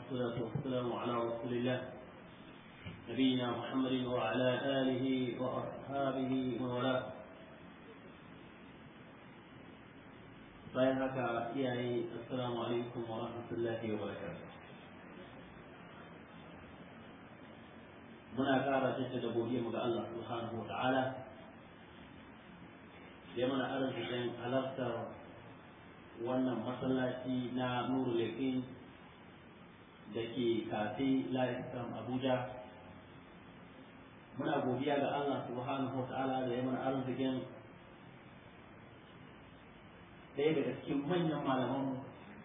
والصلاة والسلام على رسول الله نبينا محمد وعلى آله وأصحابه ومن والاه bayan haka iyaye assalamu alaikum wa rahmatullahi wa barakatuh muna ƙara jaddada godiya mu ga Allah subhanahu wa ta'ala da mana arzikin halartar wannan masallaci na nuru leƙin da ke kafe la'isam abuja muna godiya ga Allah subhanahu wa ta'ala da ya mana arzikin ɗaya daga cikin manyan malamanmu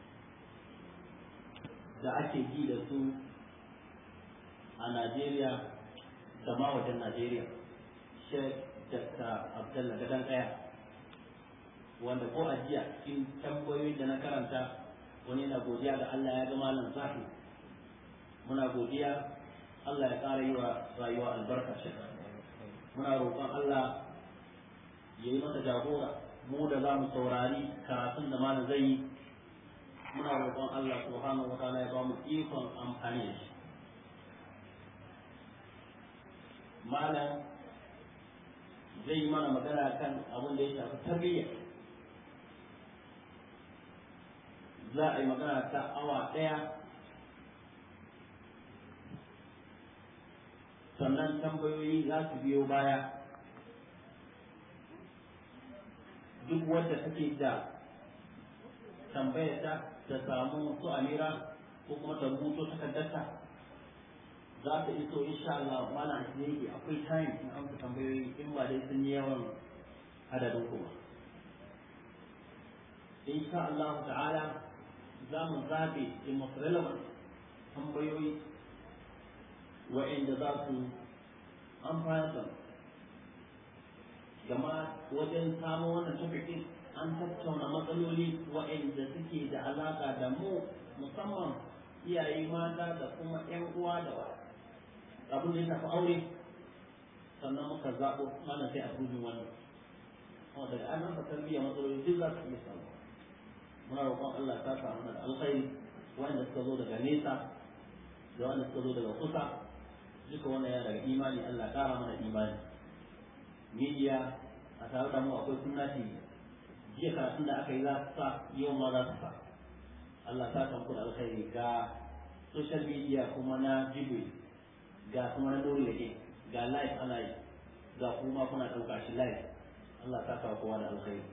da ake ji da su a Najeriya da ma wajen Najeriya, Sheikh Dr. Abdullah Gadan Kaya, wanda ko a jiya cikin tambayoyin da na karanta wani na godiya ga Allah ya ga malam zahi muna godiya Allah ya ƙara yi wa rayuwa albarka shi muna roƙon Allah ya yi masa jagora mu da za mu saurari karatun da malam zai yi muna roƙon Allah subhanahu wa ta'ala ya ba mu ikon amfani da shi malam zai yi mana magana kan abin da ya shafi tarbiyya za a yi magana ta awa ɗaya sannan tambayoyi za su biyo baya duk wanda take da tambayar ta ta samu su amira ko kuma ta rubuto takardarta za ta iso insha Allah malam ne yake akwai time in amsa tambayoyi in ba dai sun yi yawan adadin kuma insha Allah ta'ala za mu zabe in most relevant tambayoyi wa'inda za su amfana da gama wajen samun wannan topic an tattauna matsaloli waɗanda suke da alaƙa da mu musamman iyaye mata da kuma ƴan uwa da abin da ya shafi aure sannan muka zaɓo mana sai a rubin wannan kuma daga an rasa tarbiyya matsaloli duk za su iya samu muna roƙon Allah ta samu da alkhairi wanda suka zo daga nesa da wanda suka zo daga kusa duka wannan ya daga imani Allah ƙara mana imani media a tare da mu akwai sunna TV jiya karatun da aka yi za su sa yau ma za su sa Allah ta kan da alkhairi ga social media kuma na jibi ga kuma na dole yake ga live ana yi ga kuma kuna ɗauka shi live Allah ta kawo kowa da alkhairi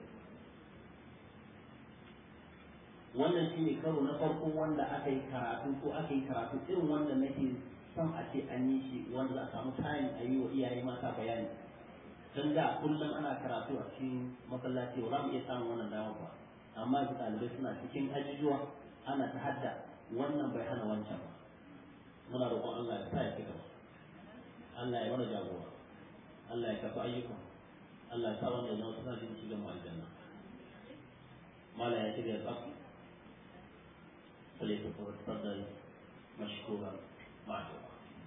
wannan shi ne karo na farko wanda aka yi karatu ko aka yi karatu irin wanda nake son a ce an yi shi wanda za a samu time a yi wa iyaye mata bayani dan da kullum ana karatu a cikin masallaci ba za mu iya samun wannan dama ba amma yanzu ɗalibai suna cikin ajujuwa ana ta hadda wannan bai hana wancan ba muna roƙon Allah ya sa ya ci gaba Allah ya mana jagora Allah ya kafa ayyukan Allah ya sa wanda zama suna jin shigan mu aljanna mala ya shirya tsaf فليتفضل مشكورا معذورا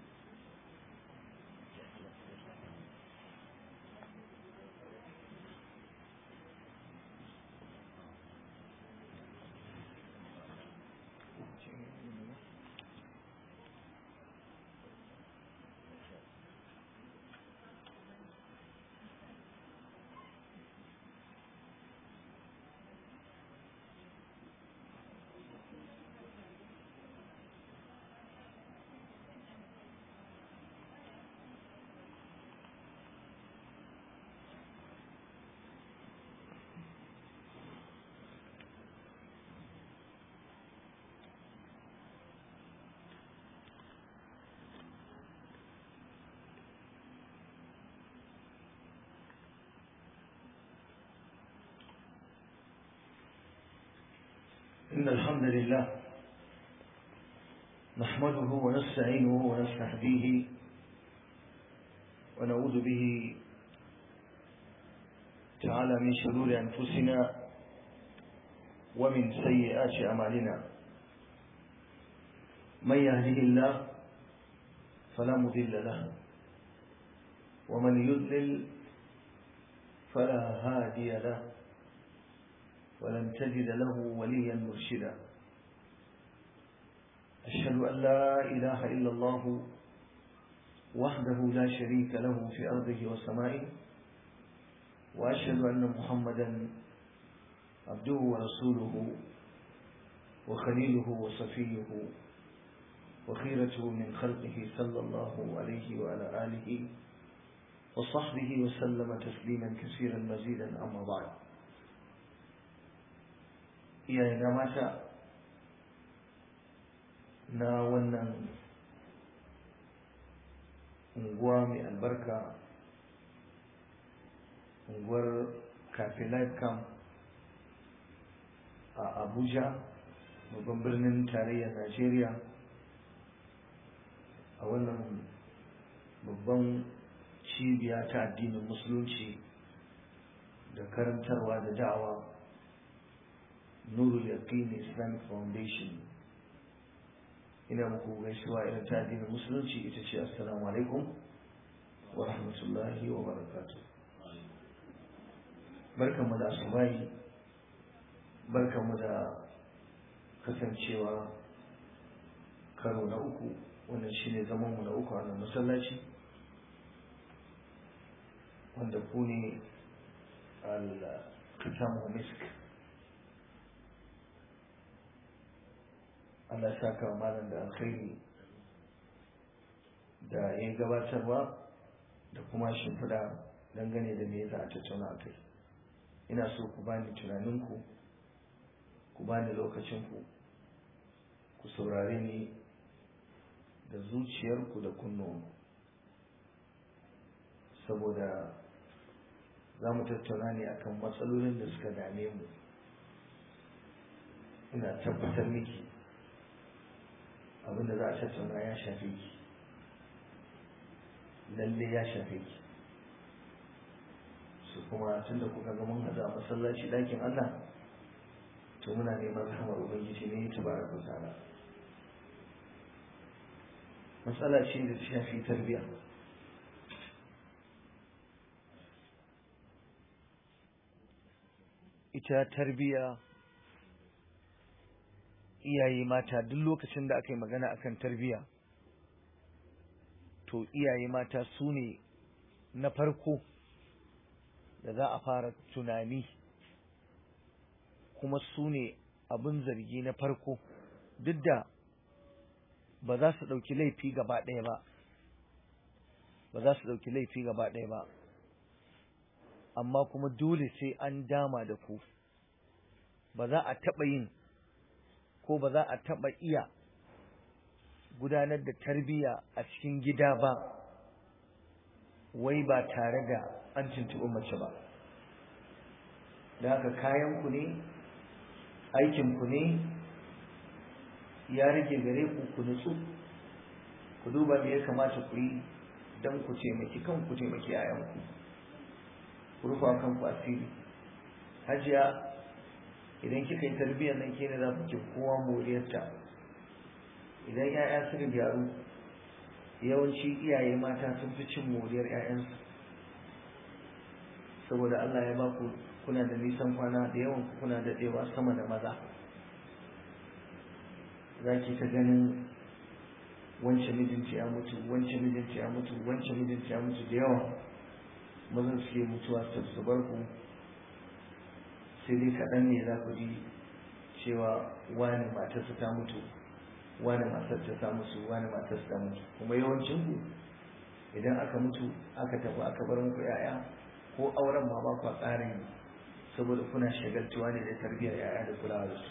إن الحمد لله نحمده ونستعينه ونستهديه ونعوذ به تعالى من شرور أنفسنا ومن سيئات أعمالنا من يهده الله فلا مضل له ومن يضلل فلا هادي له ولن تجد له وليا مرشدا أشهد أن لا إله إلا الله وحده لا شريك له في أرضه وسمائه وأشهد أن محمدا عبده ورسوله وخليله وصفيه وخيرته من خلقه صلى الله عليه وعلى آله وصحبه وسلم تسليما كثيرا مزيدا أما بعد يا جماعة na wannan unguwa mai albarka unguwar cafe life camp a abuja babban birnin tarayyar najeriya a wannan babban cibiya ta addinin musulunci da karantarwa da da'awa nurul yaqin islamic foundation ina muku gaisuwa irin ta addinin musulunci ita ce assalamu alaikum wa rahmatullahi wa barakatuh barkanmu da asubahi barkanmu da kasancewa karo na uku wannan shine zamanmu na uku a nan masallaci wanda ku ne al-kitamu misk Allah ya saka malam da alkhairi da ya gabatarwa da kuma shimfiɗa dangane da me za a tattauna a kai ina so ku bani tunaninku ku bani lokacinku ku saurare ni da zuciyarku da kunnuwanku saboda za mu tattauna ne akan matsalolin da suka dame mu ina tabbatar miki abinda za a tattauna ya shafe ki lalle ya shafe ki su kuma tun da kuka ga mun haɗu a masallaci ɗakin Allah to muna neman rahamar ubangiji ne ta bara ku tsara matsala ce da ta shafi tarbiyya ita tarbiyya iyaye mata duk lokacin da aka yi magana akan tarbiyya to iyaye mata su ne na farko da za a fara tunani kuma su ne abin zargi na farko duk da ba za su ɗauki laifi gaba ɗaya ba ba za su ɗauki laifi gaba ɗaya ba amma kuma dole sai an dama da ku ba za a taɓa yin ko ba za a taɓa iya gudanar da tarbiyya a cikin gida ba wai ba tare da an tuntuɓi mace ba da haka kayanku ne aikinku ne ya rage gare ku ku nutsu ku duba me ya kamata ku yi don ku taimaki kanku taimaki yayanku ku rufa kanku asiri hajiya idan kika yi tarbiyyar nan ke ne za ku kowa moriyarta idan 'ya'ya suka gyaru yawanci iyaye mata sun fi cin moriyar 'ya'yansu saboda Allah ya ba ku kuna da nisan kwana da yawan ku kuna daɗewa sama da maza za ki ta ganin wance mijinta ya mutu wance mijinta ya mutu wance mijinta ya mutu da yawa mazan suke mutuwa su bar ku sai dai kaɗan ne za ku ji cewa wani matarsa ta mutu wani matarsa ta mutu wani matarsa ta mutu kuma yawancin ku idan aka mutu aka tafi aka bar muku yaya ko auren ma ba ku tsarin saboda kuna shagaltuwa ne da tarbiyyar yaya da kulawa da su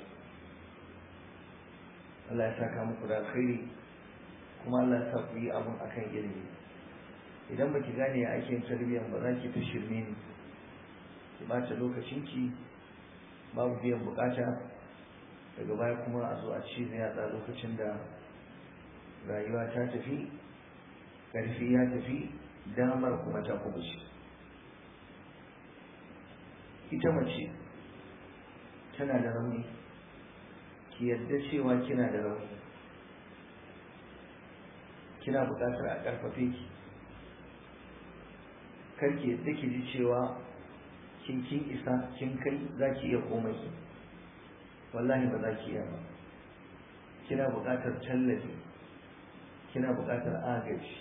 Allah ya saka muku da alkhairi kuma Allah ya sa ku yi abun akan ilimi idan baki gane ya ake tarbiyyar ba za ki ta shirme ni ki bata lokacinki babu biyan bukata daga baya kuma a zo a ci da yatsa lokacin da rayuwa ta tafi ƙarfi ya tafi damar kuma ta kubuce ita mace tana da rauni ki yadda cewa kina da rauni kina buƙatar a ƙarfafe ki karki yadda ki ji cewa kin kin isa kin kai za ki iya komai wallahi ba za ki iya ba kina buƙatar tallafi kina buƙatar agaji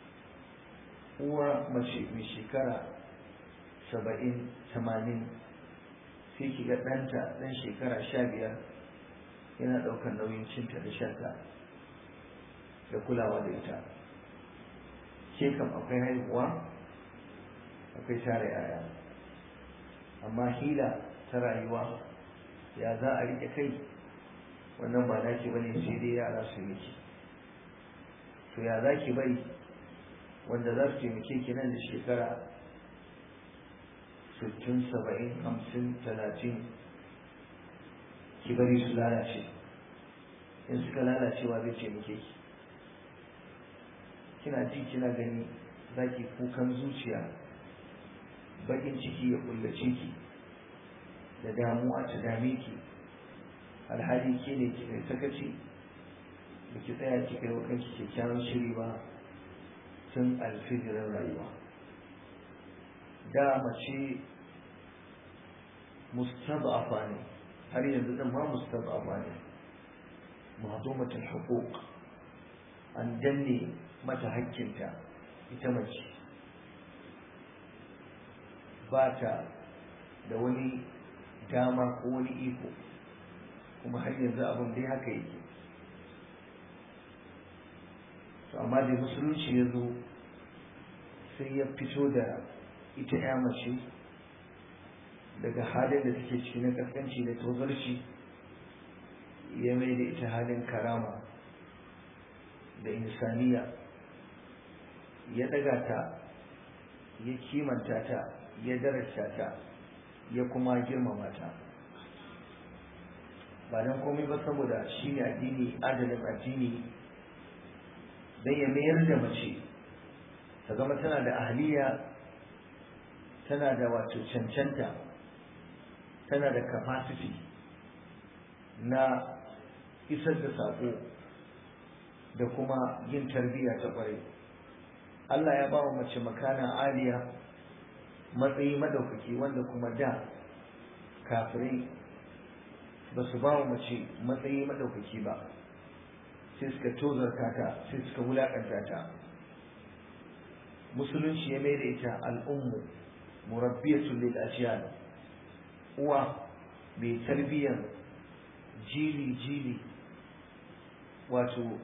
uwa mace mai shekara saba'in tamanin sai ki ga ɗanta ɗan shekara sha biyar yana ɗaukar nauyin cinta da shanta da kulawa da ita ke kam akwai haihuwa akwai tare yaya amma hila ta rayuwa ya za a riƙe kai wannan ba naki bane sai dai yara su miki to ya za ki bari wanda za su taimake ki nan da shekara sittin saba'in hamsin talatin ki bari su lalace in suka lalacewa zai taimake ki kina ji kina gani za ki kukan zuciya bakin ciki ya kullace ki da damuwa ta dame ki alhali ke ne ki kai sakaci da ki tsaya ki kai wa kanki kyakkyawan shiri ba tun alfijirin rayuwa da mace mustad'afa ne har yanzu din ma mustad'afa ne mahdumatul huquq an danne mata hakkinta ita mace ba ta da wani dama ko wani iko kuma har yanzu abin dai haka yake to amma da musulunci ya zo sai ya fito da ita ya mace daga halin da take ciki na kaskanci da tozarci ya mai da ita halin karama da insaniya ya daga ta ya kimanta ta ya darasta ta ya kuma girmama ta ba don komai ba saboda shi ne addini adalin addini don ya mayar da mace ta zama tana da ahliya tana da wato cancanta tana da capacity na isar da saƙo da kuma yin tarbiyya ta ƙwarai Allah ya ba wa mace makana aliya matsayi madaukaki wanda kuma da kafirai ba su ba wa mace matsayi madaukaki ba sai suka tozarta ta sai suka wulaƙanta ta musulunci ya mai da ita al'ummu murabbiyatun lil ajyal uwa mai tarbiyyar jili jili wato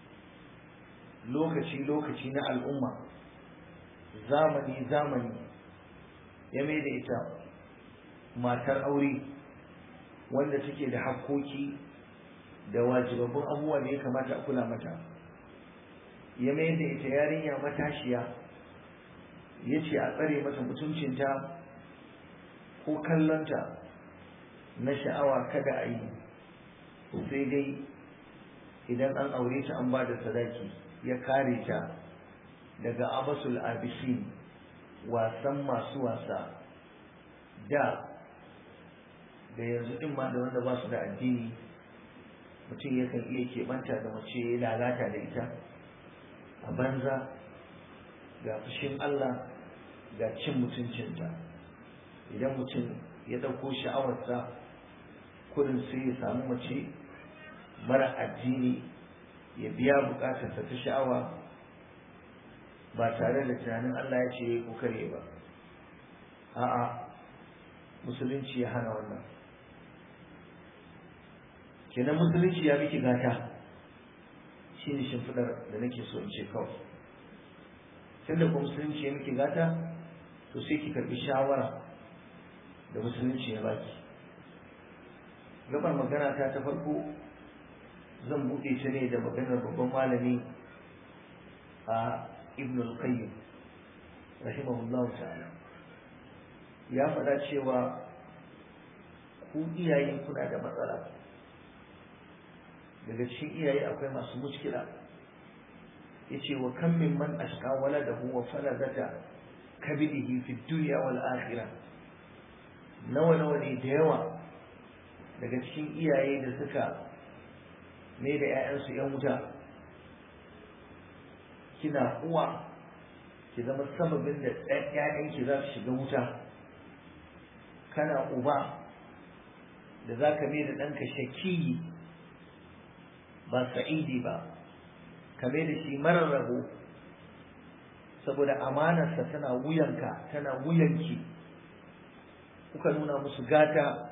lokaci lokaci na al'umma zamani zamani ya mai da ita matar aure wanda take da hakkoki da wajibabbun abubuwa da ya kamata a kula mata ya mai da ita yarinya matashiya ya ce a tsare mata mutuncinta ko kallonta na sha'awa kada a yi sai dai idan an aure ta an ba da sadaki ya kare ta daga abasul abisin wasan masu wasa da da yanzu din ma da wanda ba su da addini mutum yakan iya keɓanta da mace ya lalata da ita a banza ga fushin Allah ga cin mutuncinta idan mutum ya ɗauko sha'awarsa kudin sai ya samu mace mara addini ya biya bukatarsa ta sha'awa ba tare da tunanin Allah ya ce ko kare ba a'a musulunci ya hana wannan kenan musulunci ya miki gata shi ne shimfiɗar da nake so in ce kawai tunda kuma musulunci ya miki gata to sai ki karɓi shawara da musulunci ya baki gabar magana ta ta farko zan buɗe ta ne da maganar babban malami a ibn al-qayyim rahimahullahu ta'ala ya faɗa cewa ku iyaye kuna da matsala daga cikin iyaye akwai masu muskila yace wa kam min man ashqa waladahu wa faladata kabidihi fi dunya wal akhirah nawa nawa ne da yawa daga cikin iyaye da suka ne da 'ya'yansu 'yan wuta kina uwa ki zama sababin da ‘ya'yanki za su shiga wuta kana uba da za ka da ɗanka shakiyi ba sa'idi ba kame da shi marar rabo saboda amanarsa tana wuyanka tana wuyanki kuka nuna musu gata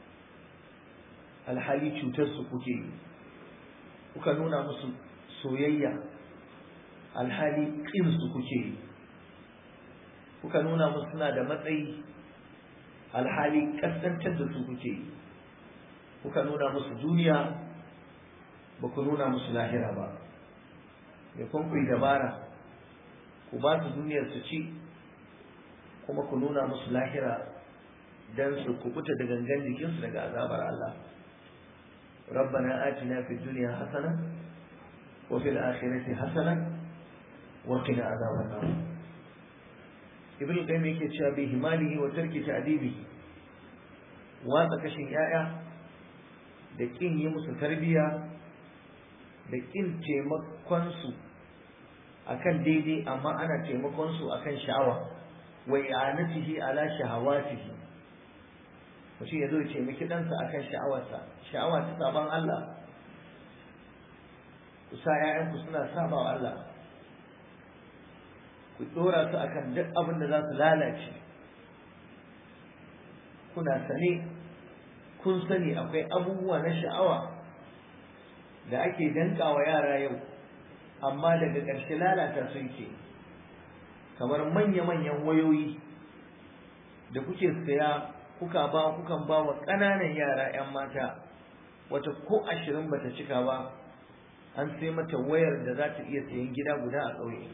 alhali cutarsu kuke yi kuka nuna musu soyayya alhali ƙinsu kuke yi kuka nuna musu suna da matsayi alhali ƙasƙantar da su kuke yi kuka nuna musu duniya ba ku nuna musu lahira ba da kun ku yi dabara ku ba su duniyar su ci kuma ku nuna musu lahira don su kubuta da gangan jikinsu daga azabar Allah ربنا آتنا في الدنيا حسنة وفي الآخرة حسنة وقنا عذاب النار ابن القيم yake cewa bi himalihi wa tarki ta'dibihi watsa kashin yaya da kin yi musu tarbiya da kin taimakon su akan daidai amma ana taimakon su akan sha'awa wa i'anatihi ala shahawatihi mutum ya zo ya taimaki ɗansa akan sha'awarsa sha'awa ta saban Allah ku sa ‘ya'yanku suna saba wa Allah ku ɗora su akan duk abin da za su lalace kuna sane kun sani akwai abubuwa na sha'awa da ake danka wa yara yau amma daga ƙarshe lalata sun ke kamar manya-manyan wayoyi da kuke saya kuka ba kukan ba wa ƙananan yara 'yan mata wata ko ashirin bata cika ba an sai mata wayar da za ta iya sayan gida guda a ƙauye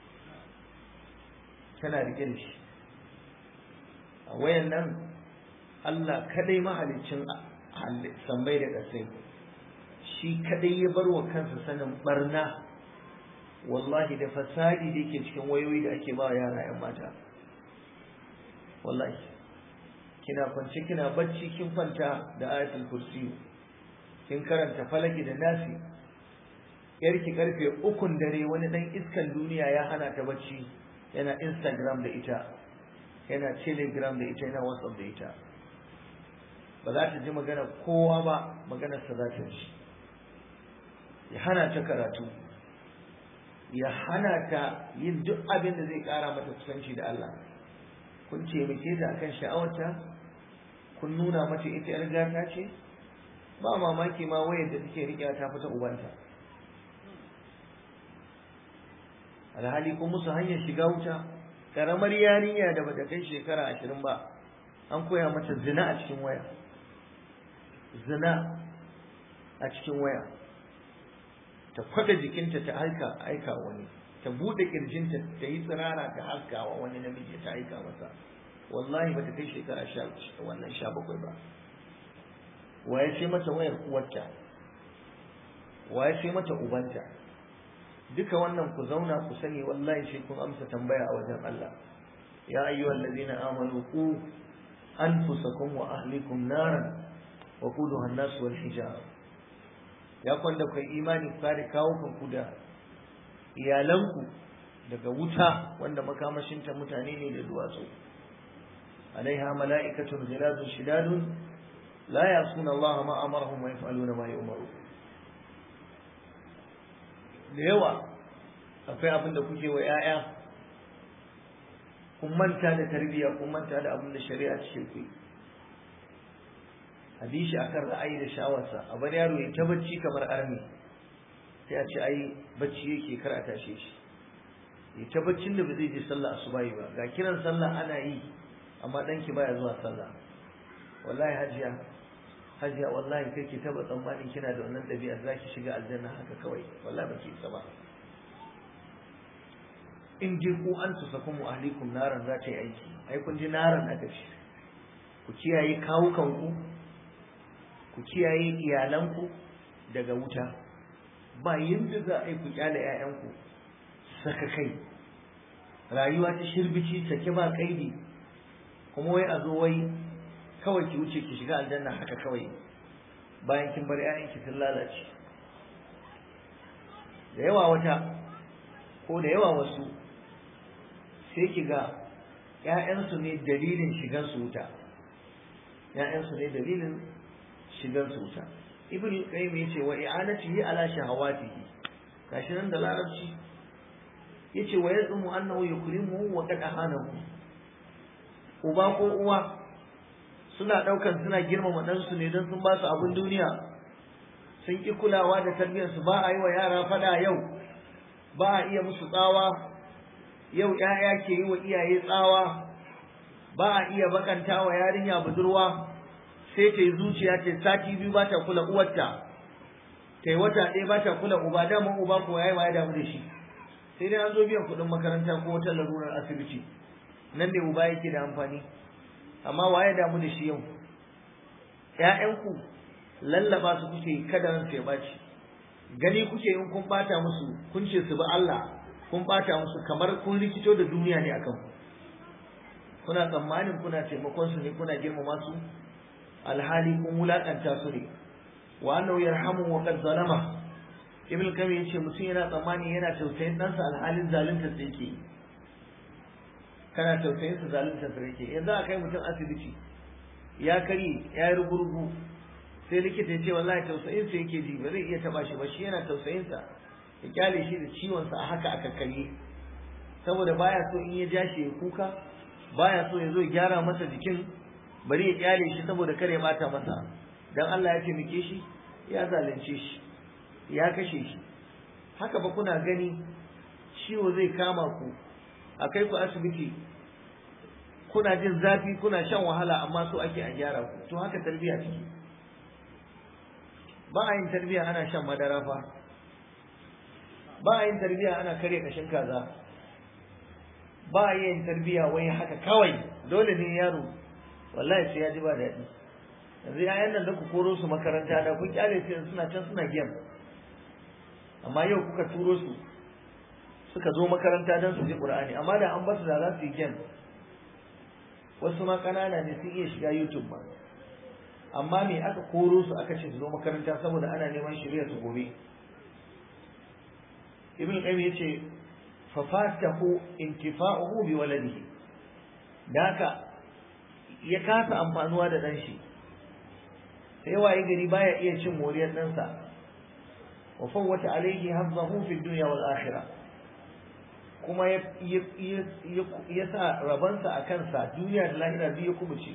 tana riƙe da shi a wayan nan Allah kadai mahaliccin sambai da ƙasai shi kadai ya bar wa kansa sanin barna wallahi da fasadi da yake cikin wayoyi da ake ba wa yara 'yan mata wallahi kina kwance kina bacci kin kwanta da ayatul kursi kin karanta falaki da nasi yarki karfe ukun dare wani dan iskan duniya ya hana ta bacci yana instagram da ita yana telegram da ita yana whatsapp da ita ba za ta ji magana kowa ba maganar sa za ta ji ya hana ta karatu ya hana ta yin duk abin da zai kara mata kusanci da Allah kun taimake ta akan sha'awarta kun nuna mata ita yar gata ce ba mamaki ma wayar da take riƙe ta fita ubanta alhali kun musu hanyar shiga wuta karamar yarinya da bata kai shekara ashirin ba an koya mata zina a cikin waya zina a cikin waya ta kwada jikinta ta aika aika wani ta bude kirjinta ta yi tsirara ta haska wa wani namiji ta aika masa wallahi bata kai shekara sha wannan sha bakwai ba waye ce mata wayar uwarta waye ce mata ubanta duka wannan ku zauna ku sani wallahi sai kun amsa tambaya a wajen Allah ya ayyuhal ladina amanu qu anfusakum wa ahlikum naran wa quduha an-nas wal hijab ya kwanda kai imani ku kare kawo kanku da iyalanku daga wuta wanda makamashinta mutane ne da duwatsu alaiha mala'ikatun ghiladun shidadun la yasuna Allah ma amarahum wa yaf'aluna ma yu'maru da yawa akwai abin da kuke wa 'ya'ya kun manta da tarbiyya kun manta da abin da shari'a ce ku hadishi akan ra'ayi da sha'awarsa a bar yaro ya ta bacci kamar armi sai a ce ai bacci yake kar a tashe shi ya ta baccin da ba zai je sallah asubahi ba ga kiran sallah ana yi amma danki baya zuwa sallah wallahi hajiya hajiya wallahi kai ki taba tsammanin kina da wannan ɗabi'ar zaki shiga aljanna haka kawai wallahi baki isa ba in ji ku an tusakum wa ahlikum naran za ta yi aiki ai kun ji naran aka ce ku kiyaye kawukanku ku kiyaye iyalanku daga wuta ba yadda za a yi ku kyale 'ya'yanku saka kai rayuwa ta shirbici sake ba kaidi kuma wai a zo wai kawai ki wuce ki shiga aljanna haka kawai bayan kin bar 'ya'yanki sun lalace da yawa wata ko da yawa wasu sai ki ga ‘ya'yansu ne dalilin shigansu wuta ‘ya'yansu ne dalilin shigansu wuta ibn qayyim yace wa i'anatihi ala shahawatihi gashi nan da larabci yace wa yazumu annahu yukrimuhu wa qad ahanahu uba ko uwa suna daukan suna girmama ɗansu ne don sun ba su abin duniya sun ki kulawa da tarbiyyar su ba a yi wa yara fada yau ba a iya musu tsawa yau ƴaƴa ke yi wa iyaye tsawa ba a iya bakanta wa yarinya budurwa sai ta yi zuciya ta sati biyu ba ta kula uwarta ta yi wata ɗaya ba ta kula uba dama uba ko yayi ya damu da shi sai dai an zo biyan kuɗin makaranta ko wata larurar asibiti nan ne uba yake da amfani amma waye damu da shi yau ƴaƴanku lallaba su kuke kada ran sai baci gani kuke in kun bata musu kun ce su bi Allah kun bata musu kamar kun rikito da duniya ne akan ku kuna tsammanin kuna taimakon su ne kuna girmama su alhali kun wulakanta su ne wa annahu yarhamu wa qad zalama ibn kam yace mutum yana tsammani yana tausayin ɗansa alhalin zalunta sa yake kana tausayin sa zalunta sa yake yanzu a kai mutum asibiti ya kari ya yi rugurugu sai likita ya ce wallahi tausayin sa yake ji ba zai iya taba shi ba shi yana tausayin sa ya kyale shi da ciwon sa a haka a kakkarye saboda baya so in ya ja shi ya kuka baya so ya zo ya gyara masa jikin bari ya kyale shi saboda kare mata masa dan Allah ya taimake shi ya zalunce shi ya kashe shi haka ba kuna gani ciwo zai kama ku a kai ku asibiti kuna jin zafi kuna shan wahala amma so ake a gyara ku to haka tarbiya take ba a yin tarbiya ana shan madara fa ba a yin tarbiya ana kare kashin kaza ba a yin tarbiya wai haka kawai dole ne yaro wallahi sai ya ji ba daɗi yanzu yayan nan da ku koro su makaranta da kun kyale su suna can suna gem amma yau kuka turo su suka zo makaranta don su ji qur'ani amma da an basu da za su yi gem wasu ma kanana ne sun iya shiga youtube ma amma me aka koro su aka ce su zo makaranta saboda ana neman shirya su gobe ibn qayyim yace fa fatahu intifa'uhu bi waladihi da haka ya kasa amfanuwa da dan shi sai waye gari baya iya cin moriyar ɗansa wa fawwata alaihi hazzahu fi dunya wal akhirah kuma ya sa rabansa a kansa duniya da lahira biyu kubuce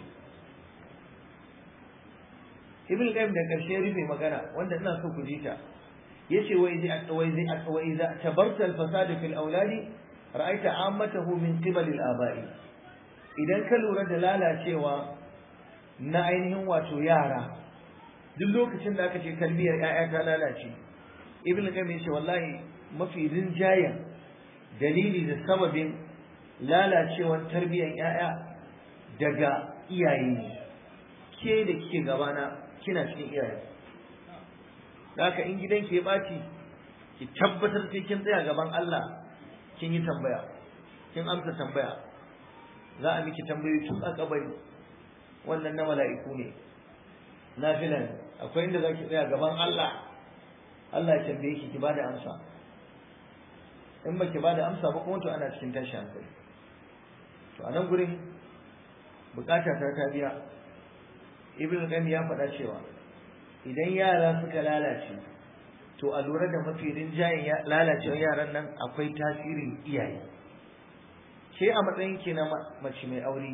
ibn qayyim da karshe rufe magana wanda ina so ku ji ta yace wa idza wa idza wa idza tabarta al fasad fi al awladi ra'aita ammatahu min qibal al aba'i idan ka lura da lalacewa na ainihin wato yara duk lokacin da aka ce tarbiyyar ƴaƴa ta lalace ibn qayyim yace wallahi mafi rinjayen dalili da sababin lalacewar tarbiyyar ƴaƴa daga iyaye ne ke da kike gabana kina cikin iyaye haka in gidanki ya ɓaci ki tabbatar sai kin tsaya gaban Allah kin yi tambaya kin amsa tambaya za a miki tambayoyi tun a kabari wannan na mala'iku ne nafila ne akwai inda zaki tsaya gaban Allah Allah ya tambaye ki ki bada amsa in baki bada amsa ba kuma to ana cikin tashi hankali to a nan gurin bukata ta ta biya ibn qayyim ya faɗa cewa idan yara suka lalace to a lura da mafi rinjayen lalacewar yaran nan akwai tasirin iyaye ke a matsayin ki na mace mai aure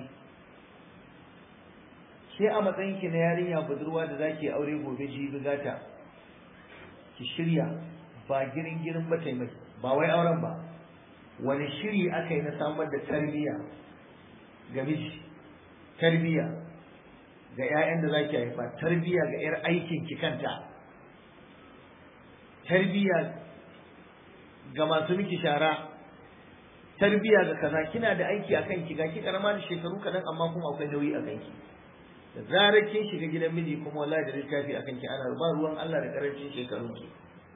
ke a matsayin ki na yarinya budurwa da zaki aure gobe jibi gata ki shirya ba girin girin ba taimai ba wai auren ba wani shiri aka yi na samar da tarbiyya ga miji tarbiyya ga 'ya'yan da zaki haifa tarbiyya ga 'yar aikin ki kanta tarbiyya ga masu miki shara tarbiyya ga kaza kina da aiki a kanki ga ki karama da shekaru kaɗan amma kuma akwai nauyi a kanki da zarar kin shiga gidan miji kuma wallahi da littafi a kanki ana ba ruwan Allah da karancin shekarun ki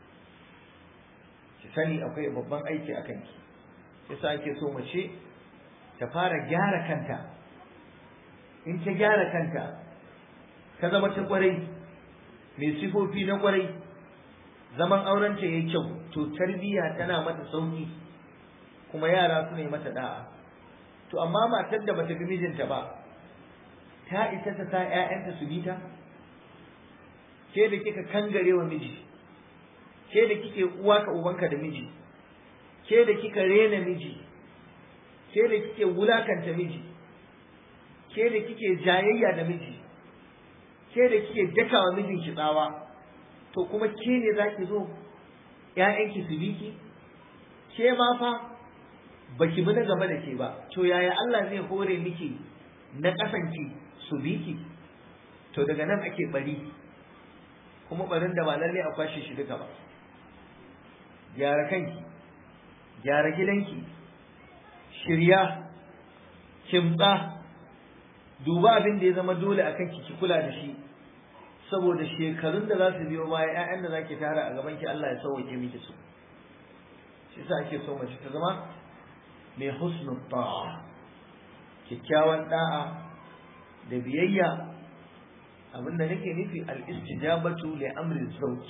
ki sani akwai babban aiki a kanki yasa ake so mace ta fara gyara kanta in ta gyara kanta ta zama ta kwarai mai sifofi na kwarai zaman aurenta yayi kyau to tarbiyya tana mata sauki kuma yara su ne mata da'a to amma matar da bata bi mijinta ba ta isa ta sa ƴaƴanta su bi ta ke da kika kangare wa miji ke da kike uwa ka ubanka da miji ke da kika rena miji ke da kike wulakanta miji ke da kike jayayya da miji ke da kike dakawa mijinki tsawa to kuma ke ne za ki zo ‘ya'yanki su biki ke ma fa baki bi na gaba da ke ba to yaya Allah zai hore miki na ƙasanki su biki to daga nan ake bari kuma barin da ba lalle a kwashe shi duka ba gyara kanki gyara gidanki shirya kimtsa duba abin da ya zama dole a kanki ki kula da shi saboda shekarun da za su biyo baya ƴaƴan da zaki tara a gaban ki Allah ya sauke miki su shi sa ake so mace ta zama mai husnul ta'a kyakkyawan da'a da biyayya abinda nake nufi al-istijabatu li amri zawj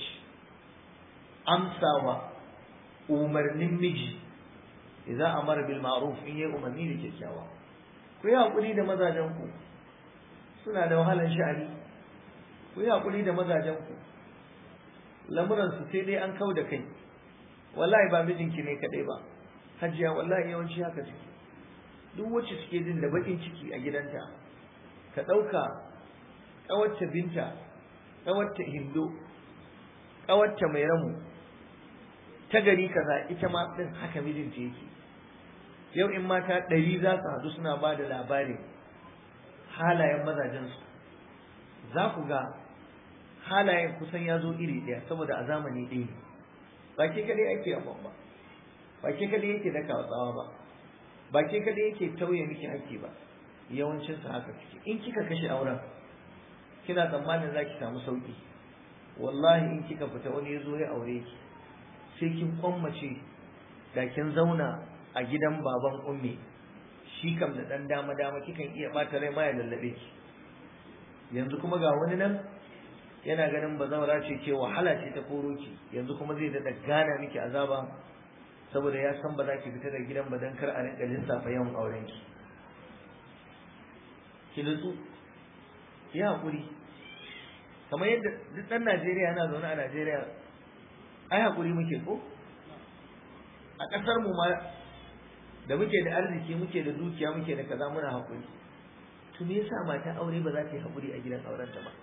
amsawa umarnin miji idan amara bil ma'ruf in yi umarni da kyakkyawa ku yi hakuri da mazajen ku suna da wahalar sha'ani ku yi hakuri da mazajen ku lamuran su sai dai an kau da kai wallahi ba mijinki ne kadai ba hajiya wallahi yawanci haka suke duk wacce suke jin da bakin ciki a gidanta ka ɗauka ƙawarta binta ƙawarta hindo ƙawarta mai ramu ta gari kaza ita ma ɗin haka mijinta yake yau in mata ɗari za su haɗu suna ba da labarin halayen mazajensu za ku ga halayen kusan ya zo iri ɗaya saboda a zamani ɗaya ne ba ke kaɗai ake yamma ba ba ke kaɗai yake daka tsawa ba ba ke kaɗai yake tauye miki haƙƙi ba yawancinsa haka suke in kika kashe auren kina tsammanin za ki samu sauƙi wallahi in kika fita wani ya zo ya aure ki sai kin kwammace da kin zauna a gidan baban ummi shi kam da ɗan dama dama kikan iya ɓata rai ma ya lallaɓe ki yanzu kuma ga wani nan yana ganin bazawara ce ke wahala ce ta koro ki yanzu kuma zai daɗa gana miki azaba saboda ya san ba za ki fita da gidan ba don kar a rinka lissafa yawan auren ki ki nutsu ki haƙuri kamar yadda duk ɗan Najeriya yana zaune a Najeriya ai haƙuri muke ko a ƙasar mu ma da muke da arziki muke da dukiya muke da kaza muna haƙuri to me yasa mata aure ba za ta yi haƙuri a gidan aurenta ba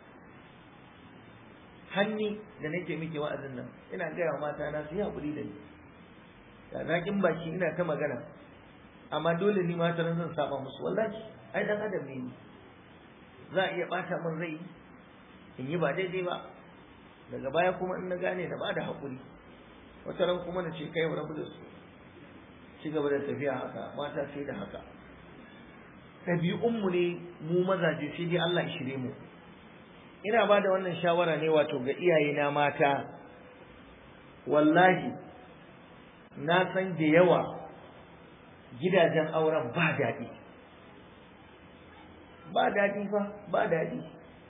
hanni da nake muke wa'azin nan ina gaya wa mata na su yi haƙuri da ni da zaƙin baki ina ta magana amma dole ni mata zan saba musu wallahi ai dan adam ne ni za a iya bata min rai in yi ba daidai ba daga baya kuma in na gane na bada haƙuri wata ran kuma na ce kai wa rabu da su ci gaba da tafiya haka mata sai da haka ɗabi'unmu ne mu mazaje sai dai Allah ya shirye mu ina ba da wannan shawara ne wato ga iyayena mata wallahi na san da yawa gidajen auren ba daɗi ba daɗi fa ba daɗi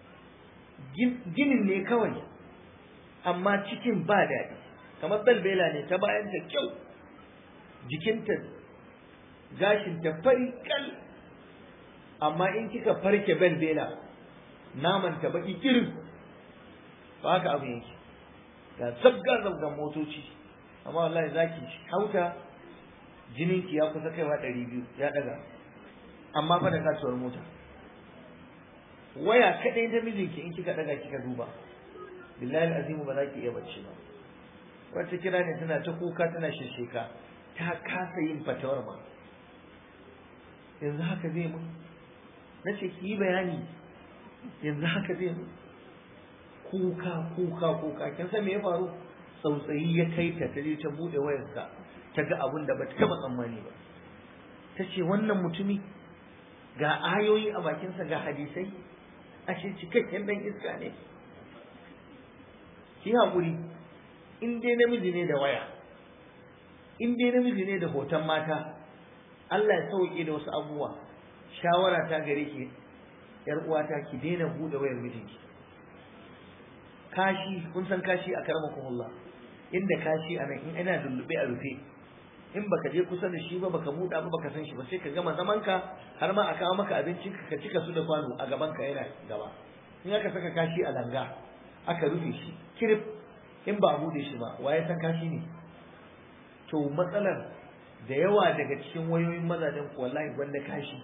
ginin ne kawai amma cikin ba daɗi kamar balbela ne ta bayan ta kyau jikinta gashinta fari kal amma in kika farke balbela naman ta baki kirin ba haka abu yake ga zabga zabgan motoci amma wallahi zaki hauta jininki ya kusa kaiwa ɗari biyu ya ɗaga amma fa da kasuwar mota waya kaɗai ta mijinki in kika ɗaga kika duba billahi azimu ba za ki iya bacci ba wata kira ne tana ta kuka tana shisheka ta kasa yin fatawar ma yanzu haka zai mun na ce ki yi bayani yanzu haka zai mun kuka kuka kuka kin san me ya faru tsautsayi ya kai ta ta je ta bude wayarsa ta ga abin da ba ta taba tsammani ba ta ce wannan mutumi ga ayoyi a bakinsa ga hadisai a ce cikakken dan iska ne ki haƙuri in dai namiji ne da waya in dai namiji ne da hoton mata Allah ya sauke da wasu abubuwa shawara ta gare ki yar uwata ki daina bude wayar mijinki kashi kun san kashi a karamakumullah inda kashi a nan in ina dullube a rufe in baka je kusa da shi ba baka muda ba baka san shi ba sai ka gama zaman ka har ma a kawo maka abincin ka cika su da kwano a gaban ka yana gaba in aka saka kashi a langa aka rufe shi kirif in ba a bude shi ba waye san kashi ne to matsalar da yawa daga cikin wayoyin mazajen ku wallahi wanda kashi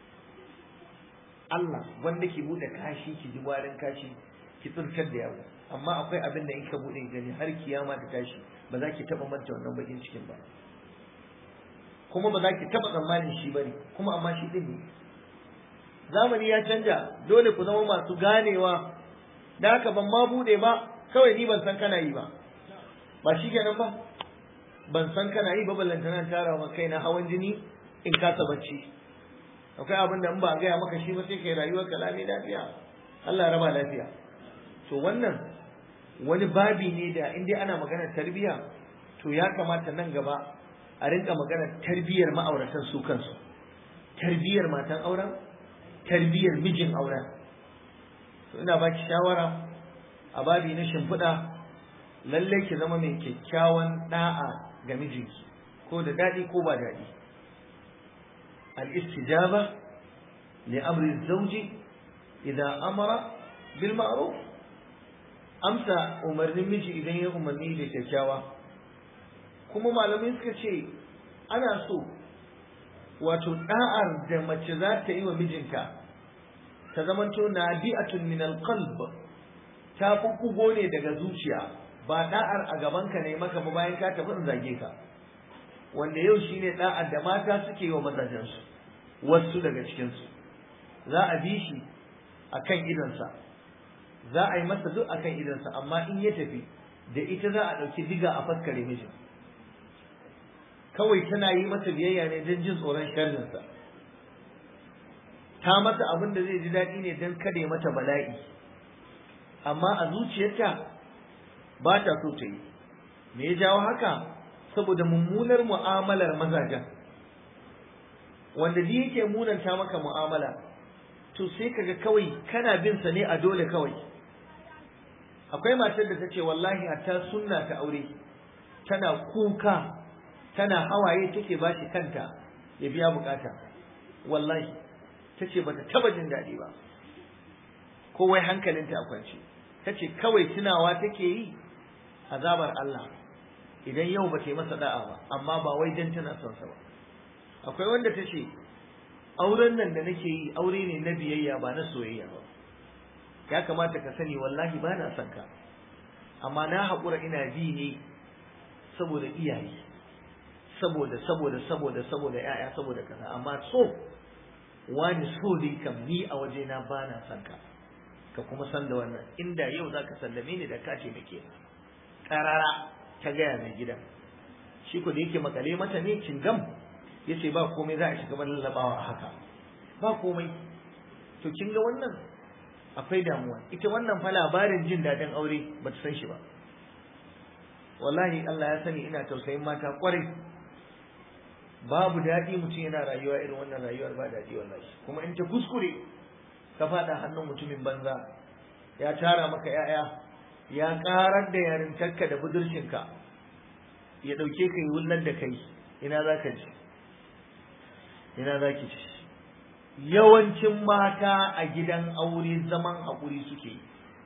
Allah wanda ki bude kashi ki ji warin kashi ki tsirkar da yawo amma akwai abin da in ka bude gani har kiyama ta tashi ba za ki taba manta wannan bakin cikin ba kuma ba za ki taba tsammanin shi bane kuma amma shi din ne zamani ya canja dole ku zama masu ganewa da haka ban ma bude ba kawai ni ban san kana yi ba ba shi kenan ba ban san kana yi ba ballantana tara wa kaina hawan jini in kasa bacci akwai abin da in ba a gaya maka shi ba sai kai rayuwar kalami lafiya Allah raba lafiya to wannan wani babi ne da in dai ana maganar tarbiyya to ya kamata nan gaba a rinka maganar tarbiyyar ma'auratan su kansu tarbiyyar matan auren tarbiyyar mijin auren to ina baki shawara a babi na shimfiɗa lallai ki zama mai kyakkyawan da'a ga mijinki ko da daɗi ko ba daɗi al-istijaba li amri zawji idan amara bil ma'ruf amsa umarnin miji idan ya umarni da kyakkyawa kuma malamai suka ce ana so wato da'ar da mace za ta yi wa mijinta ta zamanto nadi'atun min alqalb ta bubbugo ne daga zuciya ba da'ar a gabanka ne maka ba bayan ka tafi in zage ka wanda yau shine da'ar da mata suke yi wa mazajensu wasu daga cikinsu za a bi shi akan idansa za a yi masa duk akan idansa amma in ya tafi da ita za a ɗauki diga a faskare mijin kawai tana yi masa biyayya ne don jin tsoron sharrinsa ta masa abin da zai ji daɗi ne don kada ya mata bala'i amma a zuciyarta ba ta so ta yi me ya jawo haka saboda mummunar mu'amalar mazajen wanda da yake munanta maka mu'amala to sai kaga kawai kana bin sa ne a dole kawai akwai matar da ta ce wallahi hatta sunna ta aure tana kuka tana hawaye take bashi kanta ya biya bukata wallahi ta ce bata taba jin daɗi ba kowai hankalinta a kwance ta ce kawai tunawa take yi azabar Allah idan yau ba ta yi masa da'a ba amma ba wai dan tana son sa ba akwai wanda ta ce auren nan da nake yi aure ne na biyayya ba na soyayya ba ya kamata ka sani wallahi ba na son ka amma na haƙura ina bi ne saboda iyaye saboda saboda saboda saboda ya'ya saboda kaza amma so wani so ne kam ni a waje na ba na son ka ka kuma san da wannan inda yau zaka sallame ni da ka ce nake karara ta gaya mai gidan shi ko da yake makale mata ne cingam yace ba komai za a shiga ban lallabawa haka ba komai to kin ga wannan akwai damuwa ita wannan fa labarin jin dadin aure ba ta san shi ba wallahi Allah ya sani ina tausayin mata kwarai babu daɗi mutum yana rayuwa irin wannan rayuwar ba daɗi wallahi kuma in ta kuskure ka faɗa hannun mutumin banza ya tara maka ‘ya'ya ya ƙarar da yarintarka da budurcinka ya ɗauke ka yi wullar da kai ina za ka ji ina za ki ci yawancin mata a gidan aure zaman haƙuri suke yi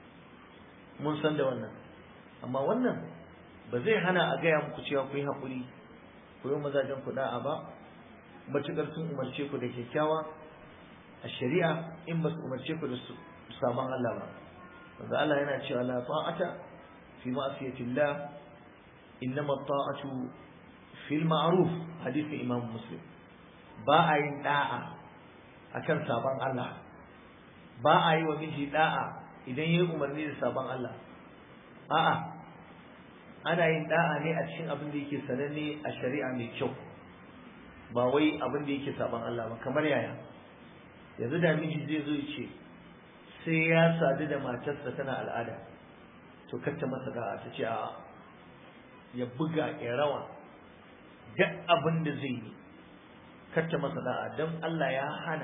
mun san da wannan amma wannan ba zai hana a gaya muku cewa ku yi haƙuri ku yi mazajen ku da'a ba matuƙar sun umarce ku da kyakkyawa a shari'a in ba su umarce ku da su saman Allah ba wanda Allah yana cewa la ta'ata fi ma'siyatillah innama ta'atu fil ma'ruf hadisin Imam Muslim ba a yin da'a akan saban Allah ba a yi wa miji da'a idan yayi umarni da saban Allah a'a ana yin da'a ne a cikin abin da yake sananne a shari'a mai kyau ba wai abin da yake saban Allah ba kamar yaya yanzu da miji zai zo ce sai ya sadu da matarsa tana al'ada to kacce masa da'a ta ce a ya buga ya rawa duk abin da zai yi kacce masa da'a don Allah ya hana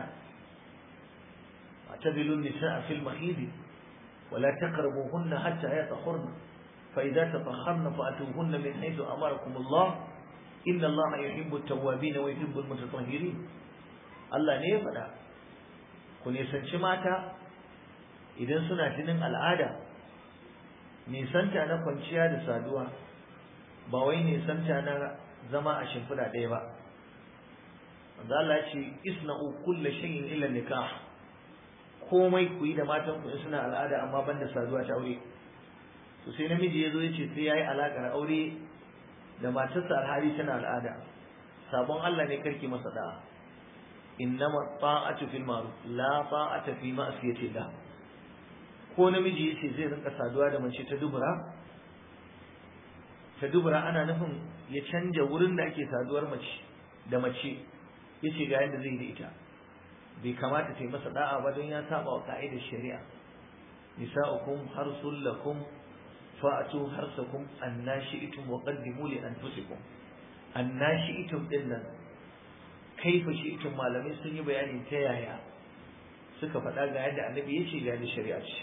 اعتزلوا النساء في المحيض ولا تقربوهن حتى يطهرن فإذا تطهرن فأتوهن من حيث أمركم الله إن الله يحب التوابين ويحب المتطهرين الله ne ya faɗa ku nisanci mata idan suna jinin al'ada nisanta na kwanciya da saduwa ba wai nisanta na zama a shimfiɗa ɗaya ba wanda Allah ce isna'u kulla shay'in illa nikah komai ku yi da matan ku suna al'ada amma banda saduwa ta aure to sai namiji ya zo ya ce sai yayi alakar aure da matarsa alhali tana al'ada sabon Allah ne karki masa da'a innama ta'atu fil ma'ruf la ta'ata fi ma'siyati Allah ko namiji yace zai rinka saduwa da mace ta dubura ta dubura ana nufin ya canja wurin da ake saduwar mace da mace yace ga yadda zai da ita bai kamata ta yi masa da'a ba don ya saba wa ka'idar shari'a nisa'ukum harsul lakum fa'atu harsakum annashi'tum wa qaddimu li anfusikum annashi'tum din nan kaifa shi'tum malamai sun yi bayani ta yaya suka faɗa ga yadda annabi ya ce ga yadda shari'a ce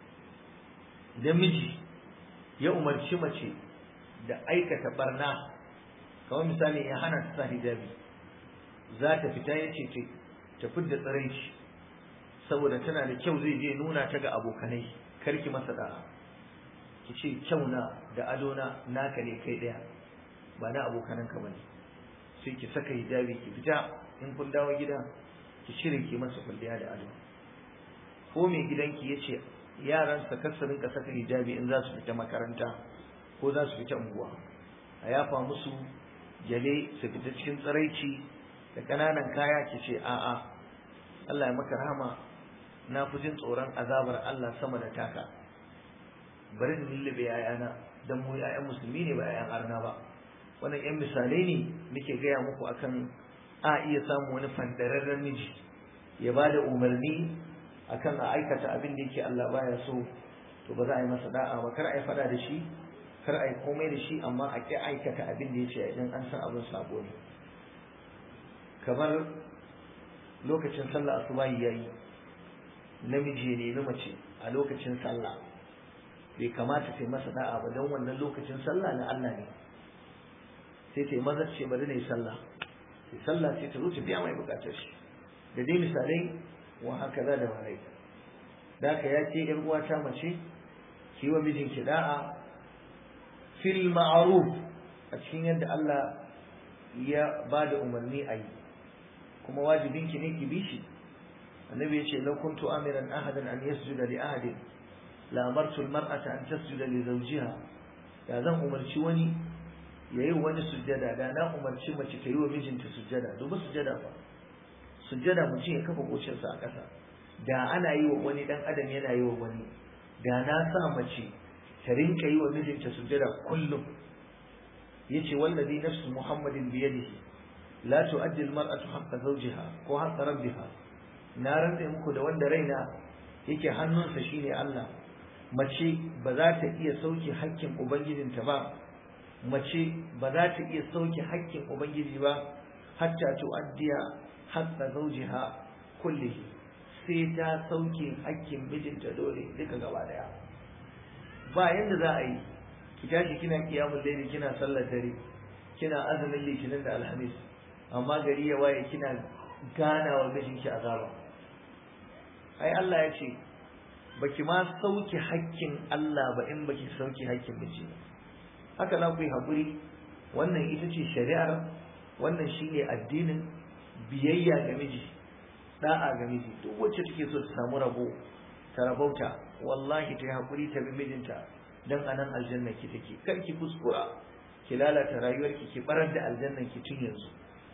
idan miji ya umarci mace da aikata barna kamar misali ya hana ta sa hijabi za ta fita ya ce ta fidda tsiraici saboda tana da kyau zai je nuna ta ga abokanai karki masa da'a ki ce kyau na da adona naka ne kai daya ba na abokananka bane sai ki saka hijabi ki fita in kun dawo gida ki cire ki masa kulliya da ado ko mai gidanki yace yaran sa kar su rinka saka hijabi in za su fita makaranta ko za su fita unguwa a yafa musu jale su fita cikin tsiraici da ƙananan kaya ki ce a'a Allah ya maka rahama na fi jin tsoron azabar Allah sama da taka bari in lullube yayana dan mu yayan musulmi ne ba yayan arna ba wannan yan misalai ne muke gaya muku akan a iya samu wani fandararren miji ya ba da umarni akan a aikata abin da yake Allah baya so to ba za a yi masa da'a ba kar a yi fada da shi kar a yi komai da shi amma a ƙi aikata abin da ya idan an san abin sabo ne kamar lokacin sallah asubahi yayi namiji ne na mace a lokacin sallah bai kamata ta yi masa da'a ba don wannan lokacin sallah na Allah ne sai ta yi maza ce bari na yi sallah sai sallah sai ta zo ta biya mai bukatar shi da dai misalai wa haka za da marai da ka ya ce yan uwa ta mace ki wa mijinki da'a fil ma'ruf a cikin yadda Allah ya ba da umarni a yi kuma wajibinki ne ki bi shi annabi ya ce lau kuntu amiran ahadan an yasjuda li ahadin la amartu al-mar'ata an tasjuda li zawjiha da zan umarci wani yayi wani sujjada da na umarci mace ta yi wa mijinta sujjada duba sujjada fa sujjada mutum ya kafa kocinsa a ƙasa da ana yi wa wani dan adam yana yi wa wani da na sa mace ta rinka yi wa mijinta sujjada kullum yace wallazi nafsu muhammadin bi yadihi la tu'addi al-mar'atu haqqa zawjiha ko haqqa rabbiha na rantsa muku da wanda raina yake hannunsa shine Allah mace ba za ta iya sauke hakkin ubangijinta ba mace ba za ta iya sauke hakkin ubangiji ba hatta tu'addiya haqqa zawjiha kullihi sai ta sauke hakkin mijinta dole duka gaba daya ba yanda za a yi ki tashi kina kiyamul layli kina sallar dare kina azumin litinin da alhamis amma gari ya waye kina gana wa mijinki azaba ai Allah ya ce baki ma sauke hakkin Allah ba in baki sauke hakkin miji haka za ku yi haƙuri wannan ita ce shari'ar wannan shine addinin biyayya ga miji da'a ga miji duk wacce take so ta samu rabo ta rabauta wallahi ta yi haƙuri ta bi mijinta dan anan aljanna ki take kar ki kuskura ki lalata rayuwarki ki barar da aljannan ki tun yanzu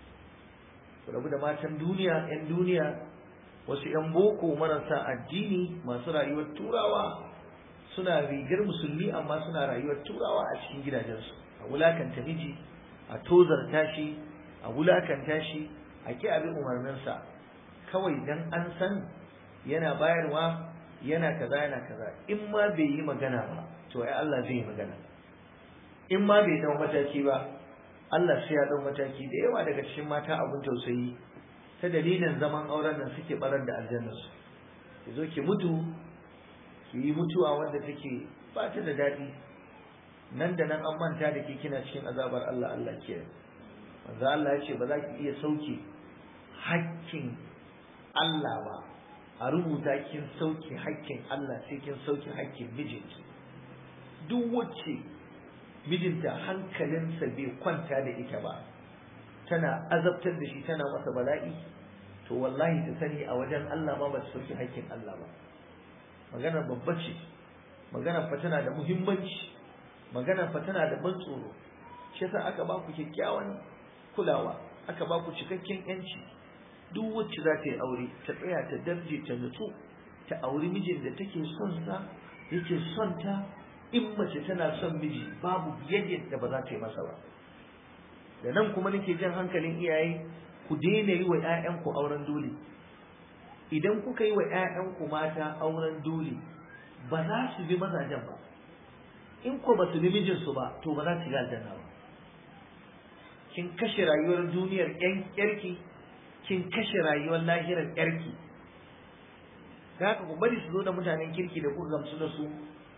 ku rabu da matan duniya yan duniya wasu yan boko marasa addini masu rayuwar turawa suna rigar musulmi amma suna rayuwar turawa a cikin gidajensu a wulakanta miji a tozarta shi a wulakanta shi a ki abin umarninsa kawai dan an san yana bayarwa yana kaza yana kaza in ma bai yi magana ba to ai Allah zai yi magana in ma bai dau mataki ba Allah sai ya dau mataki da yawa daga cikin mata abun tausayi ta dalilin zaman auren nan suke barar da aljannar su ki zo ki mutu ki yi mutuwa wanda take ba ta da daɗi nan da nan an manta da ke kina cikin azabar Allah Allah ke manzo Allah ya ce ba za ki iya sauke hakkin Allah ba a rubuta kin sauke hakkin Allah sai kin sauke hakkin mijinki duk wacce mijinta hankalinsa bai kwanta da ita ba tana azabtar da shi tana masa bala'i to wallahi ta sani a wajen Allah ma ba ta sauki haƙƙin Allah ba magana babba ce magana fa tana da muhimmanci magana fa tana da ban tsoro shi yasa aka ba ku kyakkyawan kulawa aka ba ku cikakken yanci duk wacce za ta yi aure ta tsaya ta darje ta nutsu ta auri mijin da take son sa yake son ta in mace tana son miji babu biyayya da ba za ta yi masa ba da nan kuma nake jan hankalin iyaye ku daina yi wa 'ya'yanku auren dole idan kuka yi wa 'ya'yanku mata auren dole ba za su bi mazajen ba in ko ba su bi mijinsu ba to ba za su ga aljanna ba kin kashe rayuwar duniyar ƴan ƴarki kin kashe rayuwar lahirar ƴarki da haka ku bari su zo da mutanen kirki da kuka gamsu da su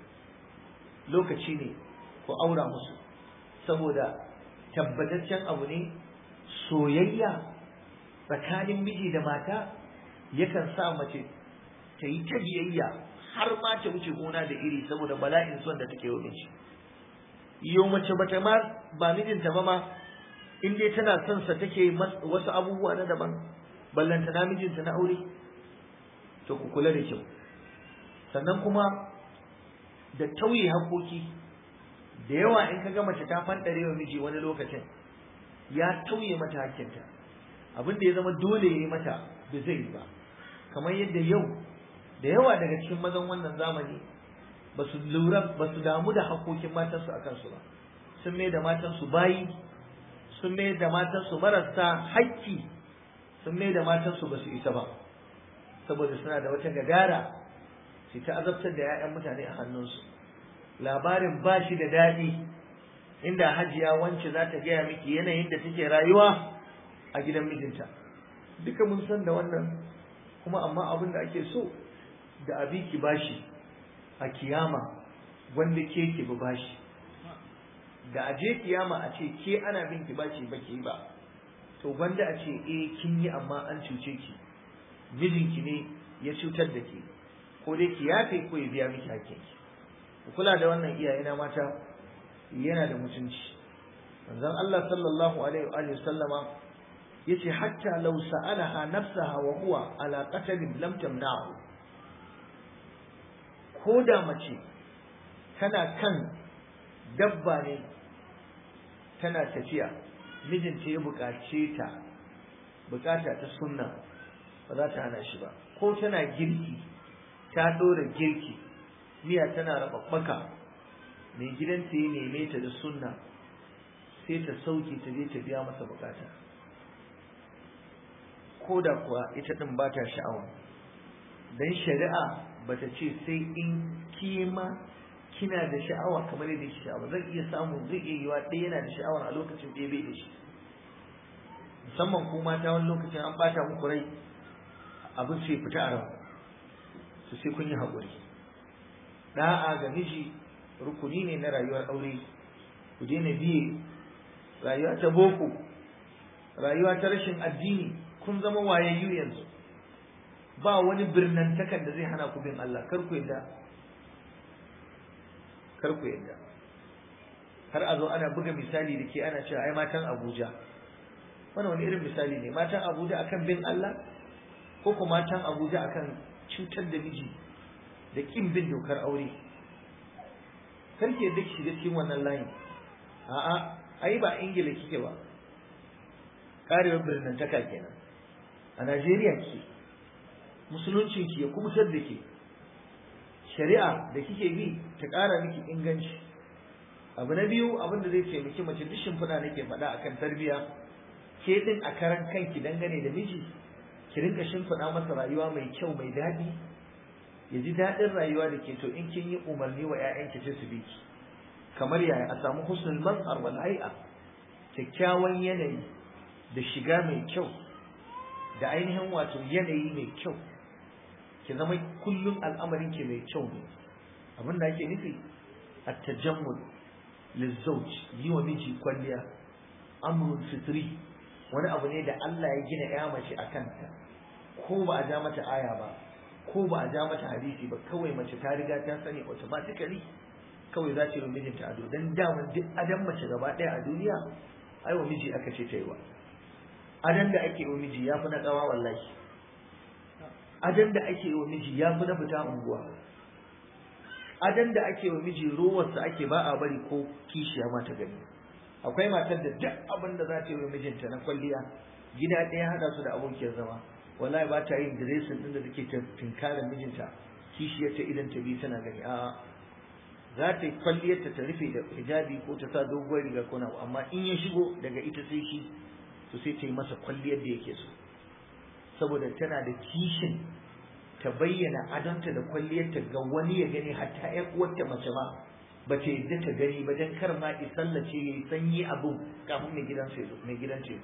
lokaci ne ku aura musu saboda tabbataccen abu ne soyayya tsakanin miji da mata yakan sa mace ta yi ta biyayya har ma ta wuce gona da iri saboda bala'in son da take yi shi yau mace bata ma ba mijinta ba ma in dai tana son sa take wasu abubuwa na daban ballanta na mijinta na aure to ku kula da kyau sannan kuma da tauye hakoki da yawa in ka ga mace ta fandare wa miji wani lokacin ya tauye mata hakkinta abin da ya zama dole ya yi mata bai zai yi ba kamar yadda yau da yawa daga cikin mazan wannan zamani ba su lura ba su damu da hakokin matansu a kansu ba sun mai da matansu bayi sun mai da matansu marasa hakki sun mai da matansu ba su isa ba saboda suna da wata gadara su ta azabtar da 'ya'yan mutane a hannunsu labarin ba shi da daɗi inda hajiya wance za ta gaya miki yanayin da take rayuwa a gidan mijinta duka mun san da wannan kuma amma abin da ake so da abi ki bashi a kiyama wanda ke ki bi bashi da aje kiyama a ce ke ana bin ki bashi ba ki ba to gwanda a ce eh kin yi amma an cuce ki mijinki ne ya cutar da ke ko dai ki yafe ko ya biya miki hakkin ki ku kula da wannan iyayena mata yana da mutunci manzon Allah sallallahu alaihi wa sallama yace hatta law sa'alaha nafsaha wa huwa ala qatlin lam tamna'u ko da mace tana kan dabba ne tana tafiya mijinta ya buƙace ta buƙata ta sunna ba za ta hana shi ba ko tana girki ta ɗora girki miya tana rababbaka mai gidanta ya neme ta da sunna sai ta sauke ta je ta biya masa bukata ko da kuwa ita ɗin ba ta sha'awa don shari'a ba ta ce sai in kima kina da sha'awa kamar yadda shi sha'awa zai iya samu zai iya yiwa ɗaya yana da sha'awar a lokacin ɗaya bai da shi musamman ko mata wani lokacin an ɓata muku rai abin sai fita a ran su sai kun yi haƙuri da'a ga miji rukuni ne na rayuwar aure ku daina biye rayuwa ta boko rayuwa ta rashin addini kun zama wayayyu yanzu ba wani birnantakan da zai hana ku bin Allah kar ku yadda kar ku yadda har a zo ana buga misali da ke ana cewa ai matan Abuja wannan wani irin misali ne matan Abuja akan bin Allah ko kuma matan Abuja akan cutar da miji da kin bin dokar aure kar ki yadda ki shiga cikin wannan layin a'a ai ba ingila kike ba karewar birnantaka kenan a najeriya ke musulunci ki ya kubutar da ke shari'a da kike bi ta ƙara miki inganci abu na biyu abin da zai taimaki mace duk shimfiɗa nake faɗa akan tarbiyya ke din a karan kanki dangane da miji ki rinka shimfiɗa masa rayuwa mai kyau mai daɗi ya ji daɗin rayuwa da ke to in kin yi umarni wa 'ya'yanki sai su bi ki kamar yaya a samu husnul mazhar wal hay'a kyakkyawan yanayi da shiga mai kyau da ainihin wato yanayi mai kyau ki zama kullum al'amarin ki mai kyau ne abin da ake nufi at-tajammul lizawj yi wa miji kwalliya amrun fitri wani abu ne da Allah ya gina ya mace a kanta ko ba a ja mata aya ba ko ba a ja mata hadisi ba kawai mace ta riga ta sani automatically kawai za ta yi mijinta ado dan daman duk adan mace gaba ɗaya a duniya ai wa miji aka ce ta yi wa adan da ake wa miji ya fi na ƙawa wallahi adan da ake wa miji ya fi na fita unguwa adan da ake wa miji rowarsa ake ba a bari ko kishiya ma ta gani akwai matar da duk abin da za ta yi wa mijinta na kwalliya gida ɗaya haɗa su da abokiyar zama wallahi ba ta yin diresin ɗin da take tinkarar mijinta kishiyar ta idan ta bi tana gani a'a za ta yi kwalliyarta ta rufe da hijabi ko ta sa doguwar riga ko na amma in ya shigo daga ita sai shi to sai ta yi masa kwalliyar da yake so saboda tana da kishin ta bayyana adonta da kwalliyarta ga wani ya gani hatta ƴan uwarta mace ma ba ta yadda ta gani ba dan kar ma ki sallace yayi sanyi abu kafin mai gidan sai mai gidan ce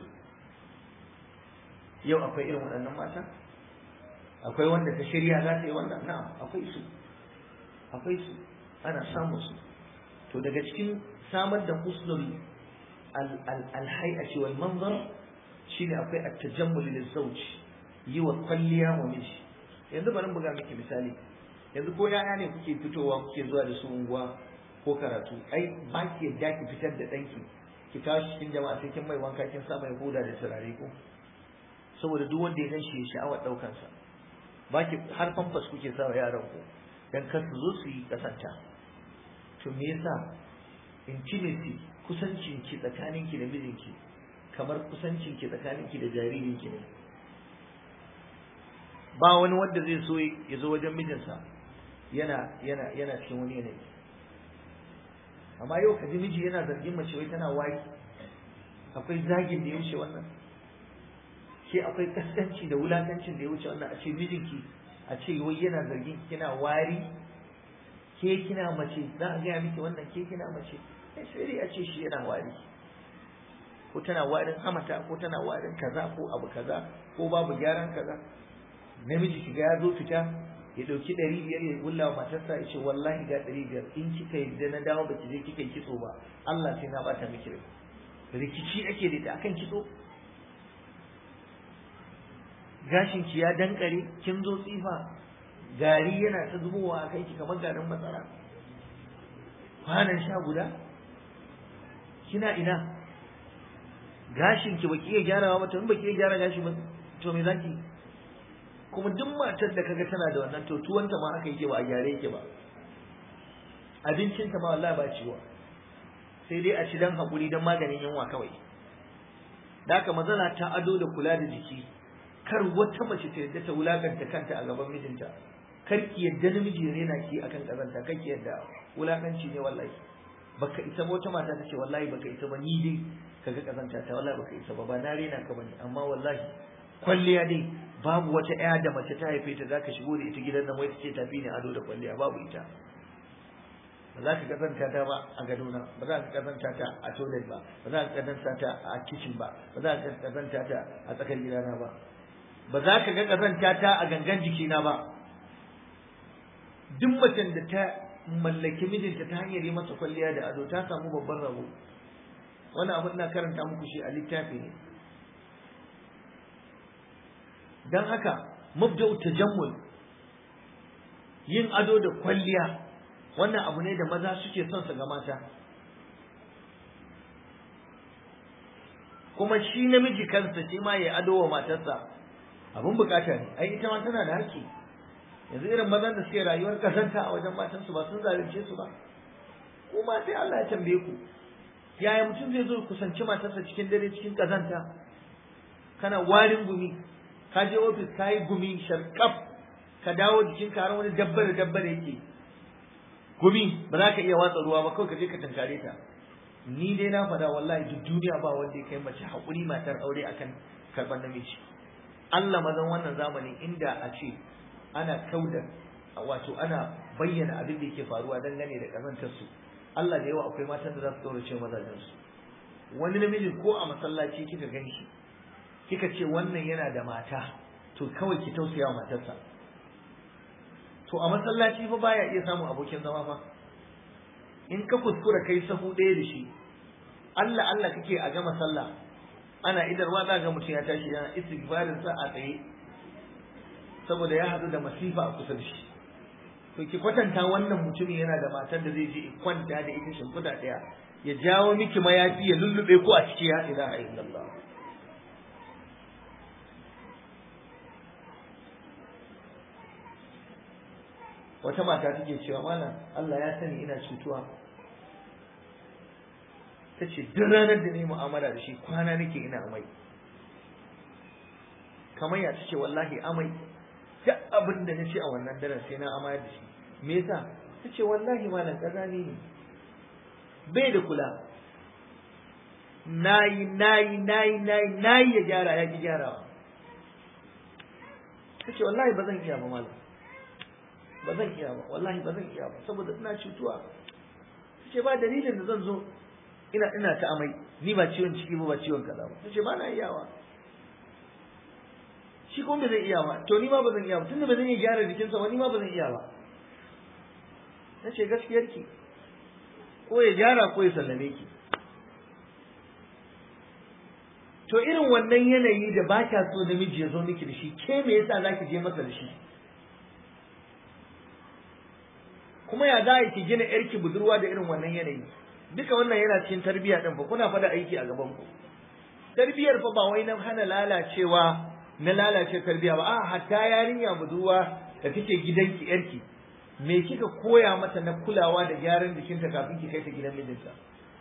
yau akwai irin waɗannan mata akwai wanda ta shirya za ta yi wannan na'am akwai su akwai su ana samun su to daga cikin samar da husnul alhai'ati wal manzar shine akwai at-tajammul lil zawj yi wa kwalliya wa miji yanzu bari buga miki misali yanzu ko yaya ne kuke fitowa kuke zuwa da su unguwa ko karatu ai ba ki yadda ki fitar da danki ki kawo shi cikin jama'a sai kin mai wanka kin sa mai hoda da turare ko saboda duk wanda ya gan shi ya sha'awar daukan sa ba ki har famfas kuke sa wa yaran ku dan kar su zo su yi kasanta to me yasa intimacy kusancin ki tsakanin ki da mijinki kamar kusancin ki tsakanin ki da jaririn ki ne ba wani wanda zai so ya zo wajen mijinsa yana yana yana cikin wani yanayi amma yau ka ji miji yana zargin mace wai tana wari akwai zagin da ya wuce wannan ke akwai kaskanci da wulakancin da ya wuce wannan a ce mijinki a ce wai yana zargin kina wari ke kina mace za a gaya miki wannan ke kina mace sai dai a ce shi yana wari ko tana warin hamata ko tana warin kaza ko abu kaza ko babu gyaran kaza namiji kiga ya zo fita ya dauki ɗari biyar ya gulla wa matarsa ya ce wallahi ga ɗari biyar in kika yadda na dawo baki je kika yi kitso ba Allah sai na bata miki rai rikici ake da ita akan kitso gashin ki ya dankare kin zo tsifa gari yana ta zubowa a kai ki kamar garin matsara kwanan sha guda kina ina gashin ki baki iya gyarawa ba to in baki iya gyara gashi ba to me zaki kuma duk matar da kaga tana da wannan to tuwanta ma aka yake ba a gyare yake ba abincinta ma wallahi ba ciwo sai dai a ci dan hakuri dan maganin yunwa kawai da haka mazana ta ado da kula da jiki kar wata mace ta yadda ta wulakanta kanta a gaban mijinta kar ki yadda namiji ya rena ki akan kazanta kar ki yadda wulakanci ne wallahi baka isa ba wata mata ta ce wallahi baka isa ba ni dai kaga kazanta ta wallahi baka isa ba ba na rena ka bane amma wallahi kwalliya dai babu wata ƴa da mace ta haife ta zaka shigo da ita gidan nan wai tace tafi ne ado da kwalliya babu ita ba za ka kazanta ta ba a gadona ba za ka kazanta ta a toilet ba ba za ka kazanta ta a kitchen ba ba za ka kazanta ta a tsakar gidana ba ba za ka ga kazanta ta a gangan jikina ba duk macen da ta mallaki mijinta ta hanyar yi masa kwalliya da ado ta samu babban rabo wannan abin na karanta muku shi a littafi ne don haka mabda'u tajammul yin ado da kwalliya wannan abu ne da maza suke son su ga mata kuma shi namiji kansa shi ma ya ado wa matarsa abun bukata ne ai ita ma tana da haƙƙi yanzu irin mazan da suke rayuwar kasanta a wajen matansu ba sun zalunce su ba kuma sai Allah ya tambaye ku yaya mutum zai zo kusanci matarsa cikin dare cikin kazanta kana warin gumi ka je ofis ka yi gumi sharkaf ka dawo jikin ka har wani dabbar dabbar yake gumi ba za ka iya watsa ruwa ba kawai ka je ka tankare ta ni dai na faɗa wallahi duk duniya ba wanda ya kai mace haƙuri matar aure akan karɓar namiji Allah mazan wannan zamani inda a ce ana kauda wato ana bayyana abin da yake faruwa dangane da kazantar su Allah da yawa akwai matan da za su kaurace mazajen su wani namiji ko a masallaci kika gani shi kika ce wannan yana da mata to kawai ki tausaya wa matarsa to a masallaci fa baya iya samun abokin zama fa in ka kuskura kai sahu ɗaya da shi Allah Allah kake a gama sallah ana idarwa za ga mutum ya tashi yana istighfarin sa a tsaye saboda ya haɗu da masifa a kusa da shi to ki kwatanta wannan mutumin yana da matar da zai je kwanta da ita shimfiɗa ɗaya ya jawo miki mayafi ya lullube ku a ciki ya ilaha illallah wata mata take cewa malam Allah ya sani ina cutuwa ta ce duk ranar da ne mu'amala da shi kwana nake ina amai kamar ya ta ce wallahi amai duk abin da na ce a wannan daren sai na amayar da shi me yasa ta ce wallahi malam ƙazani ne bai da kula nayi nayi nayi nayi nayi ya gyara ya ki gyarawa ta ce wallahi ba zan iya ba malam ba zan iya ba wallahi ba zan iya ba saboda ina cutuwa ta ce ba dalilin da zan zo ina ina ta amai ni ba ciwon ciki ba ba ciwon kaza ba ta ce ba na iyawa shi kuma ba zai iya ba to ni ma ba zan iya ba tunda ba zan iya gyara jikinsa ba ni ma ba zan iya ba na ce gaskiyarki ko ya gyara ko ya sallame ki to irin wannan yanayi da ba kya so namiji ya zo miki da shi ke me yasa za ki je masa da shi kuma ya za ki gina yarki budurwa da irin wannan yanayi duka wannan yana cikin tarbiyya din fa kuna fada aiki a gaban ku tarbiyar fa ba wai na hana lalacewa na lalace tarbiyya ba a hatta yarinya budurwa da take gidanki yarki me kika koya mata na kulawa da gyaran jikinta kafin ki kai ta gidan mijinta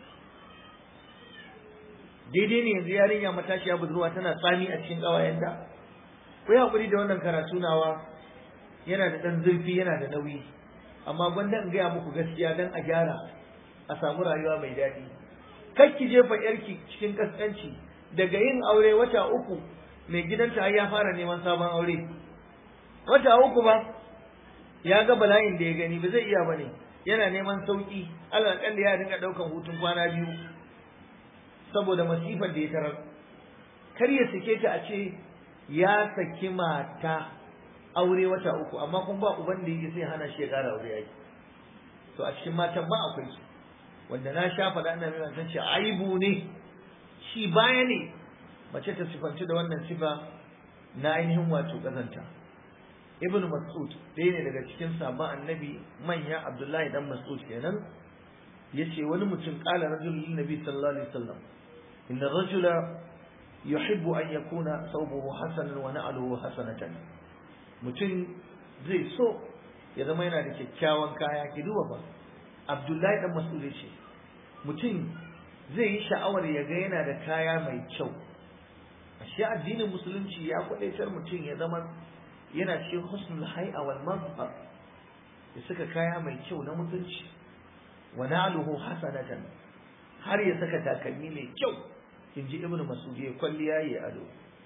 daidai ne yanzu yarinya matashiya budurwa tana tsami a cikin ƙawayenta ku yi haƙuri da wannan karatu nawa yana da ɗan zurfi yana da nauyi amma gwanda in gaya muku gaskiya don a gyara a samu rayuwa mai daɗi kar ki jefa yarki cikin kaskanci daga yin aure wata uku mai gidanta har ya fara neman sabon aure wata uku ba ya ga bala'in da ya gani ba zai iya bane yana neman sauki Allah kan ya dinga daukan hutun kwana biyu saboda masifar da ya tarar kar ya sake ta a ce ya saki mata aure wata uku amma kun ba uban da yake sai hana shi ya kara aure yaki to a cikin matan ba akwai su wanda na sha faɗa ina mai san ce aibu ne shi baya ne mace ta sifanci da wannan sifa na ainihin wato kazanta ibnu mas'ud ɗaya ne daga cikin sabon annabi manya abdullahi dan mas'ud kenan yace wani mutum qala rajulun nabi sallallahu alaihi wasallam inna rajula yuhibbu an yakuna thawbuhu hasanan wa na'luhu hasanatan mutum zai so ya zama yana da kyakkyawan kaya ki duba ba abdullahi dan mas'ud yace mutum zai yi sha'awar ya ga yana da kaya mai kyau ashe addinin musulunci ya kwadaitar mutum ya zama yana cikin husnul hay'a wal mazhar ya saka kaya mai kyau na mutunci wa na'luhu hasanatan har ya saka takalmi mai kyau inji ibnu mas'ud ya kwalliya ya ado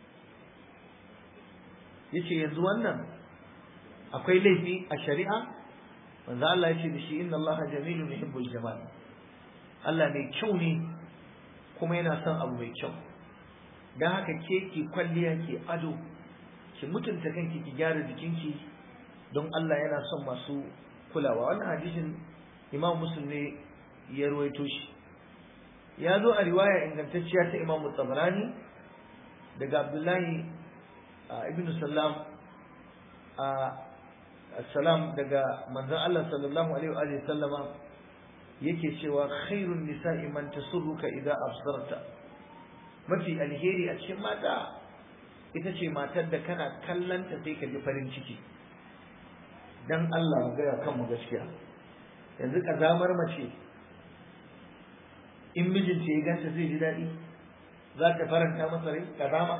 yace yanzu wannan akwai laifi a shari'a manzo Allah ya ce da shi inna Allah jamilun yuhibbul jamal Allah mai kyau ne kuma yana son abu mai kyau dan haka ke ki kwalliya ki ado ki mutunta kanki ki gyara jikinki don Allah yana son masu kulawa wannan hadisin Imam Muslim ne ya ruwaito shi ya zo a riwaya ingantacciya ta Imam Tabarani daga Abdullahi ibn Sallam salam daga manzon Allah sallallahu alaihi wa sallama yake cewa khairun nisa'i man tasurruka idza absarta mafi alheri a cikin mata ita ce matar da kana kallanta sai ka ji farin ciki dan Allah mu gaya kanmu gaskiya yanzu kazamar mace in mijinta ya ganta zai ji daɗi za ta faranta masa rai kazama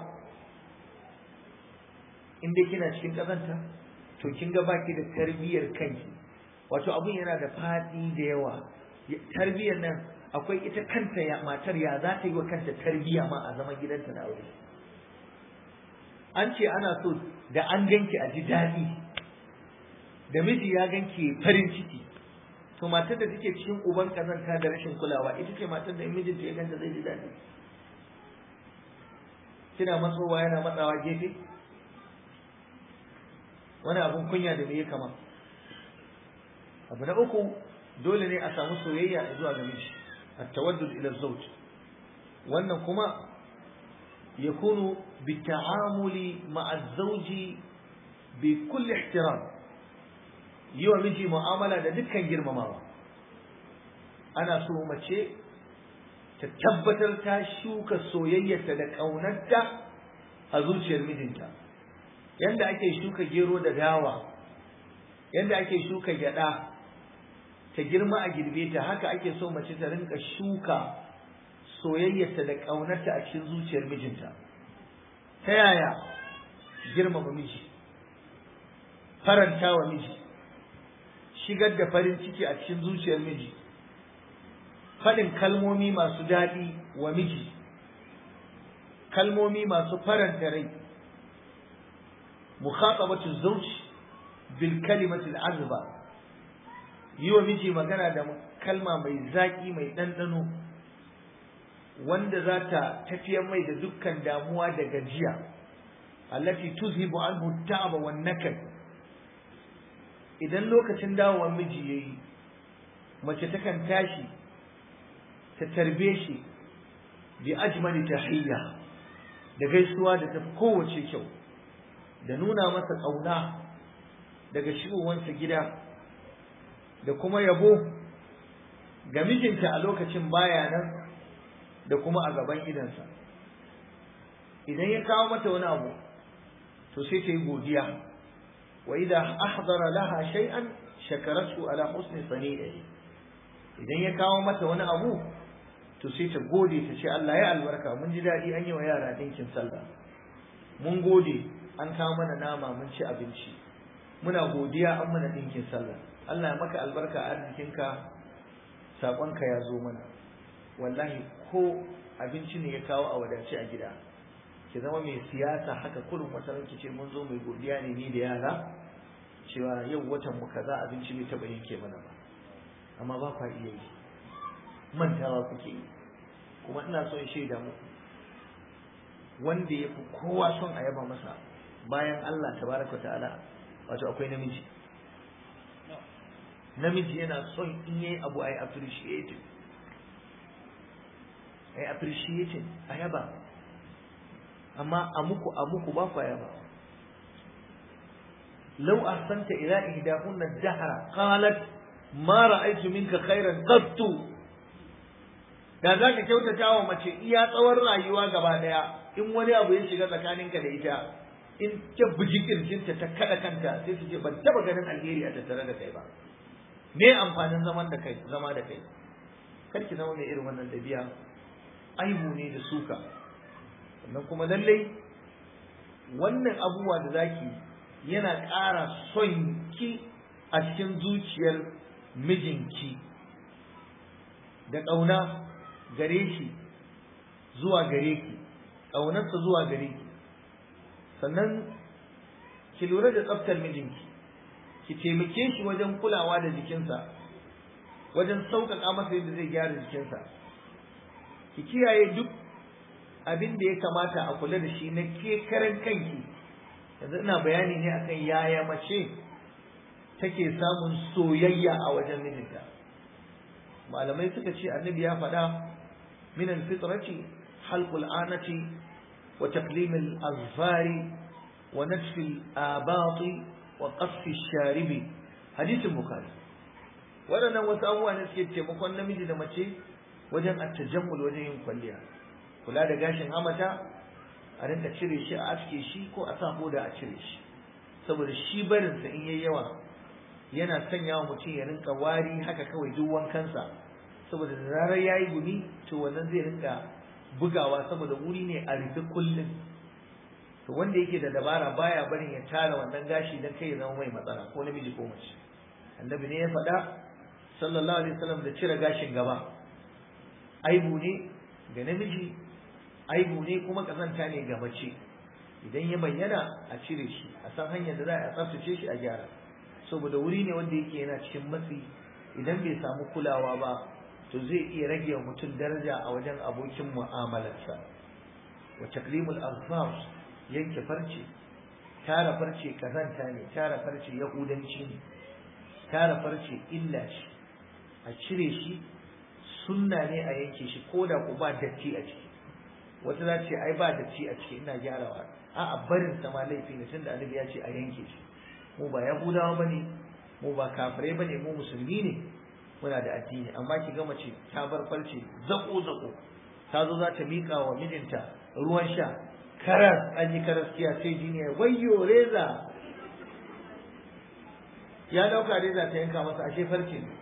in dai kina cikin kazanta to kin ga baki da tarbiyyar kanki wato abun yana da faɗi da yawa tarbiyyar nan akwai ita kanta ya matar ya za ta yi wa kanta tarbiyya ma a zaman gidanta na aure an ce ana so da an ganki a ji daɗi da miji ya ganki farin ciki to matar da take cikin uban kazanta da rashin kulawa ita ce matar da mijinta ya ganta zai ji daɗi kina matsowa yana matsawa gefe wani abun kunya da me ya kama abu na uku dole ne a samu soyayya zuwa ga miji at-tawaddud ila zawj wannan kuma yakunu بالتعامل مع الزوج بكل احترام yi wa miji mu'amala da dukkan girmamawa ana so mace ta tabbatar ta shuka soyayyarta da ƙaunarta a zuciyar mijinta yanda ake shuka gero da dawa yanda ake shuka gyada ta girma a girbe ta haka ake so mace ta rinka shuka soyayyarta da ƙaunarta a cikin zuciyar mijinta ta yaya girmama miji faranta wa miji shigar da farin ciki a cikin zuciyar miji faɗin kalmomi masu daɗi wa miji kalmomi masu faranta rai mukhatabatu zawj bil kalimati al azba yi wa miji magana da kalma mai zaki mai ɗanɗano wanda za ta tafiyar mai da dukkan damuwa da gajiya allati tuzhibu anhu ta'aba wan nakal idan lokacin dawowar miji yayi mace takan tashi ta tarbe shi bi ajmali tahiyya da gaisuwa da ta kowace kyau da nuna masa ƙauna daga shigowansa gida da kuma yabo ga mijinta a lokacin baya nan da kuma a gaban idansa idan ya kawo mata wani abu to sai ta yi godiya wa idan ahdara laha shay'an shakaratu ala husni sani'i idan ya kawo mata wani abu to sai ta gode ta ce Allah ya albarka mun ji daɗi an yi wa yara dinkin sallah mun gode an kawo mana nama mun ci abinci muna godiya an mana dinkin sallah Allah ya maka albarka a arzikinka saƙonka ya zo mana wallahi ko abinci ne ya kawo a wadace a gida ki zama mai siyasa haka kullum wata ranki ce mun zo mai godiya ne ni da yara cewa yau watan mu kaza abinci bai taɓa yanke mana ba amma ba kwa iya yi mantawa kuke yi kuma ina so in shaida muku wanda ya fi kowa son a yaba masa bayan Allah tabaraka ta'ala wato akwai namiji namiji yana son in yayi abu ai appreciating ai appreciating a yaba amma a muku a muku ba ku yaba law ahsanta ila ihdahunna dahra qalat ma ra'aytu minka khairan qattu da za ka kyautata wa mace iya tsawon rayuwa gaba daya in wani abu ya shiga tsakaninka da ita in ta buji kirjinta ta kada kanta sai su ce ban taba ganin alheri a tattare da kai ba me amfanin zaman da kai zama da kai kar ki zama mai irin wannan dabi'a aibu ne da suka sannan kuma lallai wannan abubuwa da zaki yana ƙara son ki a cikin zuciyar mijinki da ƙauna gare shi zuwa gare ki ƙaunarsa zuwa gare ki sannan ki lura da tsaftar mijinki ki taimake shi wajen kulawa da jikinsa wajen sauƙaƙa masa yadda zai gyara jikinsa ki kiyaye duk abin da ya kamata a kula da shi na ke karan kanki yanzu ina bayani ne akan yaya mace take samun soyayya a wajen mijinta malamai suka ce annabi ya faɗa min alfitrati halqul anati wa taqlim al-azfari wa natf al-abati wa qasf ash-sharibi hadithin bukhari waɗannan wasu abubuwa ne suke taimakon namiji da mace wajen attajammul wajen yin kwalliya kula da gashin hamata a rinka cire shi a aske shi ko a sa hoda a cire shi saboda shi barinsa in yayi yawa yana sanya wa mutum ya rinka wari haka kawai duk wankansa saboda da zarar ya yi gumi to wannan zai rinka bugawa saboda wuri ne a rufe kullum to wanda yake da dabara baya barin ya tara wannan gashi dan kai ya zama mai matsala ko namiji ko mace annabi ne ya faɗa sallallahu alaihi wasallam da cire gashin gaba aibu ne ga namiji aibu ne kuma kazanta ne ga mace idan ya bayyana a cire shi a san hanyar da za a tsaftace shi a gyara saboda wuri ne wanda yake yana cikin matsi idan bai samu kulawa ba to zai iya rage wa mutum daraja a wajen abokin mu'amalarsa wa taklimul azfar yanke farce tara farce kazanta ne tara farce yahudanci ne tara farce illa shi a cire shi sunna ne a yanke shi ko da ku ba datti a ciki wata za ce ai ba datti a ciki ina gyarawa a'a barin sa ma laifi ne tunda annabi ya ce a yanke shi mu ba yahudawa bane mu ba kafirai bane mu musulmi ne muna da addini amma ki ga mace ta bar farce zako zako ta zo za ta miƙa wa mijinta ruwan sha karas an yi karaskiya sai jini ya wayyo reza ya dauka reza ta yanka masa ashe farce ne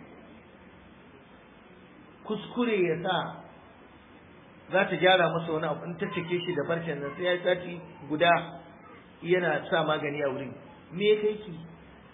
kuskure ya sa za ta gyara masa wani abu in ta cike shi da farcen nan sai ya sati guda yana sa magani a wurin me ya kai ki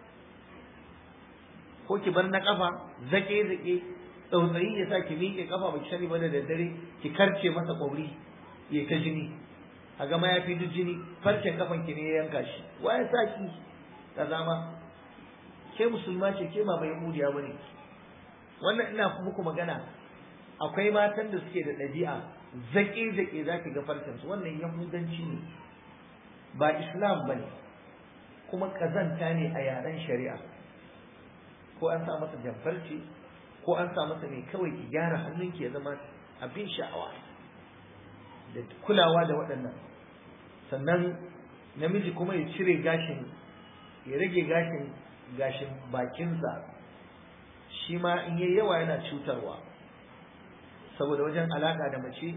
ko ki bar na kafa zake zake tsautsayi ya sa ki miƙe kafa ba ki sani ba da daddare ki karce masa ƙwauri ya ta jini a gama ya fi duk jini farcen kafan ki ne ya yanka shi wa ya sa ki ta zama ke musulma ce ke ba mai mudiya bane wannan ina muku magana akwai matan da suke da ɗabi'a zaƙe zaƙe za ki ga farcen su wannan yahudanci ne ba islam bane kuma kazanta ne a yaren shari'a ko an sa masa jamfarci ko an sa masa mai kawai ki gyara hannunki ya zama abin sha'awa da kulawa da waɗannan sannan namiji kuma ya cire gashin ya rage gashin gashin bakinsa shi ma in yi yawa yana cutarwa saboda wajen alaƙa da mace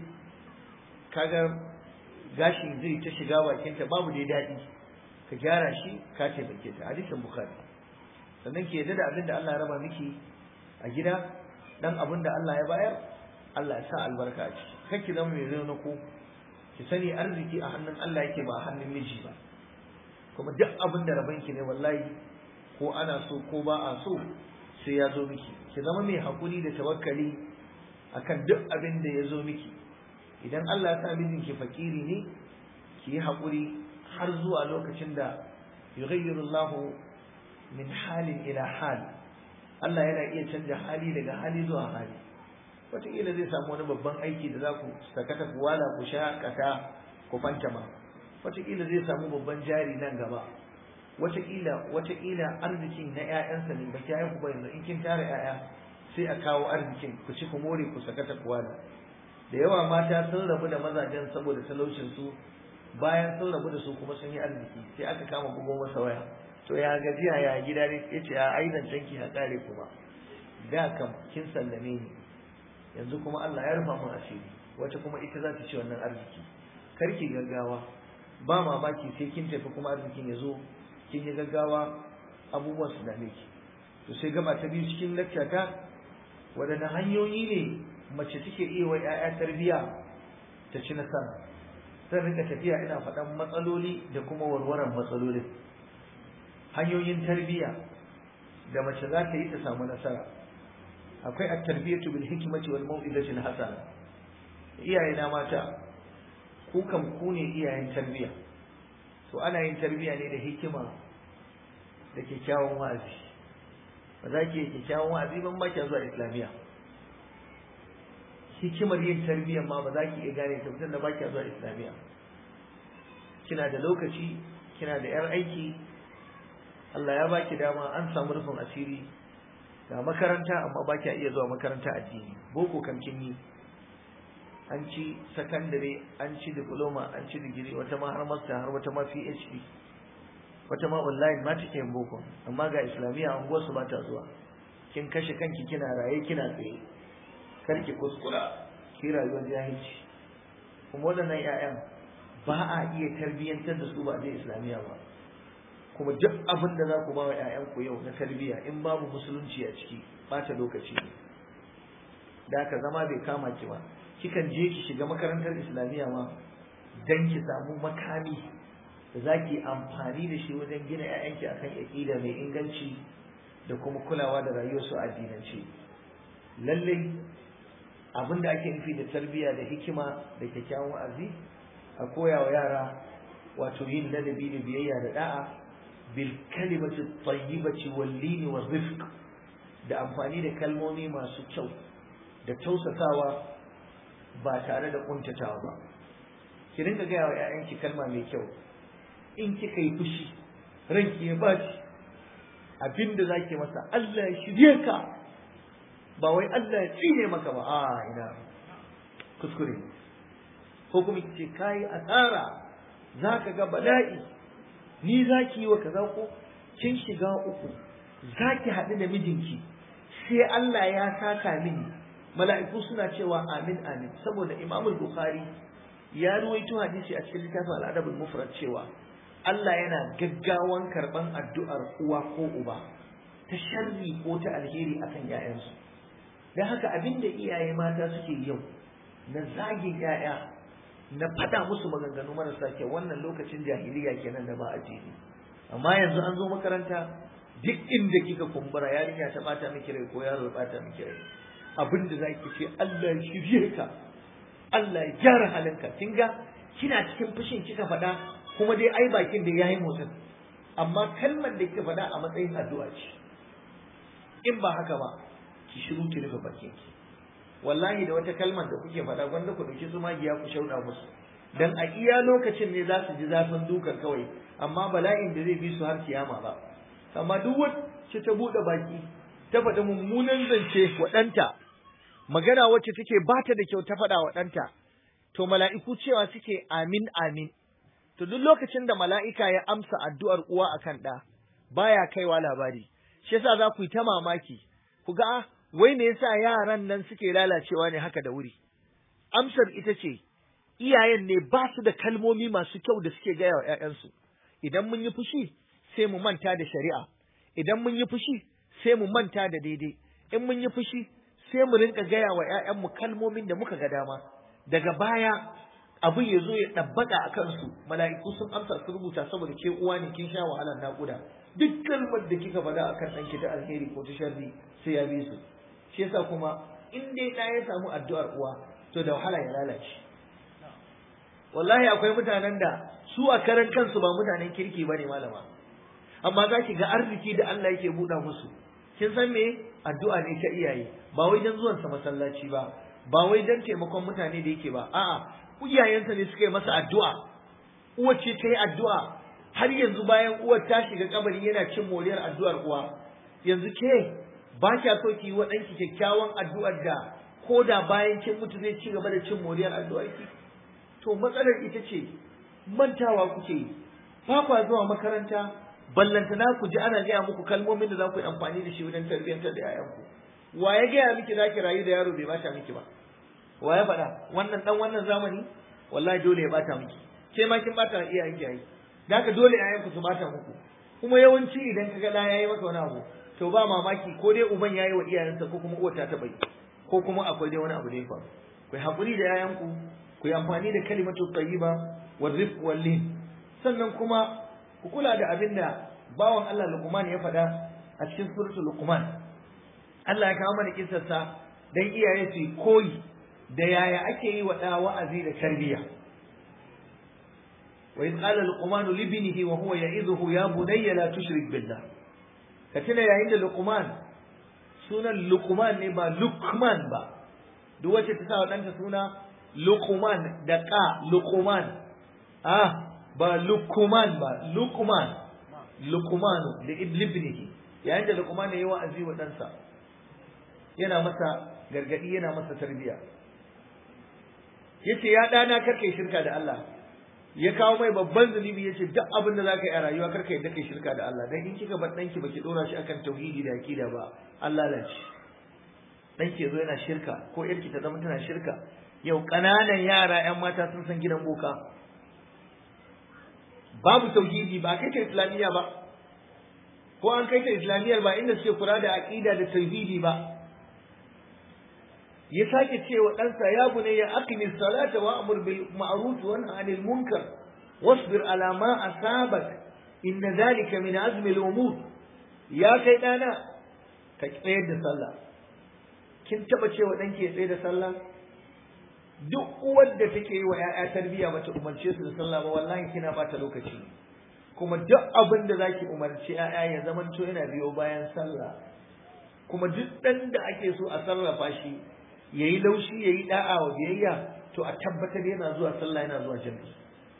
kaga gashi zai ta shiga bakinta babu dai daɗi ka gyara shi ka taimake ta hadisin bukhari sannan ki yadda da abin da Allah ya raba miki a gida dan abin da Allah ya bayar Allah ya sa albarka a ciki kar ki zama mai rauna ko ki sani arziki a hannun Allah yake ba a hannun miji ba kuma duk abin da raban ki ne wallahi ko ana so ko ba a so sai ya zo miki ki zama mai hakuri da tawakkali akan duk abin da ya zo miki idan Allah ya sa mijinki fakiri ne ki yi hakuri har zuwa lokacin da yughayyiru Allahu min halin ila hal Allah yana iya canja hali daga hali zuwa hali wataƙila zai samu wani babban aiki da za ku sakata ku wala ku sha kata ku fantama wataƙila zai samu babban jari nan gaba wataƙila wataƙila arzikin na ƴaƴansa ne baki ƴaƴan ku ba yanzu in kin tara ƴaƴa sai a kawo arzikin ku ci ku more ku sakata ku wala da yawa mata sun rabu da mazajen saboda talaucin su bayan sun rabu da su kuma sun yi arziki sai aka kama bugon masa waya to ya gajiya ya gida ne ya ce a aizan canki a kare kuma da kam kin sallame ni yanzu kuma Allah ya rufa mun asiri wata kuma ita za ta ci wannan arziki karki gaggawa ba mamaki sai kin tafi kuma arzikin ya zo kin yi gaggawa abubuwan su dame ki to sai gaba ta biyu cikin lakca ta waɗanne hanyoyi ne mace take iya wa 'ya'ya tarbiyya ta ci nasara zan rika tafiya ina faɗan matsaloli da kuma warwaran matsalolin hanyoyin tarbiyya da mace za ta yi ta samu nasara akwai at-tarbiyatu bil hikmati wal mau'izati hasana iyaye na mata ku kam ku ne iyayen tarbiyya to ana yin tarbiyya ne da hikima da kyakkyawan wa'azi ba za ki yi kyakkyawan wa'azi ban ba ki zuwa islamiyya hikimar yin tarbiyyar ma ba za ki iya gane ta da ba ki zuwa islamiyya kina da lokaci kina da yar aiki Allah ya baki dama an samu rufin asiri ga makaranta amma ba iya zuwa makaranta addini boko kan kin yi an ci sakandare an ci diploma an ci digiri wata ma har master har wata ma PhD wata ma online ma take yin boko amma ga islamiyya an su ba ta zuwa kin kashe kanki kina raye kina tsaye kar ki kuskura ki rayuwar jahilci kuma waɗannan 'ya'yan ba a iya tarbiyyantar da su ba zai islamiyya ba kuma duk abin da za ku ba wa 'ya'yanku yau na tarbiyya in babu musulunci a ciki ɓata lokaci ne da aka zama bai kama ki ba kikan je ki shiga makarantar islamiyya ma dan ki samu makami da za ki amfani da shi wajen gina 'ya'yanki akan aƙida mai inganci da kuma kulawa da rayuwarsu a addinance lallai abin da ake nufi da tarbiyya da hikima da kyakkyawan wa'azi a koya wa yara wato yin ladabi da biyayya da da'a bil kalimati tayyibati wal lini wal rifq da amfani da kalmomi masu kyau da tausasawa ba tare da kuntatawa ba ki rinka gaya wa 'ya'yanki kalma mai kyau in kika yi fushi ranki ya baci abinda zaki masa Allah ya shirye ka ba wai Allah ya tsine maka ba a ina kuskure ko kuma ce kai asara zaka ga bala'i ni zaki yi wa kaza ko kin shiga uku zaki haɗu da mijinki sai Allah ya saka mini mala'iku suna cewa amin amin saboda Imam Bukhari ya ruwaito hadisi a cikin littafin al'adabul mufrad cewa Allah yana gaggawan karban addu'ar uwa ko uba ta sharri ko ta alheri akan 'ya'yansu dan haka abinda iyaye mata suke yau na zagin 'ya'ya na fada musu maganganu marasa kyau wannan lokacin jahiliya kenan da ba a jini amma yanzu an zo makaranta duk inda kika kumbura yarinya ta bata miki rai ko yaro ya bata miki rai abin da zaki ce Allah ya shirye ka Allah ya gyara halinka kin ga kina cikin fushin kika faɗa kuma dai ai bakin da yayi motsin amma kalmar da kika faɗa a matsayin addu'a ce in ba haka ba ki shiru ki rufe bakin ki wallahi da wata kalmar da kuke faɗa gwanda ku dauki zumagiya ku shauɗa musu dan a iya lokacin ne za su ji zafin dukan kawai amma bala'in da zai bi su har kiyama ba amma duk wacce ta buɗe baki ta faɗi mummunan zance wa ɗanta magana wacce take ba ta da kyau ta faɗa wa ɗanta to mala'iku cewa suke amin amin to duk lokacin da mala'ika ya amsa addu'ar uwa akan ɗa baya kaiwa labari shi yasa za ku yi ta mamaki ku ga wai me yasa yaran nan suke lalacewa ne haka da wuri amsar ita ce iyayen ne ba su da kalmomi masu kyau da suke gaya wa ‘ya'yansu idan mun yi fushi sai mu manta da shari'a idan mun yi fushi sai mu manta da daidai in mun yi fushi sai mu rinka gaya wa ‘ya'yanmu kalmomin da muka ga dama daga baya abin ya zo ya ɗabbaka a kansu mala'iku sun amsa su rubuta saboda ke uwa ne kin sha wahalar naƙuda duk kalmar da kika faɗa akan ɗanki ta alheri ko ta sharri sai ya bi su shi yasa kuma in dai ɗa ya samu addu'ar uwa to da wahala ya lalace wallahi akwai mutanen da su a karan kansu ba mutanen kirki bane malama amma za ki ga arziki da Allah yake buɗa musu kin san me addu'a ne ta iyaye ba wai dan zuwansa masallaci ba ba wai dan taimakon mutane da yake ba a'a iyayensa ne suka yi masa addu'a uwar ce ta yi addu'a har yanzu bayan uwar ta shiga kabari yana cin moriyar addu'ar uwa yanzu ke ba kya so ki yi wa ɗanki kyakkyawan addu'ar da ko da bayan kin mutu zai ci gaba da cin moriyar addu'ar ki to matsalar ita ce mantawa kuke yi ba kwa zuwa makaranta ballantana ku ji ana gaya muku kalmomin da za ku yi amfani da shi wajen tarbiyyantar da 'ya'yanku wa ya gaya miki za ki rayu da yaro bai bata miki ba wa ya faɗa wannan dan wannan zamani wallahi dole ya bata miki ke ma kin bata iyayen ki yayi da haka dole ƴaƴanku su bata muku kuma yawanci idan kaga da yayi maka wani abu to ba mamaki ko dai uban yayi wa iyayensa ko kuma uwar ta taɓa yi ko kuma akwai dai wani abu da ya faru ku yi haƙuri da ƴaƴanku ku yi amfani da kalimatu tayyiba wa rifq wal lin sannan kuma ku kula da abin da bawan Allah Luqman ya faɗa a cikin suratul Luqman Allah ya kawo mana kissarsa dan iyaye su koyi da yaya ake yi wa ɗa wa'azi da tarbiyya wa in qala luqman li ibnihi wa huwa ya'idhuhu ya bunayya la tushrik billah ka tuna yayin da luqman sunan luqman ne ba lukman ba duk wacce ta sa wa ɗanta suna luqman da ka luqman ah ba luqman ba luqman luqman da ibnihi yayin da luqman ya yi wa'azi wa ɗansa yana masa gargadi yana masa tarbiyya yace ya dana karka shirka da Allah ya kawo mai babban zunubi yace duk abin da zaka yi a rayuwa karka yadda kai shirka da Allah dan in kika bar danki baki dora shi akan tauhidi da akida ba Allah lalace danki yazo yana shirka ko yarki ta zama tana shirka yau kananan yara yan mata sun san gidan boka babu tauhidi ba kai ta islamiyya ba ko an kai ta islamiyyar ba inda suke kula da aqida da tauhidi ba ya sake cewa ɗansa ya bune ya aqimi salata wa amur bil ma'ruf wa nahy anil munkar wasbir ala ma asabak inna dhalika min azmi al umur ya kai dana ka tsayar da sallah kin taba cewa danki ya tsayar da sallah duk uwar da take yi wa 'ya'ya tarbiyya bata umarce su da sallah ba wallahi kina bata lokaci kuma duk abin da zaki umarci 'ya'ya ya zamanto yana biyo bayan sallah kuma duk ɗan da ake so a sarrafa shi yayi laushi yayi da'a wa biyayya to a tabbatar yana zuwa sallah yana zuwa jami'i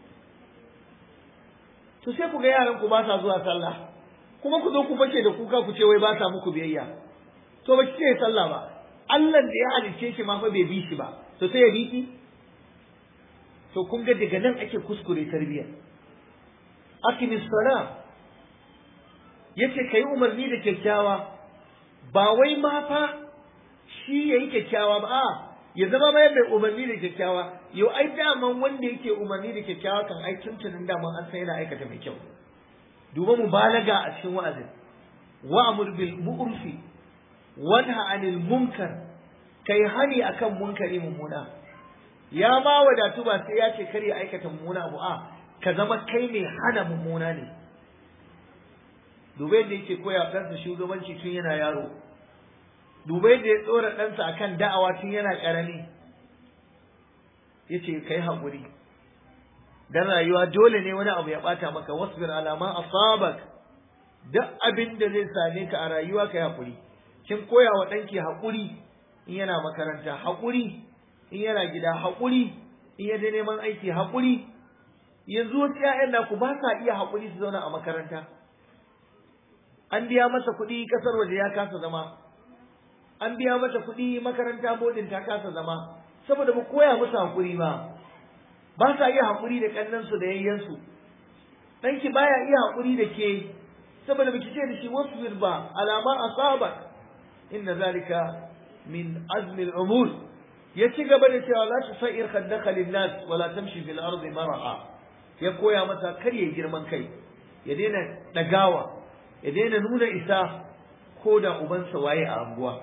to sai ku ga yaran ku ba sa zuwa sallah kuma ku zo ku fashe da kuka ku ce wai ba sa muku biyayya to ba kike sallah ba Allah da ya halicce shi ma fa bai bi shi ba to sai ya bi ki to kun ga daga nan ake kuskure tarbiyya aqimis sala yace kai umarni da kyakkyawa ba wai ma fa shi yayi kyakkyawa ba a ya zama mai mai umarni da kyakkyawa yau ai daman wanda yake umarni da kyakkyawa kan ai tuntunin daman an san yana aikata mai kyau duba mubalaga a cikin wa'azin wa'mur bil mu'rufi wanha anil munkar kai hani akan munkari mummuna ya ma wadatu ba sai ya ce kar ya aikata mummuna abu a ka zama kai mai hana mummuna ne dubai da yake koya ɗansa shugabanci tun yana yaro dubai da ya tsora ɗansa akan da'awa tun yana ƙarami ya ce kai haƙuri dan rayuwa dole ne wani abu ya ɓata maka wasbir alama asabak duk abin da zai same ka a rayuwa kai haƙuri kin koya wa ɗanki haƙuri in yana makaranta haƙuri in yana gida haƙuri in ya je neman aiki haƙuri yanzu wasu ‘ya'yan naku ba sa iya haƙuri su zauna a makaranta an biya masa kuɗi ƙasar waje ya kasa zama an biya mata kuɗi makaranta bodin ta kasa zama saboda ba koya musu haƙuri ba ba sa iya haƙuri da ƙannansu da yayyansu ɗanki baya iya haƙuri da ke saboda baki ce da shi wasbir ba alama asabak inna zalika min azmi al-umur ya ci gaba da cewa la tusair khaddaka lin-nas wala tamshi fil ardi maraha ya koya masa kar ya girman kai ya daina dagawa ya daina nuna isa ko da ubansa waye a anguwa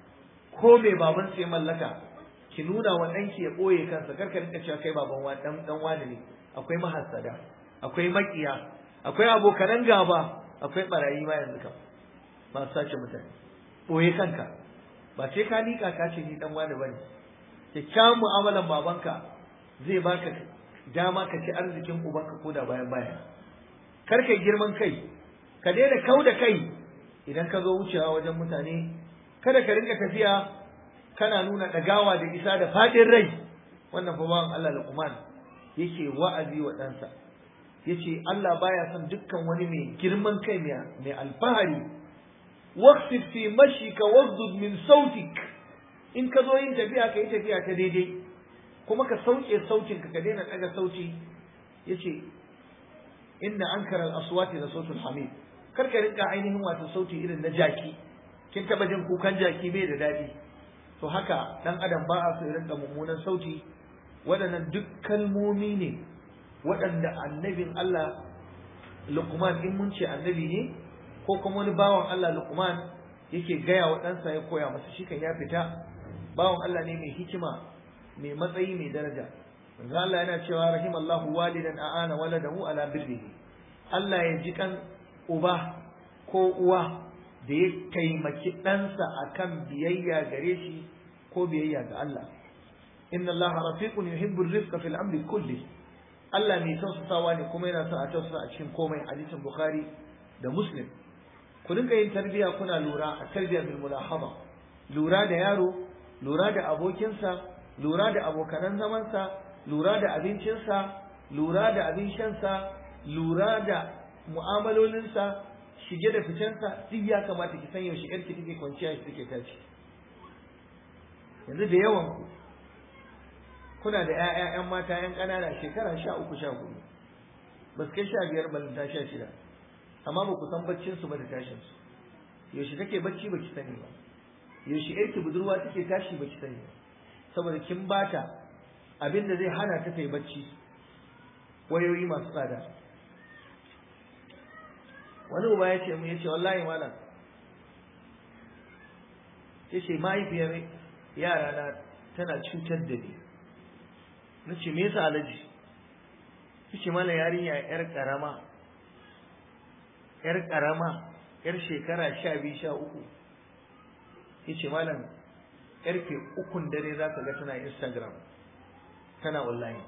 ko mai babansa ya mallaka ki nuna wa ɗanki ya ɓoye kansa kar ka rinka cewa kai baban wa dan dan wani ne akwai mahassada akwai makiya akwai abokanan gaba akwai barayi ma yanzu kam masu sace mutane ɓoye kanka ba sai ka liƙa ka ce ni dan wani bane kyakkyawan mu'amalan babanka zai baka dama ka ci arzikin ubanka ko da bayan baya kar ka girman kai ka daina kau da kai idan ka zo wucewa wajen mutane kada ka rinka tafiya kana nuna ɗagawa da isa da faɗin rai wannan fa bawan Allah Luqman yake wa'azi wa ɗansa yace Allah baya son dukkan wani mai girman kai mai alfahari waqsid fi mashika wasdud min sautik in ka zo yin tafiya ka yi tafiya ta daidai kuma ka sauke sautin ka ka daina daga sauti yace inna ankara al-aswati la sautul hamid kar ka rinka ainihin wato sauti irin na jaki kin taba jin kukan jaki bai da dadi to haka dan adam ba a so ya rinka mummunan sauti waɗannan duk kalmomi ne waɗanda annabin Allah Luqman in mun ce annabi ne ko kuma wani bawan Allah Luqman yake gaya wa ɗansa ya koya masa shi kan ya fita bawan Allah ne mai hikima mai matsayi mai daraja manzo Allah yana cewa rahimallahu walidan a'ana waladahu ala birrihi Allah ya ji kan uba ko uwa da ya taimaki ɗansa akan biyayya gare shi ko biyayya ga Allah inna Allah rafiqun yuhibbu ar-rifqa fil amri kulli Allah mai tausasawa ne kuma yana son a tausasa a cikin komai hadisin Bukhari da Muslim ku dinga yin tarbiya kuna lura a tarbiya bil mulahaba lura da yaro lura da abokinsa lura da abokanan zamansa lura da abincinsa lura da abin shansa lura da mu'amalolinsa shige da ficensa duk ya kamata ki san yaushe yarki take kwanciya shi take tashi yanzu da yawan ku kuna da ƴaƴa ƴan mata ƴan ƙanana shekara sha uku sha hudu ba su kai sha biyar balanta sha shida amma ba ku san baccinsu ba da tashinsu yaushe take bacci ba ki sani ba yaushe yarki budurwa take tashi ba ki sani ba saboda kin bata abin da zai hana ta yi bacci wayoyi masu tsada wani uba ya ce mu ya ce wallahi malam ya ce mahaifiyar yara na tana cutar da ni na ce me yasa alaji ya ce malam yarinya yar karama yar karama yar shekara sha biyu sha uku ya ce malam karfe ukun dare za ka ga tana instagram tana online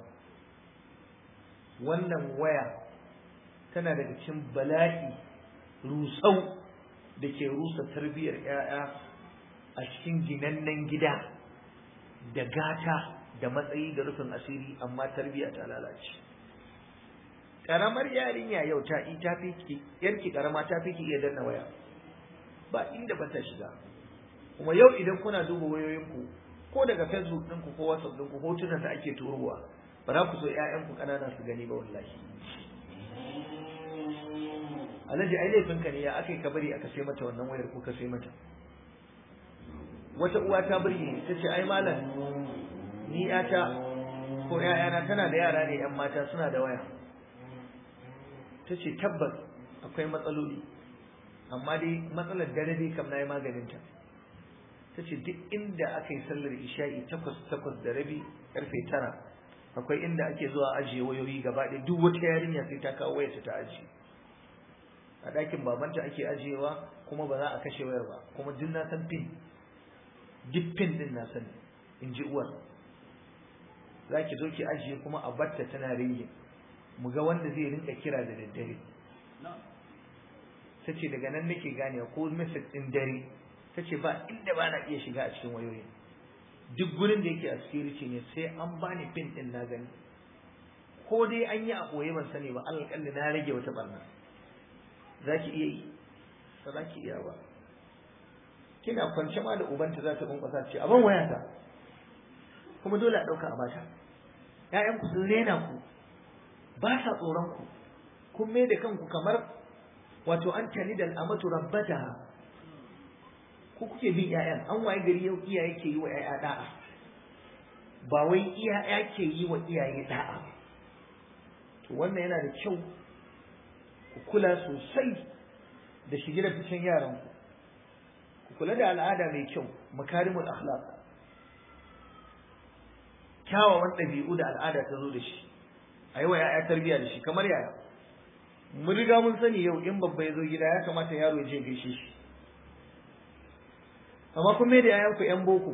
wannan waya tana daga cikin bala'i rusau da ke rusa tarbiyyar 'ya'ya a cikin ginannen gida da gata da matsayi da rufin asiri amma tarbiyya ta lalace karamar yarinya yau ta ta fi ki yarki karama ta fi ki iya danna waya ba inda ba ta shiga kuma yau idan kuna duba wayoyinku ko daga facebook ɗinku ko whatsapp ɗinku hotunan da ake turowa ba za ku so ƴaƴanku ƙanana su gani ba wallahi alhaji ai laifinka ne ya aka yi kabari aka sai mata wannan wayar ko ka sai mata wata uwa ta burge ta ce ai malam ni yata ko ‘ya'yana tana da yara ne ‘yan mata suna da waya ta ce tabbas akwai matsaloli amma dai matsalar dare dai kam na yi maganinta ta ce duk inda aka yi sallar isha'i takwas takwas da rabi karfe tara akwai inda ake zuwa ajiye wayoyi gaba ɗaya duk wata yarinya sai ta kawo wayarta ta ajiye a ɗakin babanta ake ajiyewa kuma ba za a kashe wayar ba kuma duk na san pin duk pin din na sani in ji uwar za ki zo ki ajiye kuma a batta tana ringe mu ga wanda zai rinka kira da daddare ta ce daga nan nake ganewa ko message ɗin dare ta ce ba inda ba na iya shiga a cikin wayoyin duk gurin da yake a security ne sai an bani pin ɗin na gani ko dai an yi a ɓoye ban sani ba alƙalli na rage wata barna za ki iya yi ba za ki iya ba kina kwance ma da ubanta za ta kunkwasa ce abin wayata kuma dole a ɗauka a bata ‘ya'yanku sun rena ku ba sa tsoron ku kun mai da kanku kamar wato an tani da al'amatu rabbata ku kuke bin ‘ya'yan an waye gari yau iyaye ke yi wa ‘ya'ya da'a ba wai iyaye ke yi wa iyaye da'a to wannan yana da kyau ku kula sosai da shige da ficen yaranku ku kula da al'ada mai kyau makarimul akhlaq kyawawan ɗabi'u da al'ada ta zo da shi a yi wa ya'ya tarbiyya da shi kamar yaya mun riga mun sani yau in babba ya zo gida ya kamata yaro ya je gaishe shi amma kun mai da yayanku yan boko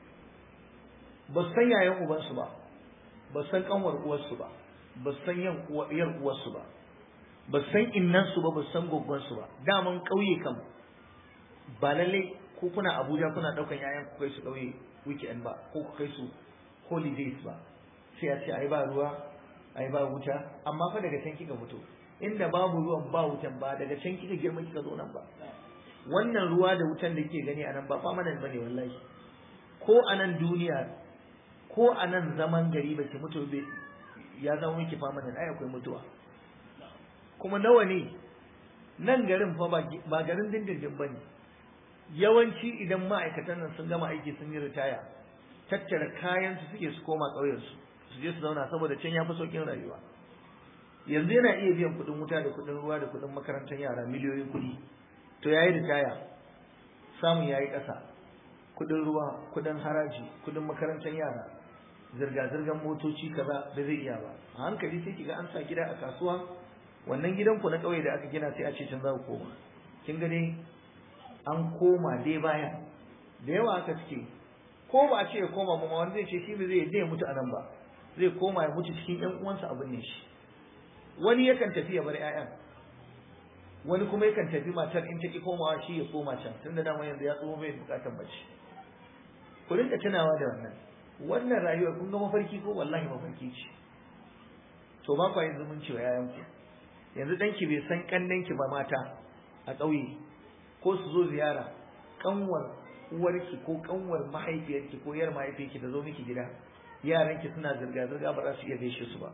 ba su san yayan ubansu ba ba su san kanwar uwarsu ba ba su san yan yar uwarsu ba ba su san innansu ba ba su san goggonsu ba daman ƙauye kam ba lallai ko kuna Abuja kuna ɗaukan yayan ku kai su ƙauye weekend ba ko ku kai su holidays ba sai a ce ai ba ruwa ai ba wuta amma fa daga can kika fito inda babu ruwan ba wutan ba daga can kika girma kika zo nan ba wannan ruwa da wutan da kike gani a nan ba famanan bane wallahi ko a nan duniya ko a nan zaman gari ba ki mutu ya zama miki famanan ai akwai mutuwa kuma nawa ne nan garin fa ba garin dindindin bane yawanci idan ma'aikatan nan sun gama aiki sun yi ritaya tattara kayan su suke su koma ƙauyen su su je su zauna saboda can ya fi sauƙin rayuwa yanzu yana iya biyan kuɗin wuta da kuɗin ruwa da kuɗin makarantar yara miliyoyin kuɗi to yayi ritaya samun yayi ƙasa kuɗin ruwa kuɗin haraji kuɗin makarantar yara zirga-zirgar motoci kaza da zai iya ba a hankali sai kiga an sa gida a kasuwa wannan gidan ku na ƙauye da aka gina sai a ce can za ku koma kin ga dai an koma dai baya da yawa aka suke ko ba a ce ya koma ba wanda zai ce shi ba zai ya mutu a nan ba zai koma ya mutu cikin ƴan uwansa abin ne shi wani yakan tafi ya bar ƴaƴan wani kuma yakan tafi matar in ta ki komawa shi ya koma can tunda dama yanzu ya tsoho bai bukatar mace ku rinka tunawa da wannan wannan rayuwar kun ga mafarki ko wallahi mafarki ce to ba ku yin zumunci wa ƴaƴanku yanzu danki bai san kannanki ba mata a ƙauye ko su zo ziyara kanwar uwarki ko kanwar mahaifiyarki ko yar mahaifiyarki da zo miki gida yaranki suna zirga zirga ba za su iya gaishe su ba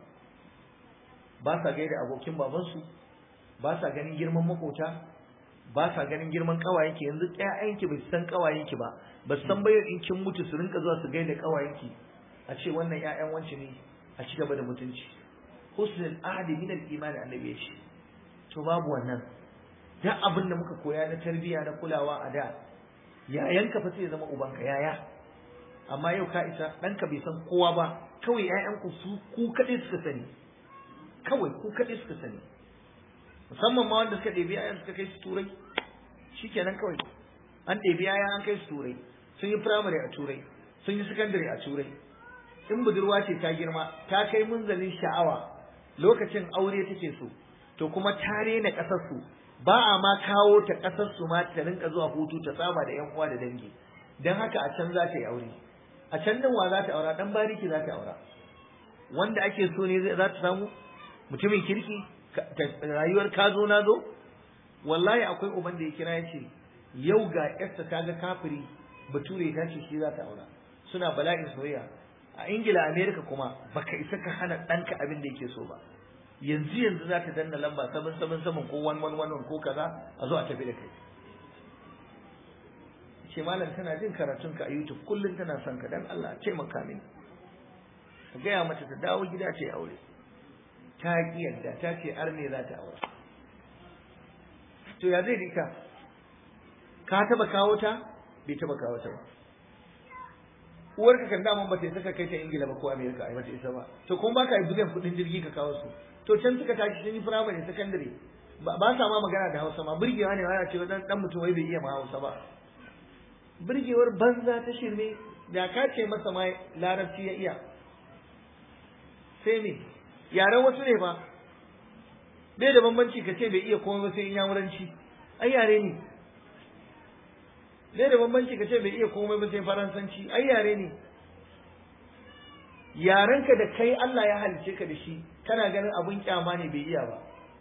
ba sa gaida abokin babansu ba sa ganin girman makota ba sa ganin girman kawayenki yanzu ƴaƴanki ba su san kawayenki ba ba su san bayar in kin mutu su rinka zuwa su gaida kawayenki a ce wannan ƴaƴan wance ne a ci gaba da mutunci husnul ahdi min al-iman annabi ya ce to babu wannan duk abin da muka koya na tarbiyya na kulawa a da yayanka fa sai ya zama ubanka yaya amma yau ka isa ɗanka bai san kowa ba kawai ƴaƴanku su ku kaɗai suka sani kawai ku kaɗai suka sani musamman ma wanda suka ɗebi ƴaƴan suka kai su turai shikenan kawai an ɗebi ƴaƴa an kai su turai sun yi firamare a turai sun yi sakandare a turai in budurwa ce ta girma ta kai munzalin sha'awa lokacin aure take so to kuma ta rena ƙasar su ba a ma kawo ta ƙasar su ma ta rinka zuwa hutu ta saba da ƴan uwa da dangi dan haka a can za ta yi aure a can din wa za ta aura dan bariki za ta aura wanda ake so ne za ta samu mutumin kirki rayuwar ka zo na zo wallahi akwai uban da ya kira ya ce yau ga yarsa ta ga kafiri bature ta ce shi za ta aura suna bala'in soyayya a ingila america kuma baka isa ka hana ɗanka abin da yake so ba yanzu yanzu za ta danna lamba sabon sabon saman ko wan wan wan ko kaza a zo a tafi da kai ce malam tana jin karatun ka a YouTube kullum tana son ka dan Allah ce maka mini ka gaya mata ta dawo gida ta yi aure ta ki yadda ta ce arne za ta aure to ya zai dika ka taba kawo ta bai taba kawo ta ba uwarka kan daman ba ta isa ka kai ta ingila ba ko amerika ai ba ta isa ba to kuma baka yi bugan kudin jirgi ka kawo su to can suka tashi sun yi firamare sakandare ba sa ma magana da hausa ma burgewa ne wani ce dan dan mutum wai bai iya ma hausa ba burgewar banza ta shirme da ka ce masa ma larabci ya iya sai me yaren wasu ne ba bai da bambanci ka ce bai iya komai ba sai in yamuranci ai yare ne bai da bambanci ka ce bai iya komai ba sai faransanci ai yare ne yarenka da kai Allah ya halice ka da shi kana ganin abun kyama ne bai iya ba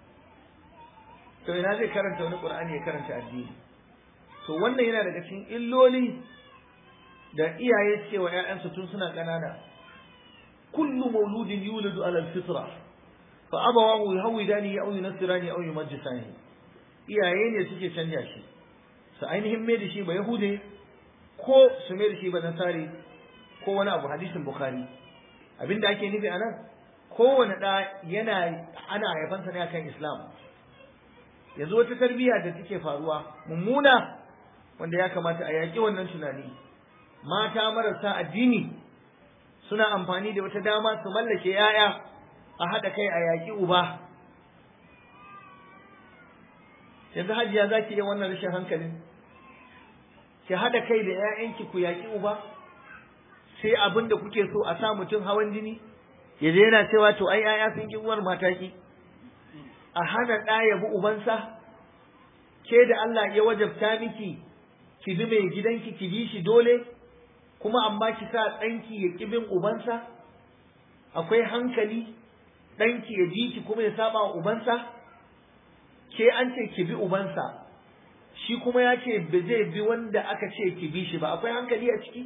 to ina zai karanta wani qur'ani ya karanta addini to wannan yana daga cikin illoli da iyaye suke wa ƴaƴansu tun suna ƙanana kullu mauludin yuladu ala alfitra fa abawahu yuhawidani aw yunassirani aw yumajjisani iyaye ne suke canja shi su ainihin mai da shi ba yahude ko su mai da shi ba nasari ko wani abu hadisin bukhari abinda ake nufi a nan kowane ɗa yana ana haifansa ne akan islam yanzu wata tarbiyya da take faruwa mummuna wanda ya kamata a yaƙi wannan tunani mata marasa addini suna amfani da wata dama su mallake 'ya'ya a haɗa kai a yaƙi uba yanzu hajiya za ki yi wannan rashin hankalin ki haɗa kai da 'ya'yanki ku yaƙi uba sai abin da kuke so a sa mutum hawan jini ya je yana cewa to ai 'ya'ya sun ki uwar mataki a hana ɗa ya bi ubansa ke da Allah ya wajabta miki ki bi mai gidanki ki bi shi dole kuma amma ki sa ɗanki ya ƙi bin ubansa akwai hankali ɗanki ya ji ki kuma ya saba wa ubansa ke an ce ki bi ubansa shi kuma ya ce ba zai bi wanda aka ce ki bi shi ba akwai hankali a ciki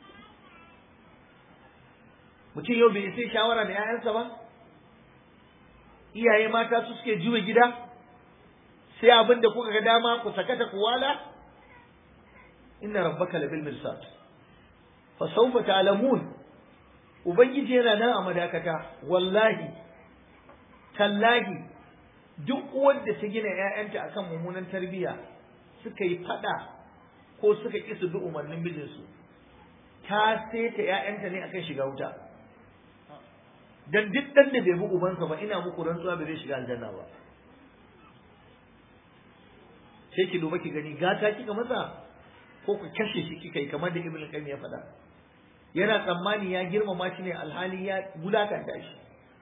mutum yau bai sai shawara da 'ya'yansa ba iyaye mata su suke juya gida sai abin da kuka ga dama ku sakata ku wala inna rabbaka labil mirsad fa sawfa ta'lamun ubangiji yana nan a madakata wallahi tallahi duk wanda ta gina ƴaƴanta akan mummunan tarbiyya suka yi fada ko suka ki su bi umarnin mijinsu ta saita ƴaƴanta ne akan shiga wuta dan duk dan da bai bi ubansa ba ina muku rantsuwa bai zai shiga aljanna ba sai ki duba ki gani gata kika masa ko ku kashe shi kika yi kamar da ibn qayyim ya faɗa yana tsammani ya girmama shi ne alhali ya wulakanta shi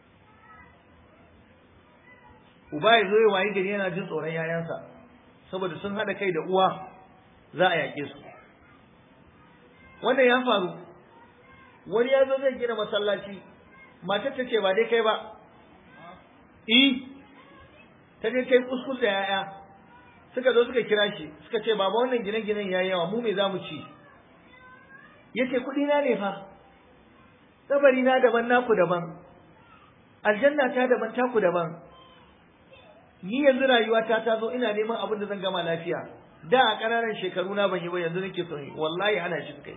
uba ya zo ya wayi gari yana jin tsoron yayansa saboda sun haɗa kai da uwa za a yaƙe su wannan ya faru wani ya zo zai gina masallaci matar ta ce ba dai kai ba i ta je kai kuskus da yaya suka zo suka kira shi suka ce baba wannan gine-ginen yayi yawa mu me za mu ci yace kuɗi na ne fa kabari na daban naku daban aljanna ta daban taku daban ni yanzu rayuwata ta zo ina neman abin da zan gama lafiya da a ƙananan shekaru na ban yi ba yanzu nake son yi wallahi ana shi kai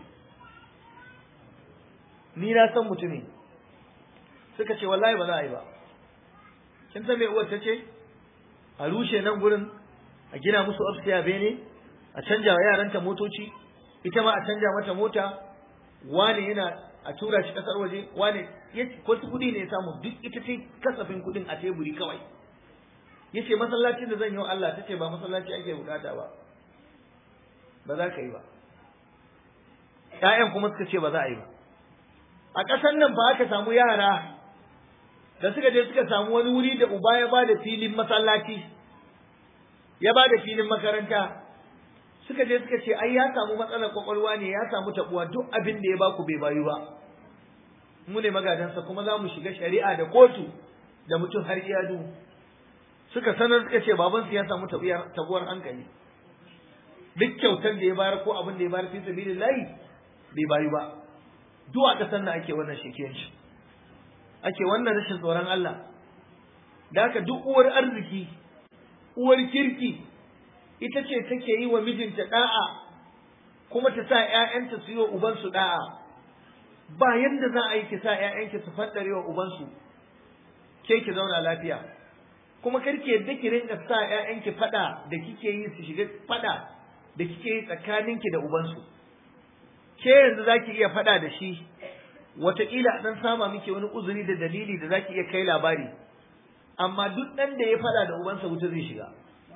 ni na san mutumin suka ce wallahi ba za a yi ba kin san me uwar ta ce a rushe nan gurin a gina musu upstairs bene a canja wa yaranta motoci ita ma a canja mata mota wane yana a tura shi kasar waje wane wasu kudi ne ya samu duk ita ce kasafin kudin a teburi kawai yace masallacin da zan yi wa Allah tace ba masallaci ake bukata ba ba za ka yi ba ƴaƴan kuma suka ce ba za a yi ba a ƙasar nan ba aka samu yara da suka je suka samu wani wuri da uba ya ba da filin masallaci ya ba da filin makaranta suka je suka ce ai ya samu matsalar kwakwalwa ne ya samu tabuwa duk abin da ya baku bai bayu ba mu ne magadansa kuma za mu shiga shari'a da kotu da mutum har iyadu suka sanar suka ce babansu ya samu tabuwar hankali duk kyautar da ya bayar ko abin da ya bayar fi sabilillahi bai bayu ba duk a ƙasar nan ake wannan shekiyanci ake wannan rashin tsoron Allah da haka duk uwar arziki uwar kirki ita ce take yi wa mijinta da'a kuma ta sa ‘ya'yanta su yi wa ubansu da'a ba yadda za a yi ki sa ‘ya'yanki su faddare wa ubansu ke ki zauna lafiya kuma karki yadda ki rinka sa ‘ya'yanki fada da kike yi su shiga fada da kike yi tsakaninki da ubansu ke yanzu za ki iya fada da shi wataƙila dan sama miki wani uzuri da dalili da za ki iya kai labari amma duk ɗan da ya fada da ubansa wuta zai shiga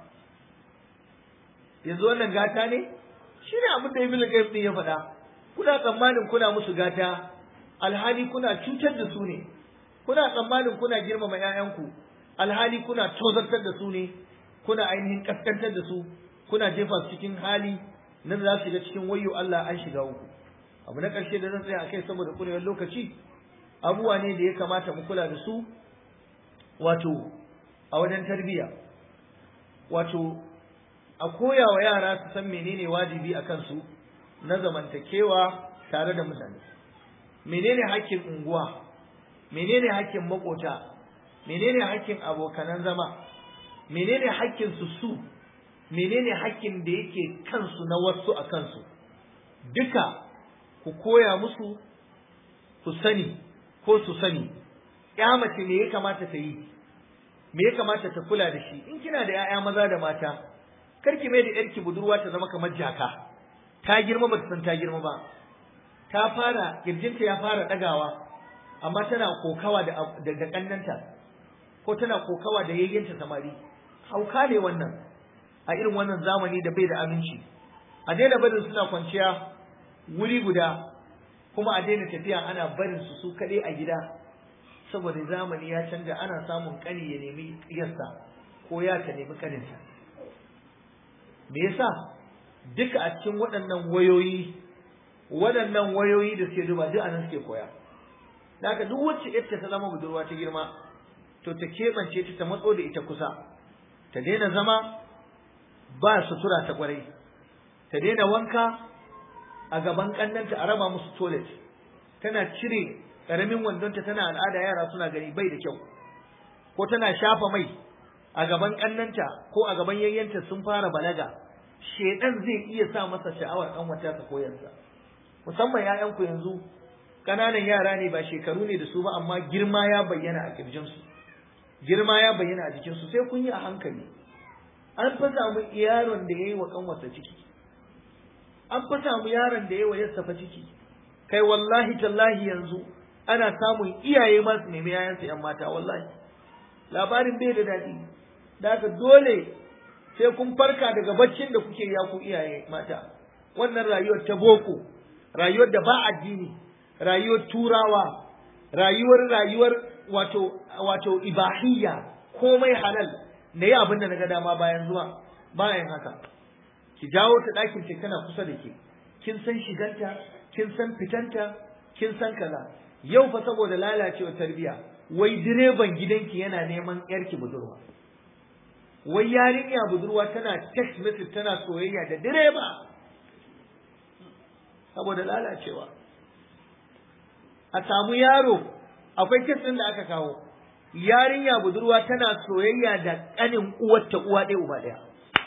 yanzu wannan gata ne shi ne abin da ibn qayyim din ya faɗa kuna tsammanin kuna musu gata alhali kuna cutar da su ne kuna tsammanin kuna girmama ƴaƴanku alhali kuna tozartar da su ne kuna ainihin kaskantar da su kuna jefa su cikin hali nan za su shiga cikin wayyo Allah an shiga uku abu na ƙarshe da zan tsaya a kai saboda kurewar lokaci abubuwa ne da ya kamata mu kula da su wato a wajen tarbiyya wato a koya wa yara su san menene wajibi a kansu na zamantakewa tare da mutane menene hakkin unguwa menene hakkin makota menene hakkin abokanan zama menene hakkin su su menene hakkin da yake kansu na wasu a kansu duka ku koya musu ku sani ko su sani ya mace me ya kamata ta yi me ya kamata ta kula da shi in kina da 'ya'ya maza da mata karki mai da yarki budurwa ta zama kamar jaka ta girma ba ta san ta girma ba ta fara kirjinta ya fara dagawa amma tana kokawa da da kannanta ko tana kokawa da yayyanta samari hauka ne wannan a irin wannan zamani da bai da aminci a daina barin suna kwanciya wuri guda kuma a daina tafiya ana barin su su kaɗai a gida saboda zamani ya canja ana samun kani ya nemi yassa ko ya ta nemi kaninta me yasa duka a cikin waɗannan wayoyi waɗannan wayoyi da suke duba duk anan suke koya haka duk wacce ita ta zama budurwa ta girma to ta keɓance ta ta matso da ita kusa ta daina zama ba sutura ta kwarai ta daina wanka a gaban kannanta a raba musu toilet tana cire ƙaramin wandonta tana al'ada yara suna gani bai da kyau ko tana shafa mai a gaban kannanta ko a gaban yayyanta sun fara balaga shedan zai iya sa masa sha'awar dan wata ta koyarsa musamman ƴaƴanku yanzu ƙananan yara ne ba shekaru ne da su ba amma girma ya bayyana a kirjinsu girma ya bayyana a jikinsu sai kun yi a hankali an fa samu yaron da yayi wa kanwarsa ciki an fa samu yaron da yayi wa yarsa fa ciki kai wallahi tallahi yanzu ana samun iyaye ma su nemi yayansu yan mata wallahi labarin bai da daɗi da haka dole sai kun farka daga baccin da kuke ya ku iyaye mata wannan rayuwar ta boko rayuwar da ba addini rayuwar turawa rayuwar rayuwar wato wato ibahiyya komai halal na yi abin da na ga dama bayan zuwa bayan haka ki jawo ta ɗakin ki kana kusa da ke kin san shiganta kin san fitanta kin san kaza yau fa saboda lalacewar tarbiya wai direban gidanki yana neman yarki budurwa wai yarinya budurwa tana text message tana soyayya da direba saboda lalacewa a samu yaro akwai kes ɗin da aka kawo yarinya budurwa tana soyayya da ƙanin uwarta uwa ɗaya uba ɗaya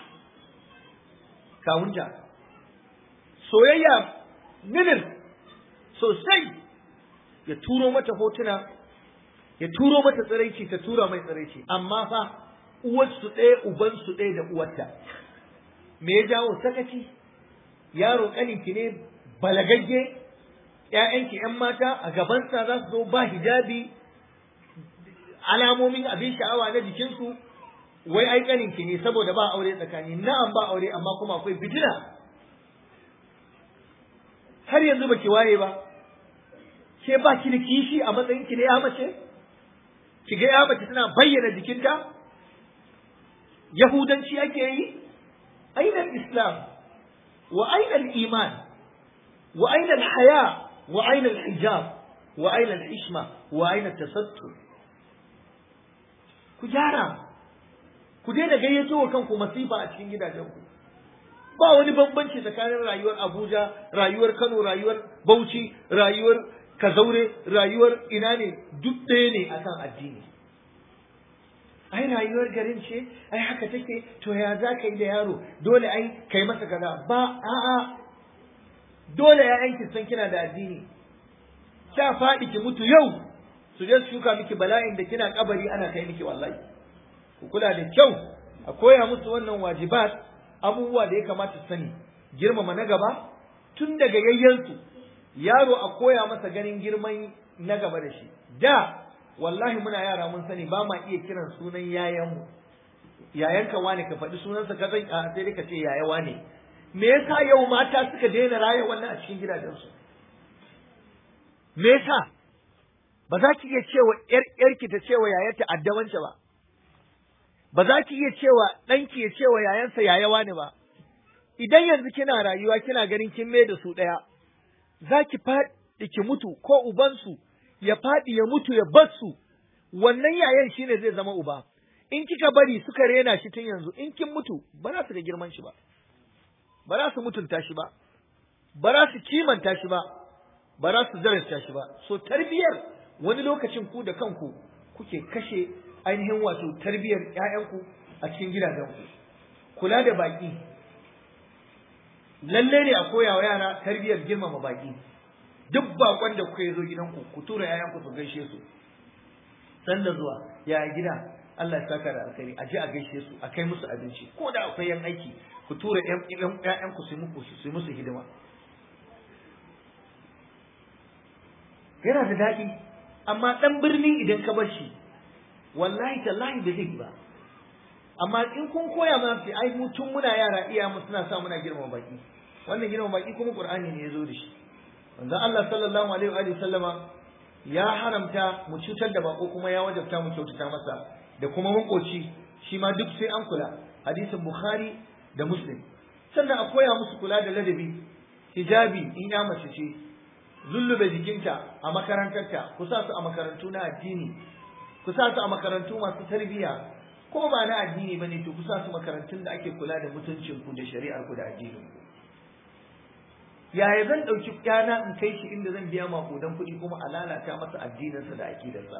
kawunta soyayya minir sosai ya turo mata hotuna ya turo mata tsiraici ta tura mai tsiraici amma fa uwarsu ɗaya ubansu ɗaya da uwarta me ya jawo sakaci yaro ƙaninki ne balagagge ‘ya'yanki ‘yan mata a gabansa za su zo ba hijabi alamomin abin sha'awa na jikinsu wai ai ƙaninki ne saboda ba aure tsakani na'am ba aure amma kuma akwai fitina har yanzu baki waye ba ke ba ki da kishi a matsayin ki na ya mace ki ga ya mace tana bayyana jikinta yahudanci ake yi aina islam wa aina iman wa aina haya wa aina hijab wa aina ishma wa aina tasattur ku gyara ku daina gayyato wa kanku masifa a cikin gidajenku ba wani bambanci tsakanin rayuwar Abuja, rayuwar Kano, rayuwar Bauchi, rayuwar Kazaure, rayuwar ina ne duk ɗaya ne akan addini. ai rayuwar garin ce ai haka take to ya za ka yi da yaro dole ai kai masa kaza ba a'a dole ƴaƴanki san kina da addini kya faɗi ki mutu yau su je su shuka miki bala'in da kina kabari ana kai miki wallahi ku kula da kyau a koya musu wannan wajibat abubuwa da ya kamata su sani girmama na gaba tun daga yayyansu yaro a koya masa ganin girman na gaba da shi da wallahi muna yara mun sani ba ma iya kiran sunan yayanmu yayanka wane ka faɗi sunansa ka zai a sai dai ka ce yaya wane me yasa yau mata suka daina raya wannan a cikin gidajensu me yasa ba za ki iya cewa yar yarki ta cewa yayarta addawance ba ba za ki iya cewa ɗanki ya cewa yayansa yaya wane ba idan yanzu kina rayuwa kina ganin kin mai da su ɗaya za ki faɗi ki mutu ko ubansu ya faɗi ya mutu ya bar su wannan yayan shine zai zama uba in kika bari suka rena shi tun yanzu in kin mutu ba za su ga girman shi ba ba za su mutunta shi ba ba za su kimanta shi ba ba za su zarasta shi ba so tarbiyar wani lokacin ku da kanku kuke kashe ainihin wato tarbiyar ƴaƴanku a cikin gidajenku kula da baki lalle ne a koya wa yara tarbiyar girmama baki duk bakon da kuka yi zo gidanku ku tura ƴaƴanku su gaishe su sanda zuwa ya gida Allah ya saka da alkhairi a je a gaishe su a kai musu abinci ko da akwai yan aiki ku tura ƴan ƴaƴanku su muku su musu hidima yana da daɗi amma ɗan birni idan ka bar shi wallahi tallahi da zai ba amma in kun koya mana sai ai mu tun muna yara iya mu suna sa muna girmama baki wannan girmama baki kuma qur'ani ne ya zo da shi manzon Allah sallallahu alaihi wa sallama ya haramta mu cutar da bako kuma ya wajabta mu kyautata masa da kuma makoci shi ma duk sai an kula hadisin bukhari da muslim sannan a koya musu kula da ladabi hijabi in ya mace ce zullube jikinta a makarantarta ku sa su a makarantu na addini ku sa su a makarantu masu tarbiyya ko ba na addini bane to ku sa su makarantun da ake kula da mutuncin ku da shari'ar ku da addinin ku yaya zan ɗauki ƴana in kai shi inda zan biya makudan kuɗi kuma a lalata masa addininsa da aƙidarsa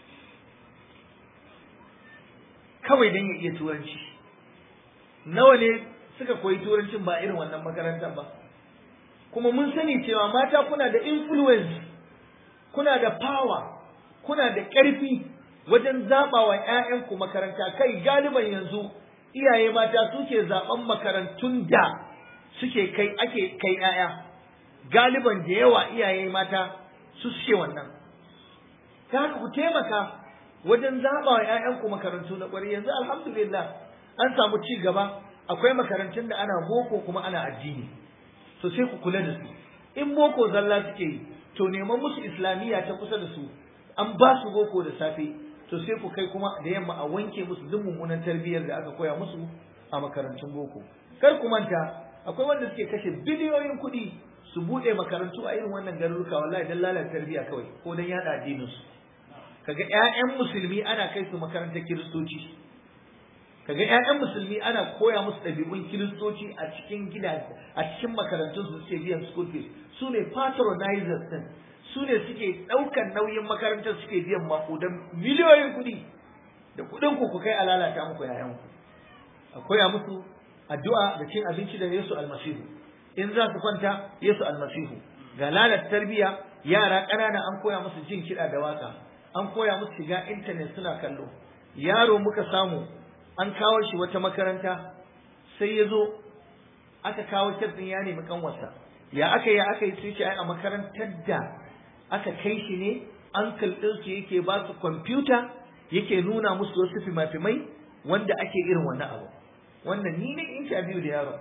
kawai don ya iya turanci nawa ne suka koyi turancin ba irin wannan makarantar ba kuma mun sani cewa mata kuna da influence kuna da power kuna da ƙarfi wajen zaɓa wa ‘ya'yanku makaranta kai galiban yanzu iyaye mata suke zaɓen makarantun da suke kai ake kai ‘ya'ya galiban da yawa iyaye mata su suke wannan ta haka ku taimaka wajen zaɓa wa ‘ya'yanku makarantu na ƙwari yanzu alhamdulillah an samu ci gaba akwai makarantun da ana boko kuma ana addini to sai ku kula da su in boko zalla suke yi to neman musu islamiyya ta kusa da su an ba su boko da safe to sai ku kai kuma da yamma a wanke musu duk mummunan tarbiyyar da aka koya musu a makarantun boko kar ku manta akwai wanda suke kashe biliyoyin kuɗi su buɗe makarantu a irin wannan garuruka wallahi dan lalata tarbiyya kawai ko dan yada addinin su kaga ƴaƴan musulmi ana kai su makarantar kiristoci kaga ƴaƴan musulmi ana koya musu ɗabi'un kiristoci a cikin gida a cikin makarantun su suke biyan school fees su ne patronizers din su ne suke ɗaukan nauyin makarantar suke biyan makudan miliyoyin kuɗi da kuɗin ku ku kai a lalata muku yayan ku a koya musu addu'a da cin abinci da Yesu almasihu in za su kwanta Yesu almasihu ga lalata tarbiyya yara ƙanana an koya musu jin kiɗa da waka an koya musu shiga intanet suna kallo yaro muka samu an kawo shi wata makaranta sai ya zo aka kawo ɗin ya nemi kanwarsa ya aka yi aka yi sai ce ai a makarantar da aka kai shi ne ankal ɗinsu yake ba su kwamfuta yake nuna musu wasu fimafimai wanda ake irin wannan abu wannan ni ne interview da yaro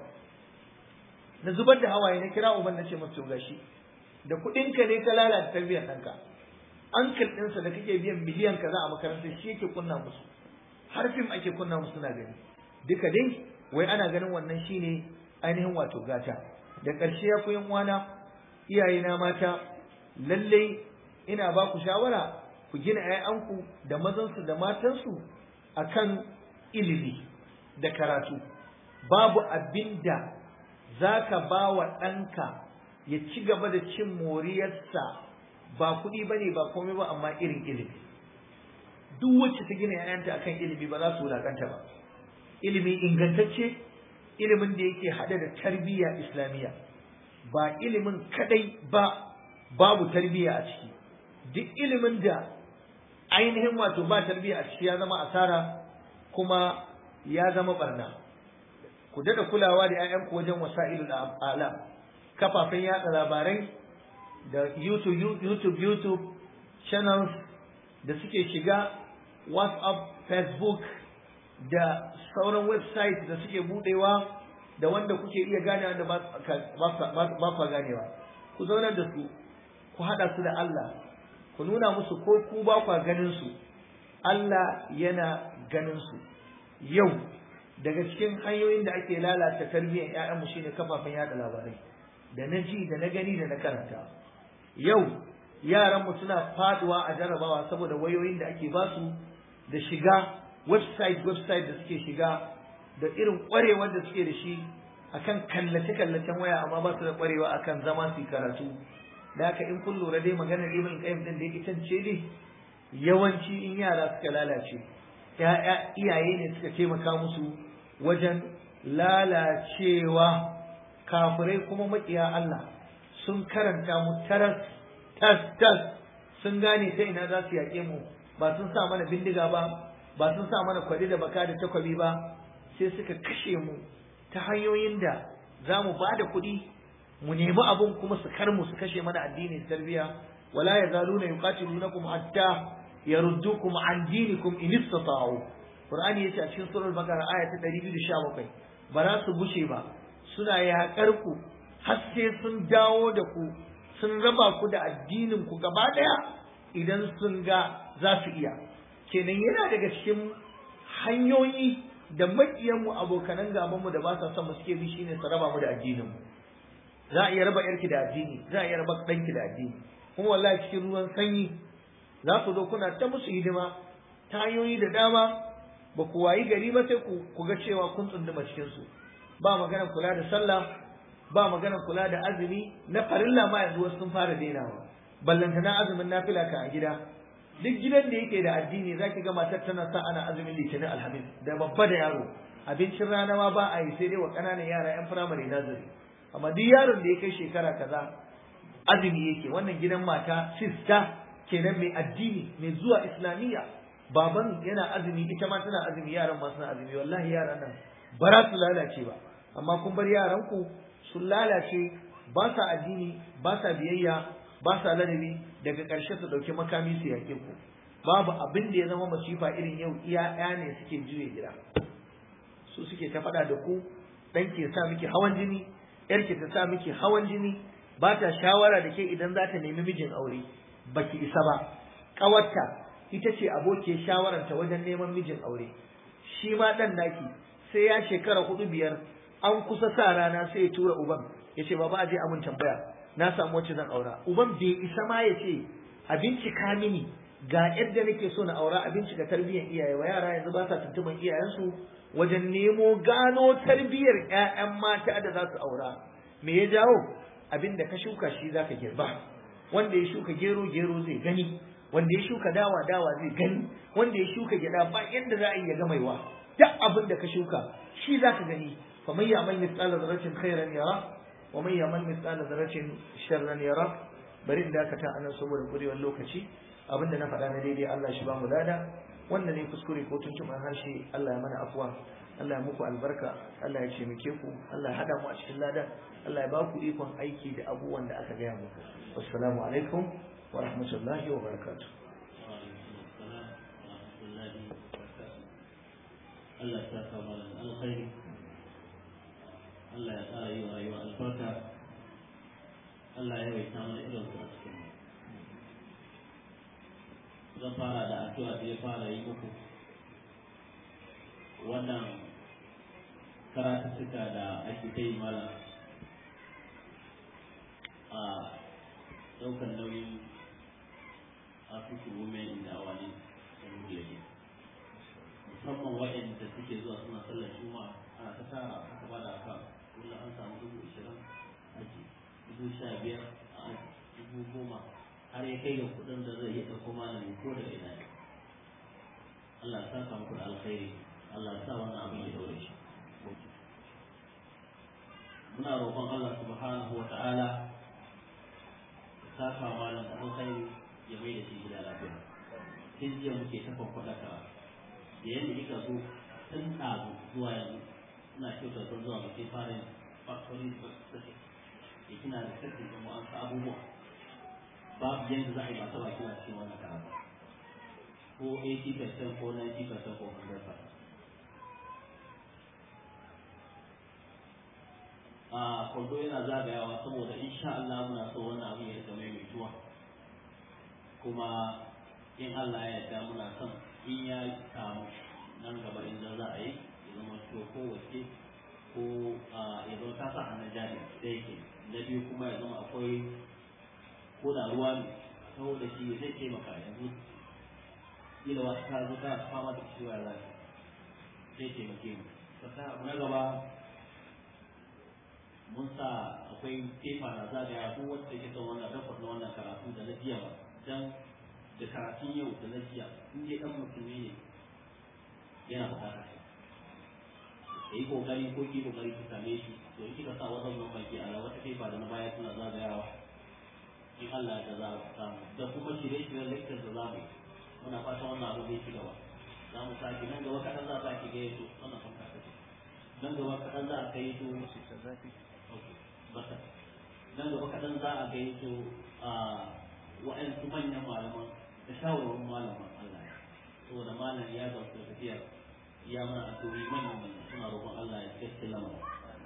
na zubar da hawaye na kira uban na ce masa gashi da kuɗinka ne ka lalata tarbiyyar ɗanka ankal ɗinsa da kake biyan miliyan kaza a makarantar shi yake kunna musu har fim ake kunna musu suna gani duka dai wai ana ganin wannan shine ainihin wato gata da ƙarshe ya koyan uwana iyaye na mata lallai ina ba ku shawara ku gina 'ya'yanku da mazansu da matansu akan ilimi da karatu babu abin da za ka ba wa ɗanka ya ci gaba da cin moriyarsa ba kuɗi ba ne ba komai ba amma irin ilimi duk wacce ta gina ‘ya'yanta akan ilimi ba za su wulaƙanta ba ilimi ingantacce ilimin da yake haɗe da tarbiyya islamiyya ba ilimin kadai ba babu tarbiyya a ciki duk ilimin da ainihin wato ba tarbiyya a ciki ya zama asara kuma ya zama barna ku dada kulawa da 'ya'yanku wajen wasa'ilul alam kafafen yatsa labarai da YouTube, YouTube, YouTube channels da suke shiga WhatsApp, Facebook da sauran website da suke budewa da wanda kuke iya gane da ba kwa ganewa. Ku zaunar da su, ku haɗa su da Allah, ku nuna musu ko ku ba kwa ganin su, Allah yana ganin su. Yau, daga cikin hanyoyin da ake lalata tarbiyyar ‘ya'yanmu shine kafafen yada labarai, da na ji, da na gani, da na karanta. yau yaranmu suna faduwa a jarabawa saboda wayoyin da ake basu da shiga website website da suke shiga da irin kwarewar da suke da shi akan kallace kallacen waya amma ba su da kwarewa akan zama su karatu da haka in kun lura dai maganar ibn qayyim din da ita ce ne yawanci in yara suka lalace ya'ya iyaye ne suka taimaka musu wajen lalacewa kafirai kuma makiya Allah sun karanta mu taras tas tas sun gane ta ina za su yaƙe mu ba sun sa mana bindiga ba ba sun sa mana kwari da baka da takwabi ba sai suka kashe mu ta hanyoyin da za mu ba da kuɗi mu nemi abun kuma su kar mu su kashe mana addini da tarbiyya wala yazaluna yuqatilunakum hatta yaruddukum an dinikum in istata'u qur'ani yace a cikin surah al-baqara aya ta 217 ba za su bushe ba suna yaƙar ku har sai sun dawo da ku sun raba ku da addinin ku gaba ɗaya idan sun ga za su iya kenan yana daga cikin hanyoyi da maƙiyanmu abokanan gabanmu da ba sa son mu suke bi shine su raba mu da addinin mu za a iya raba yarki da addini za a iya raba ɗanki da addini kuma wallahi cikin ruwan sanyi za ku zo kuna ta musu hidima ta hanyoyi da dama ba ku wayi gari ba sai ku ga cewa kun tsunduma cikin su ba maganar kula da sallah ba maganar kula da azumi na farilla ma yanzu wasu sun fara dainawa ballanta na azumin nafila ka a gida duk gidan da yake da addini zaki ga matar tana sa ana azumin litinin alhamis da babba da yaro abincin rana ma ba a yi sai dai wa ƙananan yara yan firamare nazari amma duk yaron da ya kai shekara kaza azumi yake wannan gidan mata sista kenan mai addini mai zuwa islamiyya baban yana azumi ita ma tana azumi yaran ma suna azumi wallahi yaran nan ba za su lalace ba amma kun bar yaran ku sun lalace ba sa addini ba sa biyayya ba sa ladabi daga ƙarshe su ɗauki makami su yaƙe ku babu abin da ya zama masifa irin yau iya ne suke juye gida su suke ta faɗa da ku ɗan ke sa miki hawan jini ƴar ke ta sa miki hawan jini ba ta shawara da ke idan za ta nemi mijin aure baki isa ba ƙawarta ita ce abokiyar shawararta wajen neman mijin aure shi ma ɗan naki sai ya shekara hudu biyar an kusa sa rana sai ya tura uban ya ce baba aje amin tambaya na samu wacce zan aura uban bai isa ma ya ce a bincika mini ga yadda nake so na aura a bincika tarbiyyar iyaye wa yara yanzu ba sa tuntuban iyayensu wajen nemo gano tarbiyyar ƴaƴan mata da za su aura me ya jawo abin da ka shuka shi zaka girba wanda ya shuka gero gero zai gani wanda ya shuka dawa dawa zai gani wanda ya shuka gyada ba yadda za a yi ya ga maiwa duk abin da ka shuka shi zaka gani fa man ya'mal mithqala dharratin khairan yara wa man ya'mal mithqala dharratin sharran yara bari in dakata anan saboda kurewar lokaci abinda na faɗa na daidai Allah shi ba mu lada wanda ne kuskure ko tuntuɓar harshe Allah ya mana afuwa Allah ya muku albarka Allah ya cemike ku Allah ya hada mu a cikin ladan Allah ya ba ku ikon aiki da abubuwan da aka gaya muku wassalamu alaikum wa rahmatullahi wa barakatuh Allah ya saka malam alkhairi Allah ya ƙara yi wa rayuwa albarka Allah ya yawaita mana irin su a cikin zan fara da addu'a da ya fara yi muku wannan karatuttuka da ake ta yi mala a ɗaukar nauyin African women in the awani da Muglede musamman waɗanda suke zuwa suna sallar juma'a ana ta tara aka bada aka kullum an samu dubu ishirin aji dubu sha biyar a aji dubu goma har ya kai ga kuɗin da zai iya ɗauko malami ko da ina ne Allah ya saka muku da alkhairi Allah ya sa wannan abin ya daure shi muna roƙon Allah subhanahu wa ta'ala ya saka malam da alkhairi ya mai da shi gida lafiya sai jiya muke ta kwakwada ka da yadda kika zo tun ɗazu zuwa yanzu ina kyautar sun zuwa ba sai fara yin factory specific ya kina da sassi da mu'amsa abubuwa babu yadda za a yi masu baki na cikin wannan karatu ko 80% ko 90% ko 100% a kwando yana zagayawa saboda insha Allah muna so wannan abin ya rika maimaituwa kuma in Allah ya yarda muna son in ya samu nan gaba idan za a yi ya zama to ko wace ko ya zama ta sa hannun jari da yake na biyu kuma ya zama akwai ko da ruwa ne saboda shi zai taimaka yanzu kila wasu ta zo ta fama da ciwo ya zai zai taimake mu sannan abu na gaba mun sa akwai tefa na zagaya ko wacce ke son wannan dafa na wannan karatu da na jiya ba dan da karatun yau da na jiya in dai dan musulmi ne yana bukatar shi da yi kokari ko ki kokari ki same shi to in kika sa wajen nan baki ala wata tefa da na baya suna zagayawa in Allah ya za ku samu da kuma shirye-shiryen lecture da zamu yi muna fatan wannan abu zai ci gaba za mu sake nan gaba kaɗan za a ki gaya to wannan fanka ta ce nan gaba kaɗan za a kai to bata nan gaba kaɗan za a gai su a wa'ansu manyan malaman da shawarwarin malaman Allah ya saboda malam ya ga su tafiyar ya mana addu'o'i manyan manyan suna roƙon Allah ya gaske lamarin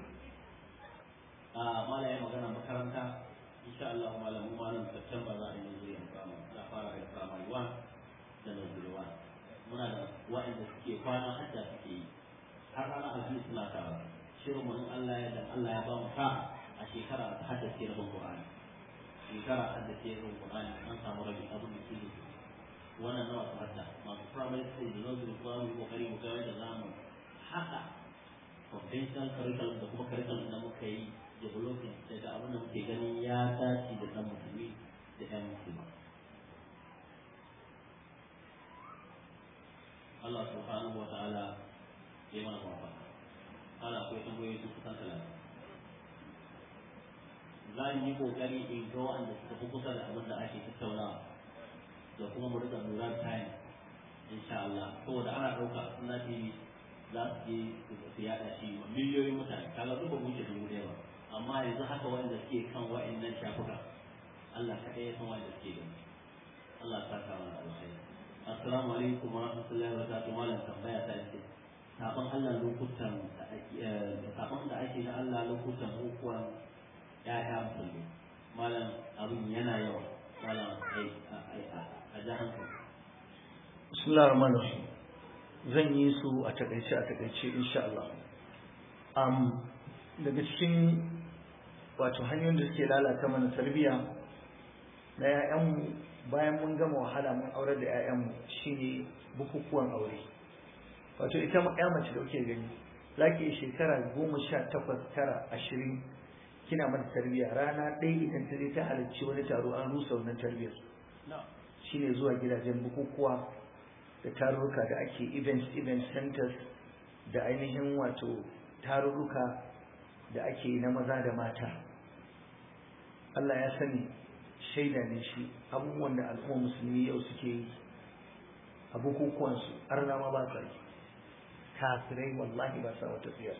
a malam ya magana makaranta insha Allah malamu malam September za a yi nazari a kama za fara da primary one da nazari one muna da wa'anda suke kwana hadda suke yi har rana alhamis suna tara shirin mu in Allah ya dan Allah ya ba mu sa'a a shekara ta haddace rabin Qur'ani shekara haddace rabin Qur'ani an samu rabin abin da ke wannan nawa su hadda masu primary school da nursery kuma mu kokari mu ga da zamu haka conventional curriculum da kuma curriculum da muka yi developing daga abin da muke ganin ya dace da dan musulmi da ɗan musulma Allah subhanahu wa ta'ala ya mana kwamfa ana akwai tambayoyi sun kusan talatin za mu yi kokari in ga wanda suka fi kusa da abin da ake tattaunawa da kuma mu rika lura da time insha Allah saboda ana ɗauka suna TV za su je su yaɗa shi wa miliyoyin mutane kaga duk ba mu wuce dubu ɗaya ba amma yanzu haka wanda suke kan wa'annan shafuka Allah kaɗai ya san wanda suke gani Allah ta kawo da alkhairi assalamu alaikum wa rahmatullahi wa barakatuh malam tambaya ta ce sabon Allah lokutan sabon da ake na Allah lokutan hukuwan ya'ya musulmi malam abin yana yawa malam a ji hankali bismillahir rahmanir rahim zan yi su a takaice a takaice insha Allah um, daga cikin wato hanyoyin da suke lalata mana tarbiyya na 'ya'yanmu bayan mun gama wahala mun aurar da 'ya'yanmu shine bukukuwan aure wato ita ya mace da kuke gani za ki yi shekara goma sha takwas tara ashirin kina mata tarbiyya rana ɗaya idan ta je ta halarci wani taro an rusa wannan tarbiyyar shine zuwa gidajen bukukuwa da tarurruka da ake events event centers da ainihin wato tarurruka da ake na maza da mata Allah ya sani shaida ne shi abubuwan da al'umma musulmi yau suke yi a bukukuwansu arna ma ba sa yi kafirai wallahi ba sa wata tsiyar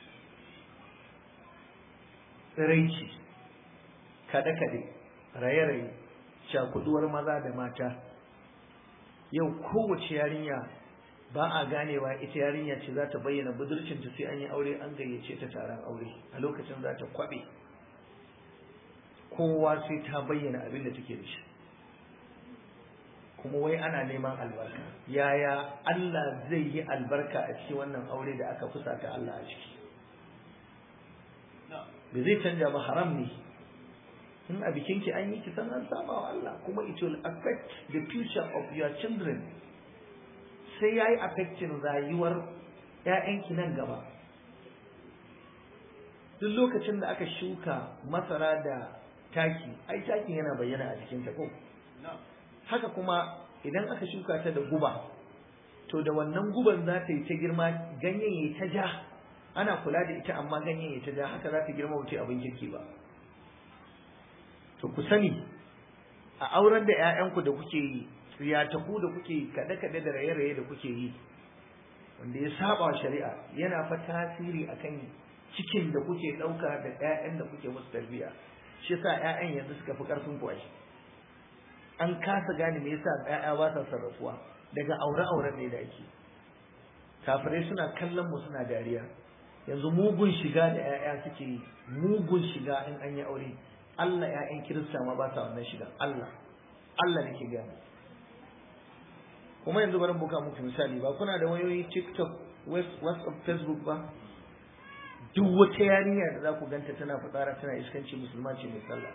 tsiraici kaɗe-kaɗe raye-raye cakuduwar maza da mata yau kowace yarinya ba a ganewa ita yarinya ce za ta bayyana budurcinta sai an yi aure an gayyace ta taron aure a lokacin za ta kwaɓe kowa sai ta bayyana abin da take da shi kuma wai ana neman albarka yaya Allah zai yi albarka a cikin wannan aure da aka fusata Allah a ciki bai zai canja ba haram ne in a bikinki an yi kisan an saba wa Allah kuma it will affect the future of your children sai ya yi affecting rayuwar ‘ya'yanki nan gaba duk lokacin da aka shuka masara da taki ai takin yana bayyana a jikin ta ko haka kuma idan aka shuka ta da guba to da wannan guban za ta yi ta girma ganyen ya ta ja ana kula da ita amma ganyen ya ta ja haka za ta girma wuce abin kirki ba to ku sani a auren da 'ya'yanku da kuke yi riyataku da kuke yi kaɗe-kaɗe da raye-raye da kuke yi wanda ya saba shari'a yana fa tasiri akan cikin da kuke ɗauka da 'ya'yan da kuke musu tarbiyya shi yasa 'ya'yan yanzu suka fi ƙarfin ku an kasa gane me yasa 'ya'ya ba sa sarrafuwa daga aure-auren ne da ake kafirai suna kallon mu suna dariya yanzu mugun shiga da 'ya'ya suke yi mugun shiga in an yi aure Allah 'ya'yan kirista ma ba sa wannan shiga Allah Allah nake gane kuma yanzu bari buka muku misali ba kuna da wayoyi TikTok WhatsApp Facebook ba duk wata yarinya da za ku ganta tana fitsara tana iskanci musulma ce mai sallah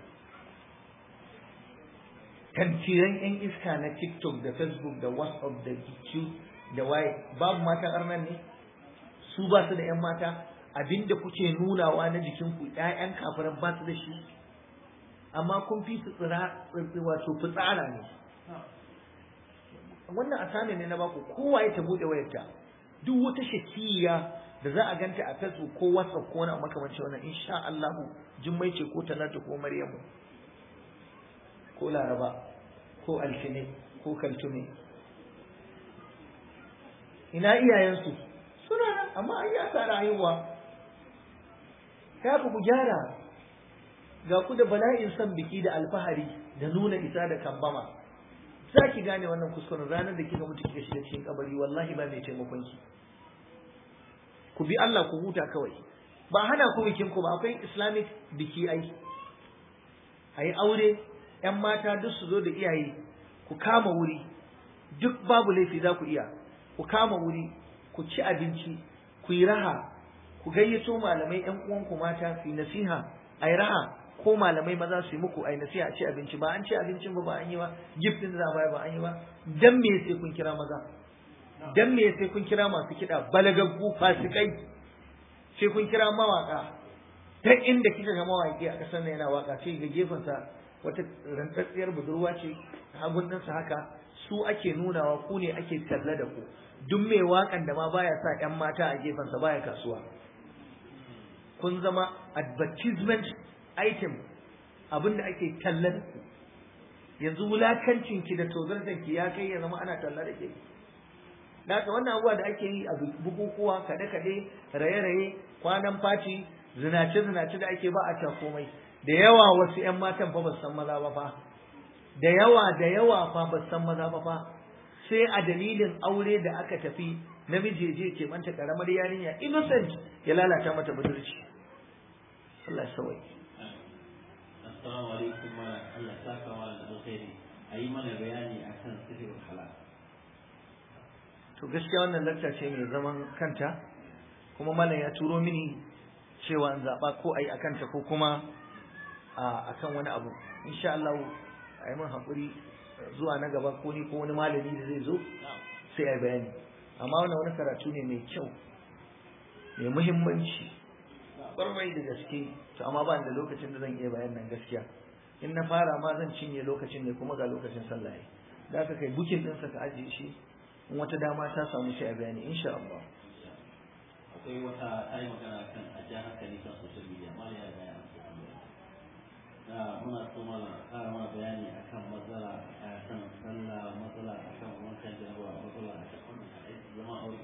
tantiran yan iska na TikTok da Facebook da WhatsApp da YouTube da waye babu matan arnan ne su ba su da yan mata abinda kuke nunawa na jikinku ƴaƴan kafiran ba su da shi amma kun fi su tsira wato fitsara ne wannan asami ne na baku kowa ya ta bude wayarta duk wata shakiya da za a ganta a Facebook ko WhatsApp ko wani makamanci wannan insha Allah jummai ce ko talata ko Maryamu ko Laraba ko Alfine ko Kaltume ina iyayensu suna nan amma an yi asara haihuwa ya ku gyara ga ku da bala'in son biki da alfahari da nuna isa da kambama za ki gane wannan kuskuren ranar da kika mutu kika shiga cikin kabari wallahi ba mai taimakon ki ku bi Allah ku huta kawai ba hana ku bikin ku ba akwai islamic biki ai ayi aure yan mata duk su zo da iyaye ku kama wuri duk babu laifi za ku iya ku kama wuri ku ci abinci ku yi raha ku gayyato malamai yan uwanku mata su yi nasiha ayi raha ko malamai maza su yi muku ai nasiha a ci abinci ba an ci abincin ba ba an yi ba gift din za ba an yi ba dan me sai kun kira maza dan me sai kun kira masu kiɗa balagaggu fasikai sai kun kira mawaka ta inda kika ga mawaki a kasar yana waka sai ga gefensa wata rantsatsiyar budurwa ce hagun ɗinsa haka su ake nunawa ku ne ake talla da ku duk mai wakan da ma baya sa 'yan mata a gefensa baya kasuwa kun zama advertisement item abin da ake talla da ku yanzu wulakancin ki da tozartan ki ya kai ya zama ana talla da ke da haka wannan abubuwa da ake yi a bukukuwa kade-kade raye-raye kwanan faci zinace-zinace da ake ba a can komai da yawa wasu 'yan matan fa ba san maza ba fa da yawa da yawa fa ba san maza ba fa sai a dalilin aure da aka tafi namiji je ke manta karamar yarinya innocent ya lalata mata budurci Allah ya sauke Assalamu alaikum wa Allah saka wa da alkhairi ayi mana bayani akan sirrul halal to gaskiya wannan lakta ce mai zaman kanta kuma malam ya turo mini cewa in zaɓa ko a yi a kanta ko kuma a kan wani abu insha Allah a yi min haƙuri zuwa na gaba ko ni ko wani malami da zai zo sai a bayani amma wannan wani karatu ne mai kyau mai muhimmanci ƙwarai da gaske to amma ba da lokacin da zan iya bayan nan gaskiya in na fara ma zan cinye lokacin ne kuma ga lokacin sallah da aka kai bukin ɗinsa ka ajiye shi in wata dama ta samu sai a bayani insha Allah akwai wata ta yi magana kan a ja hankali kan social media ma ya gaya da muna so mana ƙara mana bayani akan matsala a kan sallah matsala a kan wankan jarabawa matsala a kan wannan zama aure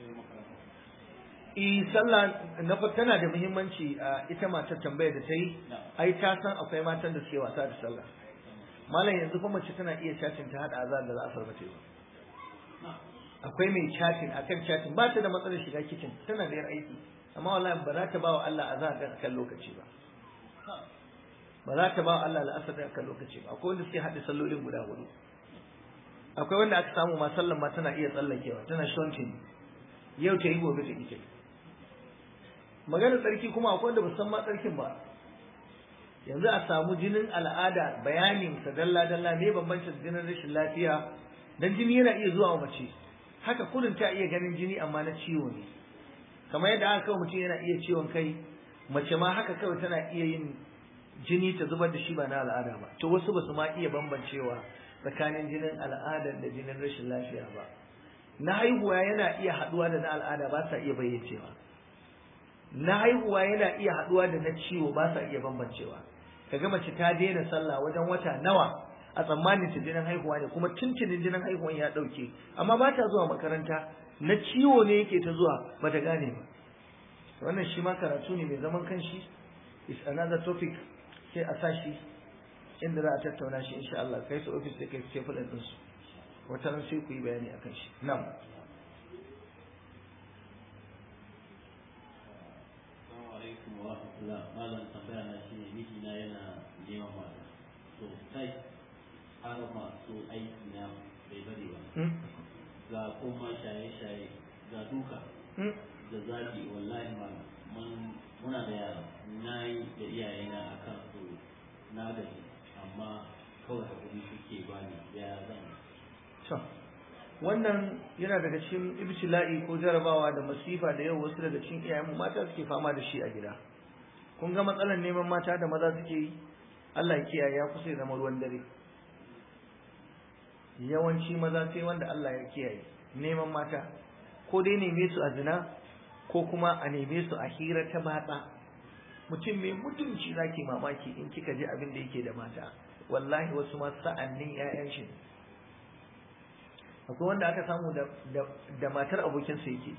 Eh sallah na fa tana da muhimmanci a ita matar tambayar da ta yi ai ta san akwai matan da suke wasa da sallah malam yanzu fa mace tana iya chatting ta hada azan da za a farmace ba akwai mai chatting akan chatting ba ta da matsalar shiga kitchen tana da yar aiki amma wallahi ba za ta ba wa Allah azan da akan lokaci ba ba za ta ba wa Allah al'asar da akan lokaci ba akwai wanda suke haɗe sallolin guda hudu akwai wanda aka samu ma sallan ma tana iya tsallakewa tana shontin yau ta yi gobe ta ita maganar tsarki kuma akwai wanda ba san ma tsarkin ba yanzu a samu jinin al'ada bayanin sa dalla dalla ne bambancin jinin rashin lafiya dan jini yana iya zuwa wa mace haka kullun ta iya ganin jini amma na ciwo ne kamar yadda aka kawo mutum yana iya ciwon kai mace ma haka kawai tana iya yin jini ta zubar da shi ba na al'ada ba to wasu ba su ma iya bambancewa tsakanin jinin al'ada da jinin rashin lafiya ba na haihuwa yana iya haɗuwa da na al'ada ba sa iya bayyacewa na haihuwa yana iya haɗuwa da na ciwo ba sa iya bambancewa kaga mace ta daina sallah wajen wata nawa a tsammanin ta jinin haihuwa ne kuma tuntunin jinin haihuwan ya ɗauke amma ba ta zuwa makaranta na ciwo ne yake ta zuwa ba ta gane ba wannan shi ma karatu ne mai zaman kanshi is another topic sai a sashi inda za a tattauna shi insha Allah kai su office da kai su table din su wata ran sai ku yi bayani akan shi na'am Assalamu alaikum wa rahmatullah malam tambaya na shine miji na yana neman mata to sai har masu aiki na bai bari ba ga kuma shaye-shaye ga duka da zagi wallahi malam mun muna da yara na yi da iyayena akan su na gaji amma kawai hakuri suke bani ya zan to wannan yana daga cikin ibtila'i ko jarabawa da masifa da yau wasu daga cikin iyayenmu mata suke fama da shi a gida kun ga matsalar neman mata da maza suke yi Allah ya kiyaye ya kusa ya zama ruwan dare yawanci maza sai wanda Allah ya kiyaye neman mata ko dai neme su a zina ko kuma a neme su a hira ta batsa mutum mai mutunci zaki mamaki in kika ji abin da yake da mata wallahi wasu ma sa'annin ƴaƴan shi akwai wanda aka samu da da matar abokin sa yake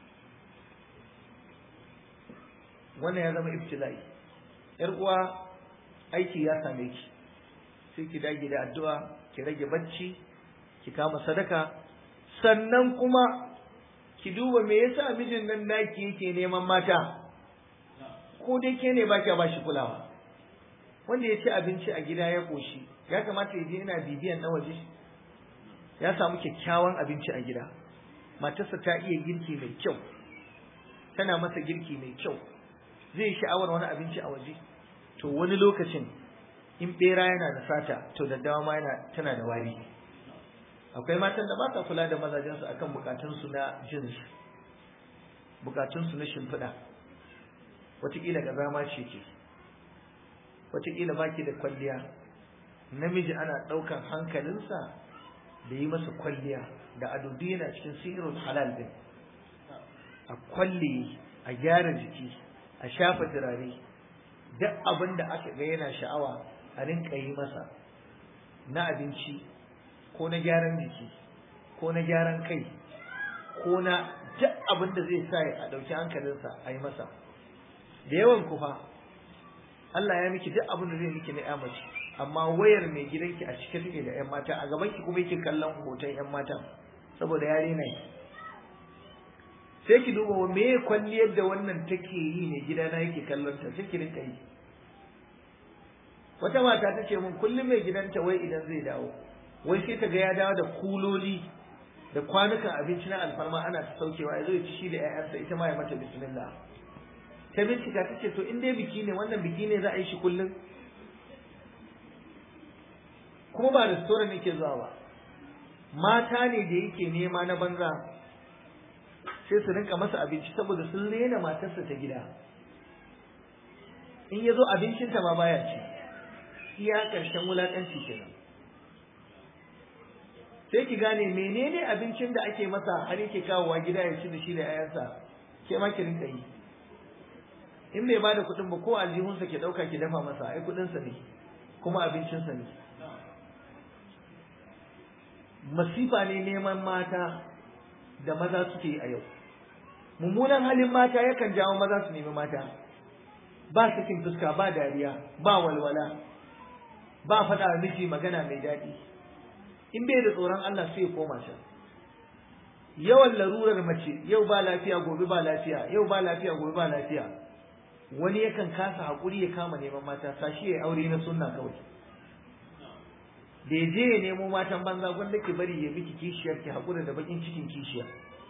wannan ya zama ibtila'i yar uwa aiki ya same ki sai ki dage da addu'a ki rage bacci ki kama sadaka sannan kuma ki duba me yasa mijin nan naki yake neman mata ko dai ke ne baki ba shi kulawa wanda ya ci abinci a gida ya koshi ya kamata ya je yana bibiyan na waje ya samu kyakkyawan abinci a gida matarsa ta iya girki mai kyau tana masa girki mai kyau zai sha'awar wani abinci a waje to wani lokacin in bera yana da sata to daddawa ma yana tana da wari akwai matan da ba sa kula da mazajensu akan bukatunsu na jins bukatunsu na shimfiɗa wataƙila ga zama ce ke wataƙila ba ki da kwalliya namiji ana ɗaukan hankalinsa da yi masa kwalliya da ado duk yana cikin sirrul halal din a kwalle a gyara jiki a shafa turare duk abin da aka ga yana sha'awa a rinka yi masa na abinci ko na gyaran jiki ko na gyaran kai ko na duk abin da zai sa a ɗauki hankalinsa a yi masa da yawan kufa Allah ya miki duk abin da zai miki na mace amma wayar mai gidanki a cike take da 'yan mata a gaban ki kuma yake kallon hoton 'yan mata saboda ya rena ki sai ki duba me kwalliyar da wannan take yi ne gidana yake kallon ta sai ki rinka yi wata mata ta ce mun kullum mai gidanta wai idan zai dawo wai sai ta ga ya dawo da kuloli da kwanukan abinci na alfarma ana ta saukewa ya zo ya ci shi da 'ya'yansa ita ma ya mata bismillah ta bincika ta ce to in dai biki ne wannan biki ne za a yi shi kullum kuma ba restaurant yake zuwa ba mata ne da yake nema na banza sai su rinka masa abinci saboda sun rena matarsa ta gida in ya zo abincinta ma baya ci iya ƙarshen wulaƙanci kenan sai ki gane menene abincin da ake masa har yake kawowa gida ya ci da shi da 'ya'yansa ke ma ki rinka yi in bai bada kuɗin ba ko aljihunsa ke ɗauka ki dafa masa ai kuɗinsa ne kuma abincinsa ne masifa ne neman mata da maza suke yi a yau mummunan halin mata yakan jawo maza su nemi mata ba sakin fuska ba dariya ba walwala ba faɗa miji magana mai daɗi in bai da tsoron Allah sai ya koma can yawan larurar mace yau ba lafiya gobe ba lafiya yau ba lafiya gobe ba lafiya wani yakan kasa haƙuri ya kama neman mata sashi ya aure na sunna kawai da ya je ya nemo matan banza gwanda ki bari ya miki kishiyar ki haƙura da bakin cikin kishiya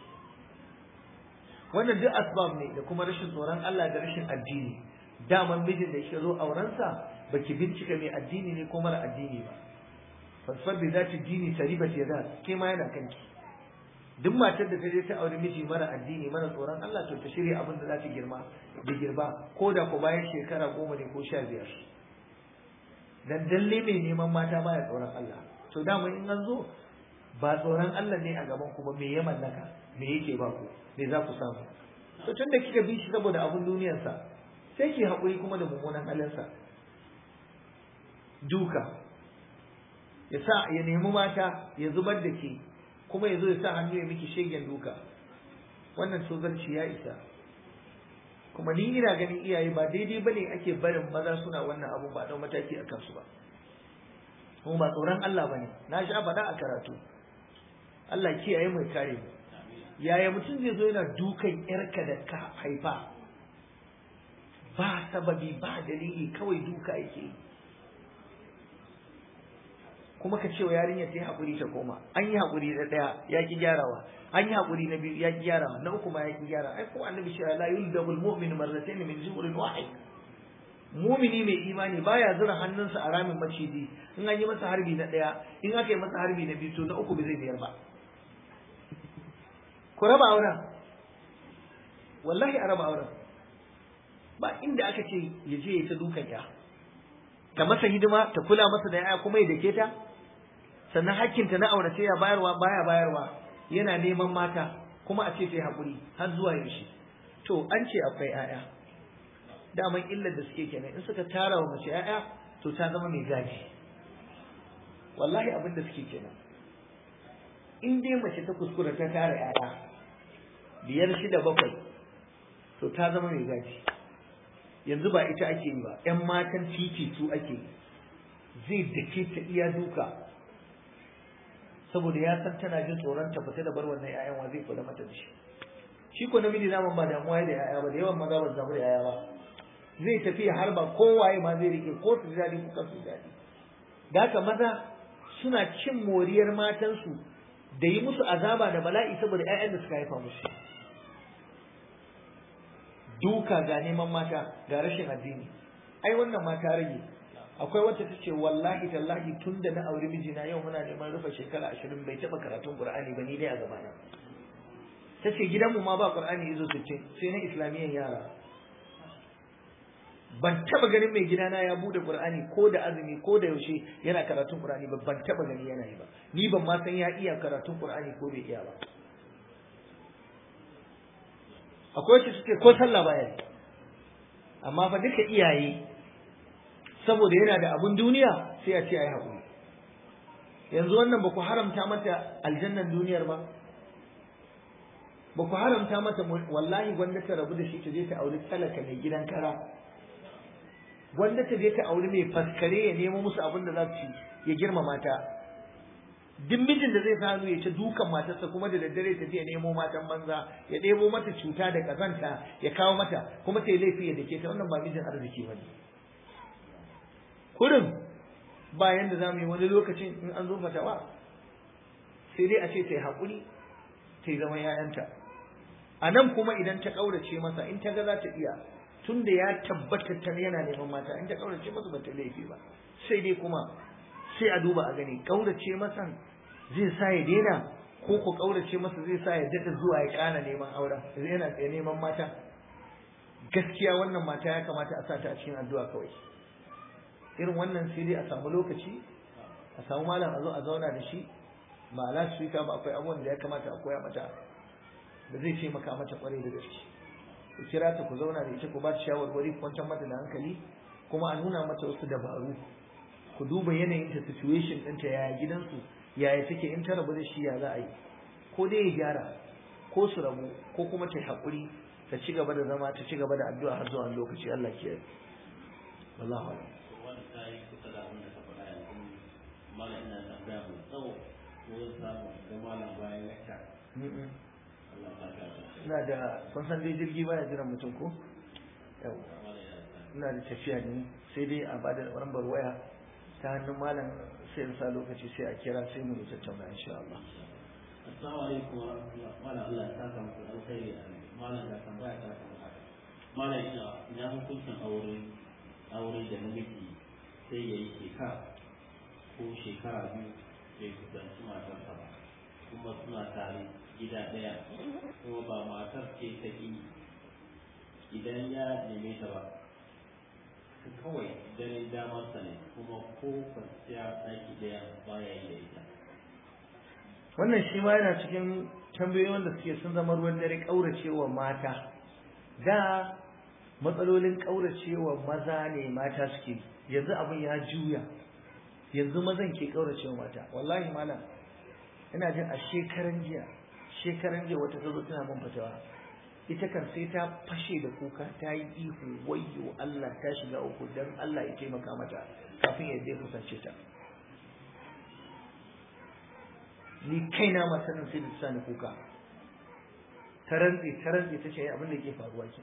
wannan duk asbab ne da kuma rashin tsoron Allah da rashin addini daman mijin da ya zo aurensa baki bincika mai addini ne ko mara addini ba fasfar da za ta dini taribat ya za ke ma yana kanki duk matar da ta je ta aure miji mara addini mara tsoron Allah to ta shirya abin da za ta girma da girba ko da ko bayan shekara goma ne ko sha biyar dan dalle mai neman mata baya tsoron Allah to dama in an zo ba tsoron Allah ne a gaban ku ba me ya mallaka me yake ba ku me za ku samu to tunda kika bi shi saboda abun duniyarsa sai ki haƙuri kuma da mummunan halinsa duka ya sa ya nemi mata ya zubar da ke kuma ya zo ya sa hannu ya miki shegen duka wannan tozarci ya isa kuma ni ina ganin iyaye ba daidai bane ake barin maza suna wannan abu ba don mataki a kansu ba kuma ba tsoron Allah bane na sha faɗa a karatu Allah kiyaye mai kare mu yaya mutum zai zo yana dukan yarka da ka haifa ba sababi ba dalili kawai duka yake yi kuma ka ce wa yarinya ta yi haƙuri ta koma an yi haƙuri da ɗaya ya ki gyarawa an yi haƙuri na biyu ya ki gyarawa na uku ma ya ki gyara ai ko annabi shi la yuldabul mu'min marratayn min zuhurin wahid mumini mai imani baya zura hannunsa a ramin maciji in an yi masa harbi na ɗaya in aka yi masa harbi na biyu to na uku bai zai biyar ba ku raba auren wallahi a raba auren ba inda aka ce ya je ya ta dukan ya ta masa hidima ta kula masa da yaya kuma ya dake ta sannan hakkinta na aurace ya bayarwa baya bayarwa yana neman mata kuma a ce sai hakuri har zuwa yaushe to an ce akwai yaya daman illar da suke kenan in suka tara wa mace yaya to ta zama mai gaji wallahi abin da suke kenan in dai mace ta kuskura ta tara yaya biyar shida bakwai to ta zama mai gaji yanzu ba ita ake yi ba ‘yan matan titi su ake yi zai dake ta iya duka saboda ya san tana jin tsoron ta fita da bar wannan ‘ya'yan wa zai kula mata da shi shi ko namiji zaman ba damuwa da ‘ya'ya ba da yawan maza ba zamu da ‘ya'ya ba zai tafi har ba kowaye ma zai rike ko su daɗi ko kan su daɗi da haka maza suna cin moriyar matansu da yi musu azaba da bala'i saboda ‘ya'yan da suka haifa musu duka ga neman mata ga rashin addini ai wannan mata rage akwai wacce ta ce wallahi tallahi tun da na auri mijina yau muna neman rufe shekara ashirin bai taɓa karatun qur'ani ba ni dai a gabana ta ce gidanmu ma ba qur'ani izo sittin sai na islamiyyan yara ban taɓa ganin mai gidana ya bude qur'ani ko da azumi ko da yaushe yana karatun qur'ani ba ban taɓa gani yana yi ba ni ban ma san ya iya karatun qur'ani ko bai iya ba akwai wacce suke ko sallah baya amma fa duka iyaye saboda yana da abun duniya sai a ce ai haƙuri yanzu wannan ba ku haramta mata aljannan duniyar ba ba ku haramta mata wallahi gwanda ta rabu da shi ta je ta auri talaka mai gidan kara gwanda ta je ta auri mai faskare ya nemo musu abin da za su ci ya girmama ta duk mijin da zai sa ya ta dukan matarsa kuma da daddare ta je nemo matan banza ya ɗebo mata cuta da kazanta ya kawo mata kuma ta yi laifi ya dake ta wannan ba mijin arziki ba ne kurin bayan da za mu yi wani lokacin in an zo fatawa sai dai a ce ta yi haƙuri ta yi zaman ‘ya'yanta a nan kuma idan ta ƙaurace masa in ta ga za ta iya tun da ya tabbata ta yana neman mata in ta ƙaurace masa ba ta laifi ba sai dai kuma sai a duba a gani ƙaurace masa zai sa ya daina ko ko ƙaurace masa zai sa ya daɗa zuwa ya ƙara neman auren zai yana tsaye neman mata gaskiya wannan mata ya kamata a sa ta a cikin addu'a kawai irin wannan sai dai a samu lokaci a samu malam a zo a zauna da shi ba ala su ba akwai abubuwan da ya kamata a koya mata da zai taimaka mata kwarai da gaske ku kira ta ku zauna da ita ku ba ta shawarwari ku kwantar mata da hankali kuma a nuna mata wasu dabaru ku duba yanayin ta situation ɗinta yaya gidansu yaya take in ta rabu da shi ya za a yi ko dai ya gyara ko su rabu ko kuma ta yi haƙuri ta ci gaba da zama ta ci gaba da addu'a har zuwa lokaci Allah ke yi wallahu a'lam wani ta yi kusa da abin da ka faɗa yanzu malam ina tambaya mai tsawo ko zan samu ga malam bayan lakta Allah ba ta da ina da kun san dai jirgi baya jiran mutum ko yau malam ya sa ina da tafiya ne sai dai a bada lambar waya ta hannun malam sai in sa lokaci sai a kira sai mu yi tattauna insha Allah Assalamu alaikum wa rahmatullah. Malam Allah ya saka muku da alkhairi a malam da tambaya ta kan haka. Malam ina ina hukuncin aure aure da namiji sai ya yi shekara ko shekara biyu bai kusanci matarsa ba kuma suna tare gida ɗaya kuma ba matar ce ta ƙi idan ya neme ta ba kawai ganin damarsa ne kuma ko kwanciya ɗaki ɗaya baya yi da ita wannan shi ma yana cikin tambayoyi wanda suke sun zama ruwan dare ƙauracewa mata da matsalolin ƙauracewa maza ne mata suke yanzu abin ya juya yanzu mazan ke ƙauracewa mata wallahi malam ina jin a shekaran jiya shekaran jiya wata ta zo tana min fatawa ita kan sai ta fashe da kuka ta yi ihu wayyo Allah ta shiga uku dan Allah ya taimaka mata kafin ya je kusance ta ni kaina masanin sai da sani kuka ta rantsi ta rantsi ta ce abin da ke faruwa ke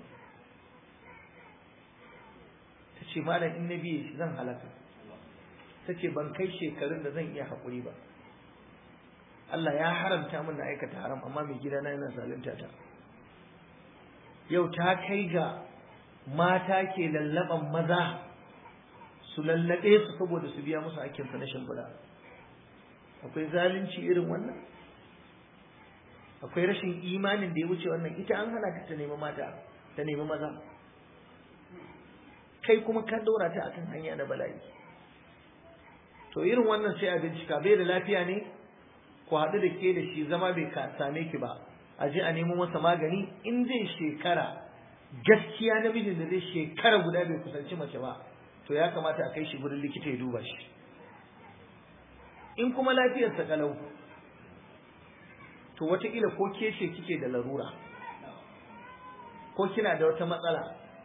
ta ce malam in na biye shi zan halaka ta ce ban kai shekarun da zan iya haƙuri ba Allah ya haramta min na aikata haram amma mai gidana yana zalunta ta yau ta kai ga mata ke lallaban maza su lallaɓe su saboda su biya musu hakkinsa na shimfiɗa akwai zalunci irin wannan akwai rashin imanin da ya wuce wannan ita an hana ta nemi mata ta nemi maza kai kuma ka dora ta akan hanya na bala'i to irin wannan sai a bincika bai da lafiya ne ku haɗu da ke da shi zama bai same ki ba a je a nemo masa magani in zai shekara gaskiya namijin da zai shekara guda bai kusanci mace ba to ya kamata a kai shi gurin likita ya duba shi in kuma lafiyarsa kalau to wataƙila ko ke ce kike da larura ko kina da wata matsala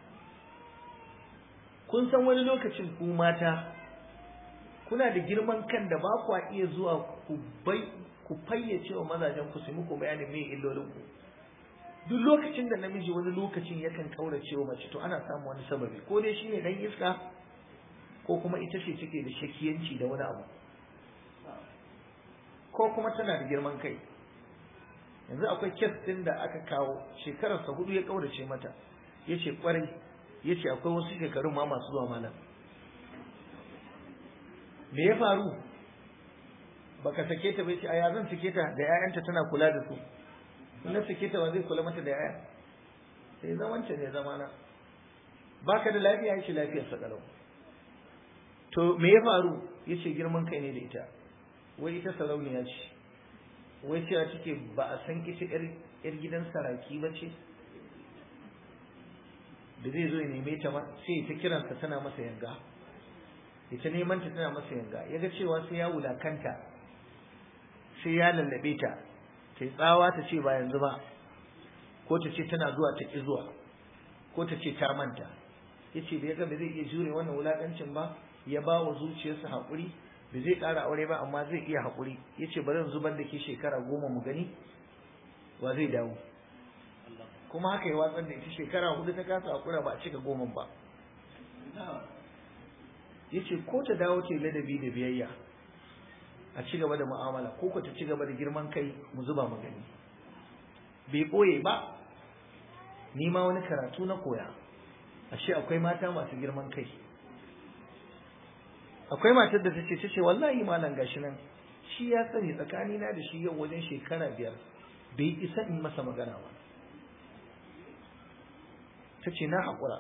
kun san wani lokacin ku mata kuna da girman kan da ba ku iya zuwa ku bai ku fayyace wa mazajen ku su muku bayanin me illolin ku duk lokacin da namiji wani lokacin yakan kaurace wa mace to ana samun wani sababi ko dai shine dan iska ko kuma ita ce take da shakiyanci da wani abu ko kuma tana da girman kai yanzu akwai kes din da aka kawo shekararsa hudu ya kaurace mata yace kwarai yace akwai wasu shekarun ma masu zuwa malam me ya faru baka sake ta bai ce aya zan sake ta da ƴaƴanta tana kula da su in na sake ta ba zai kula mata da ƴaƴa sai zamanta ne zamana baka da lafiya yace lafiyar sa kalau to me ya faru yace girman kai ne da ita wai ita sarauniya ce wai cewa take ba a san ita yar gidan saraki ba ce da zai zo ya neme ta ma sai ta kiransa tana masa yanga ita neman ta tana masa yanga ya ga cewa sai ya wulakanta sai ya lallabe ta ta tsawa ta ce ba yanzu ba ko ta ce tana zuwa ta ki zuwa ko ta ce ta manta ya ce da ya ga ba zai iya jure wannan wulakancin ba ya ba wa zuciyarsa haƙuri ba zai ƙara aure ba amma zai iya haƙuri ya ce bari zubar da ke shekara goma mu gani wa zai dawo kuma haka yi watsar da ita shekara hudu ta kasa haƙura ba a cika goma ba ya ce ko ta dawo ce ladabi da biyayya a ci gaba da mu'amala ko ko ta ci gaba da girman kai mu zuba mu gani bai ɓoye ba ni ma wani karatu na koya ashe akwai mata masu girman kai akwai matar da ta ce ta ce wallahi malam gashi nan shi ya sani tsakanina da shi yau wajen shekara biyar bai isa in masa magana ba ta ce na haƙura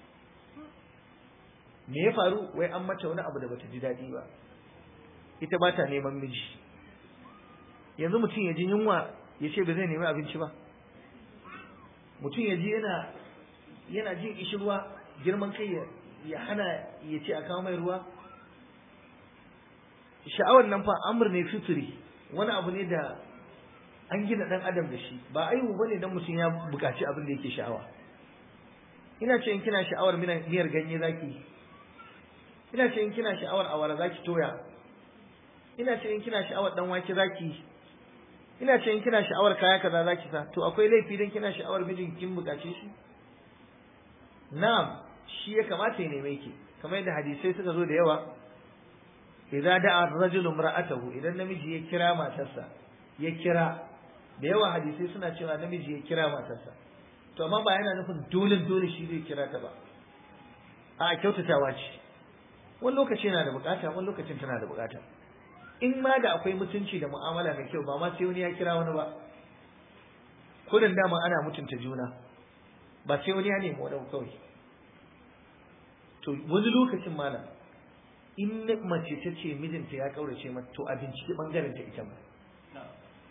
me ya faru wai an mata wani abu da bata ji daɗi ba ita ba ta neman miji yanzu mutum ya ji yunwa ya ce ba zai nemi abinci ba mutum ya ji yana yana jin ishirwa girman kai ya hana ya ce a kawo mai ruwa sha'awar nan fa amur ne fitri wani abu ne da an gina dan adam da shi ba aihu bane dan mutum ya buƙaci abin da yake sha'awa ina ce in kina sha'awar miyar ganye zaki ina ce in kina sha'awar awara zaki toya ina ce in kina sha'awar dan wake zaki ina ce in kina sha'awar kaya kaza zaki sa to akwai laifi dan kina sha'awar mijin kin bukace shi na'am shi ya kamata ya neme ki kamar yadda hadisai suka zo da yawa idza da'a ar-rajulu imra'atahu idan namiji ya kira matarsa ya kira da yawa hadisai suna cewa namiji ya kira matarsa to amma ba yana nufin dole dole shi zai kira ta ba a kyautatawa ce wani lokaci yana da bukata wani lokacin tana da bukata in ma da akwai mutunci da mu'amala mai kyau ba ma sai wani ya kira wani ba kudin dama ana mutunta juna ba sai wani ya nemi wani kawai to wani lokacin malam in mace ta ce mijinta ya kaurace mata to a binciki bangaren ta ita ma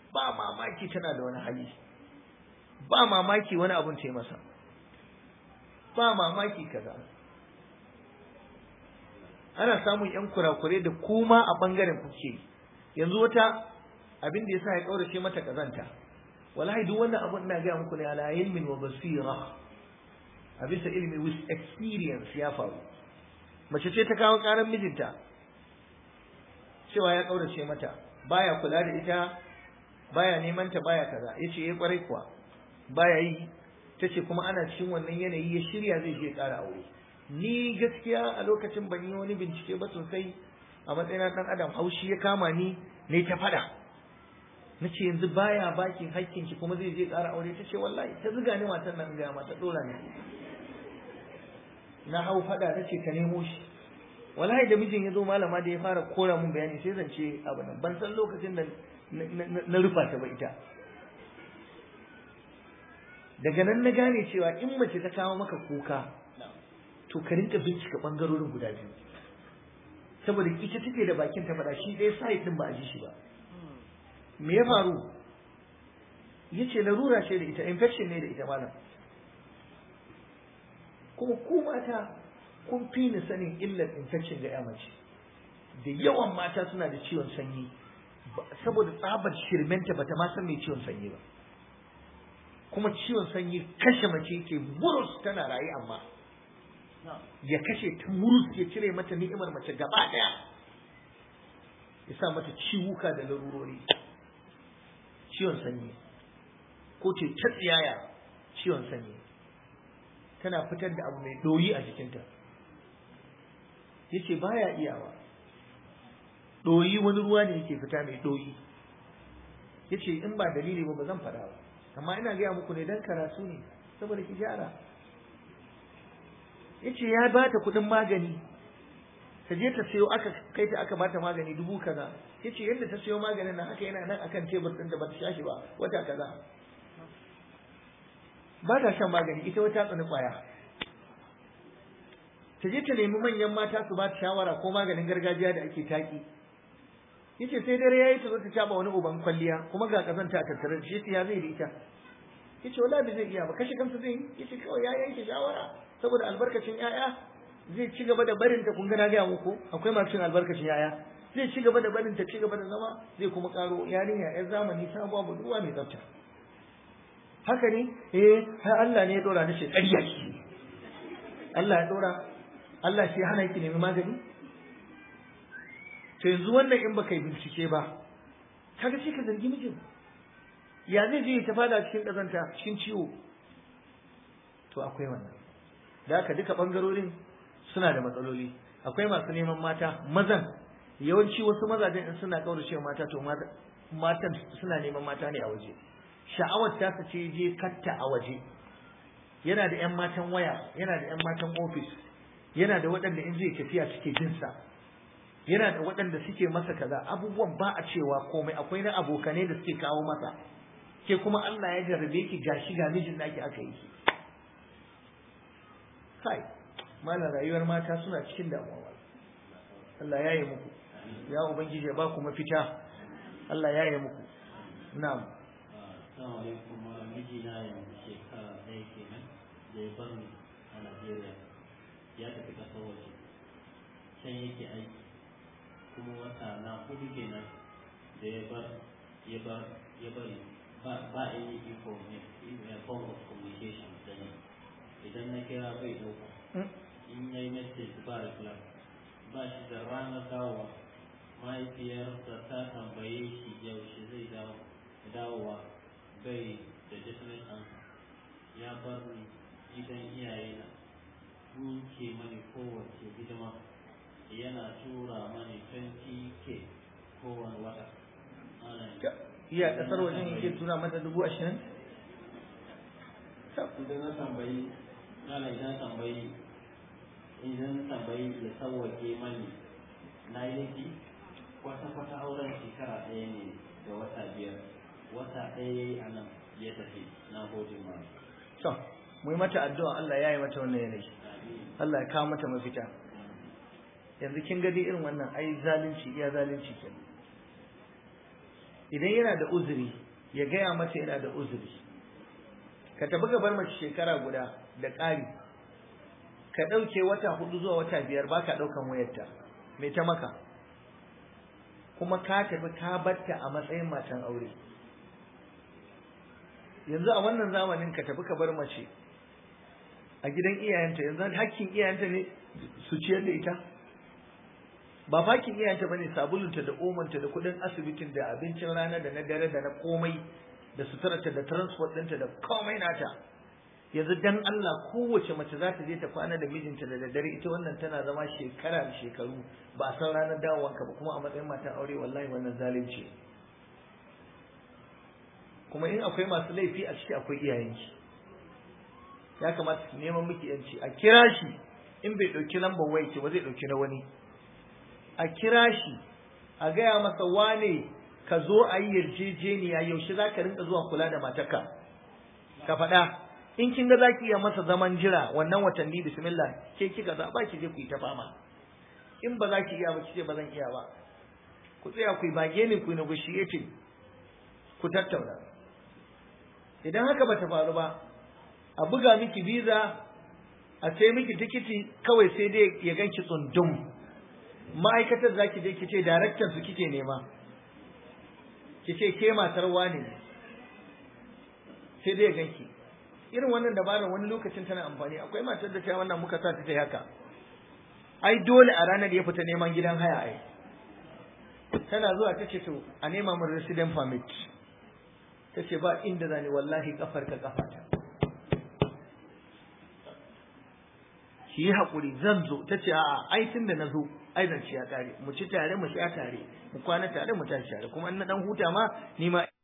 ba mamaki tana da wani hali ba mamaki wani abun ta yi masa ba mamaki kaza ana samun yan kurakure da kuma a bangaren kuke yanzu wata abin da yasa ya kaurace mata kazanta wallahi duk wannan abun ina ga muku ne ala ilmin wa basira a bisa ilmi with experience ya faru mace ce ta kawo karan mijinta cewa ya kaurace mata baya kula da ita baya neman ta baya kaza yace eh kwarai kuwa baya yi tace kuma ana cikin wannan yanayi ya shirya zai je ƙara aure ni gaskiya a lokacin ban yi wani bincike ba sosai a matsayin dan adam haushi ya kama ni ne ta fada nace yanzu baya baki hakkin ki kuma zai je ƙara aure tace wallahi ta zuga ni matan nan ga mata dora ne na hau fada nace ka nemo shi wallahi da mijin ya zo malama da ya fara kora mun bayani sai zance abu nan ban san lokacin da na rufa ta ba ita daga nan na gane cewa in mace ta kawo maka kuka to ka rinka bincika bangarorin guda biyu saboda ita take da bakin ta faɗa shi ɗaya side din ba a ji shi ba me ya faru yace larura ce da ita infection ne da ita malam kuma ku mata kun fi ni sanin illar infection ga ya mace da yawan mata suna da ciwon sanyi saboda tsabar shirmenta bata ma san mai ciwon sanyi ba kuma ciwon sanyi kashe mace yake murus tana raye amma ya kashe ta murus ya cire mata ni'imar mace gaba daya ya sa mata ciwuka da larurori ciwon sanyi ko ce ta tsiyaya ciwon sanyi tana fitar da abu mai doyi a jikinta yace baya iyawa doyi wani ruwa ne yake fita mai doyi yace in ba dalili ba ba zan faɗa ba amma ina gaya muku ne dan karatu ne saboda ki gyara yace ya bata kuɗin magani ta je ta sayo aka kai ta aka bata magani dubu kaza yace yadda ta sayo maganin nan haka yana nan akan tebur ɗin da bata sha shi ba wata kaza ba ta shan magani ita wata tsani kwaya ta je ta nemi manyan mata su ba ta shawara ko maganin gargajiya da ake taki yace sai dare yayi ta zo ta caba wani uban kwalliya kuma ga kazanta a tattare da shi ya zai da ita yace wallahi bai zai iya ba kashe kansa zai yace kawai ya yanke shawara saboda albarkacin yaya zai ci gaba da barin ta kun ga na ga muku akwai masu cin albarkacin yaya zai ci gaba da barin ta ci gaba da zama zai kuma karo yarinya yar zamani sabuwa budurwa mai tsafta haka ne eh har Allah ne ya dora ni shi ƙarya shi Allah ya dora Allah shi hana ki nemi magani to yanzu wannan in baka yi bincike ba kaga sai ka zargi mijin ya zai je ta fada cikin kazanta cikin ciwo to akwai wannan da haka duka bangarorin suna da matsaloli akwai masu neman mata mazan yawanci wasu mazajen in suna kaurace mata to matan suna neman mata ne a waje sha'awar ta su ce je katta a waje yana da yan matan waya yana da yan matan ofis yana da waɗanda in zai tafiya suke jinsa yana da waɗanda suke masa kaza abubuwan ba a cewa komai akwai na abokanai da suke kawo masa ke kuma Allah ya jarrabe ki gashi ga mijin naki aka yi kai malam rayuwar mata suna cikin damuwa Allah ya yi muku ya ubangiji ya ba ku mafita Allah ya yi muku na'am Assalamu alaikum mijina yanzu shekara ɗaya kenan da ya bar ni a Najeriya ya tafi ƙasar waje can yake aiki kuma wata na hudu kenan da ya bar ya bar ya bari ba ba any form of communication da ni idan na kira bai ɗauka in ya yi message ba reply ba shi da ranar dawowa mahaifiyarsa ta tambaye shi yaushe zai dawo dawowa bai da definite answer ya bar ni gidan iyayena sun ke mani kowace hidima yana tura mani 20k kowane wata iya kasar wajen yake tura mata dubu ashirin idan na tambayi ana idan tambayi idan tambayi ya sauwake mani na yi laifi kwata-kwata auren shekara ɗaya ne da wata biyar wata ɗaya ya yi a nan ya tafi na gode ma to mu yi mata addu'a Allah ya yi mata wannan yanayi Allah ya kawo mata mafita yanzu kin gadi irin wannan ai zalunci iya zalunci ke idan yana da uzuri ya gaya mata yana da uzuri ka tafi ka bar mace shekara guda da ƙari ka ɗauke wata hudu zuwa wata biyar ba ka ɗaukan wayarta me ta maka kuma ka tafi ka batta a matsayin matan aure yanzu a wannan zamanin ka tafi ka bar mace a gidan iyayenta yanzu hakkin iyayenta ne su ciyar da ita ba fakin iyayenta bane sabulunta da omanta da kudin asibitin da abincin rana da na dare da na komai da suturarta da transport ɗinta da komai nata yanzu dan Allah kowace mace za ta je ta kwana da mijinta da daddare ita wannan tana zama shekara da shekaru ba a san ranar dawowanka ba kuma a matsayin matan aure wallahi wannan zalunci kuma in akwai masu laifi a ciki akwai iyayenki ya kamata ki neman miki yanci a kira shi in bai ɗauki lambar waya ki ba zai ɗauki na wani a kira shi a gaya masa wane ka zo a yi yarjejeniya yaushe za ka rinka zuwa kula da matarka ka faɗa in kin ga za ki iya masa zaman jira wannan watanni bismillah ke kika zaɓa ki je ku yi ta fama in ba za ki iya ba ki ce ba zan iya ba ku tsaya ku yi bage ne ku yi negotiating ku tattauna idan haka ba ta faru ba a buga miki visa a sai miki tikiti kawai sai dai ya ganki tsundum ma'aikatar za ki je ki ce daraktan su kike nema ki ce ke matar wane sai dai ya ganki irin wannan dabarar wani lokacin tana amfani akwai matar da ta wannan muka sa ta ta haka ai dole a ranar ya fita neman gidan haya ai tana zuwa ta ce to a nema min resident permit ta ce ba inda zani wallahi kafar ka kafata ki yi haƙuri zan zo ta ce a'a ai tun da na zo ai zan ci ya tare mu ci tare mu sha tare mu kwana tare mu tashi tare kuma in na dan huta ma ni ma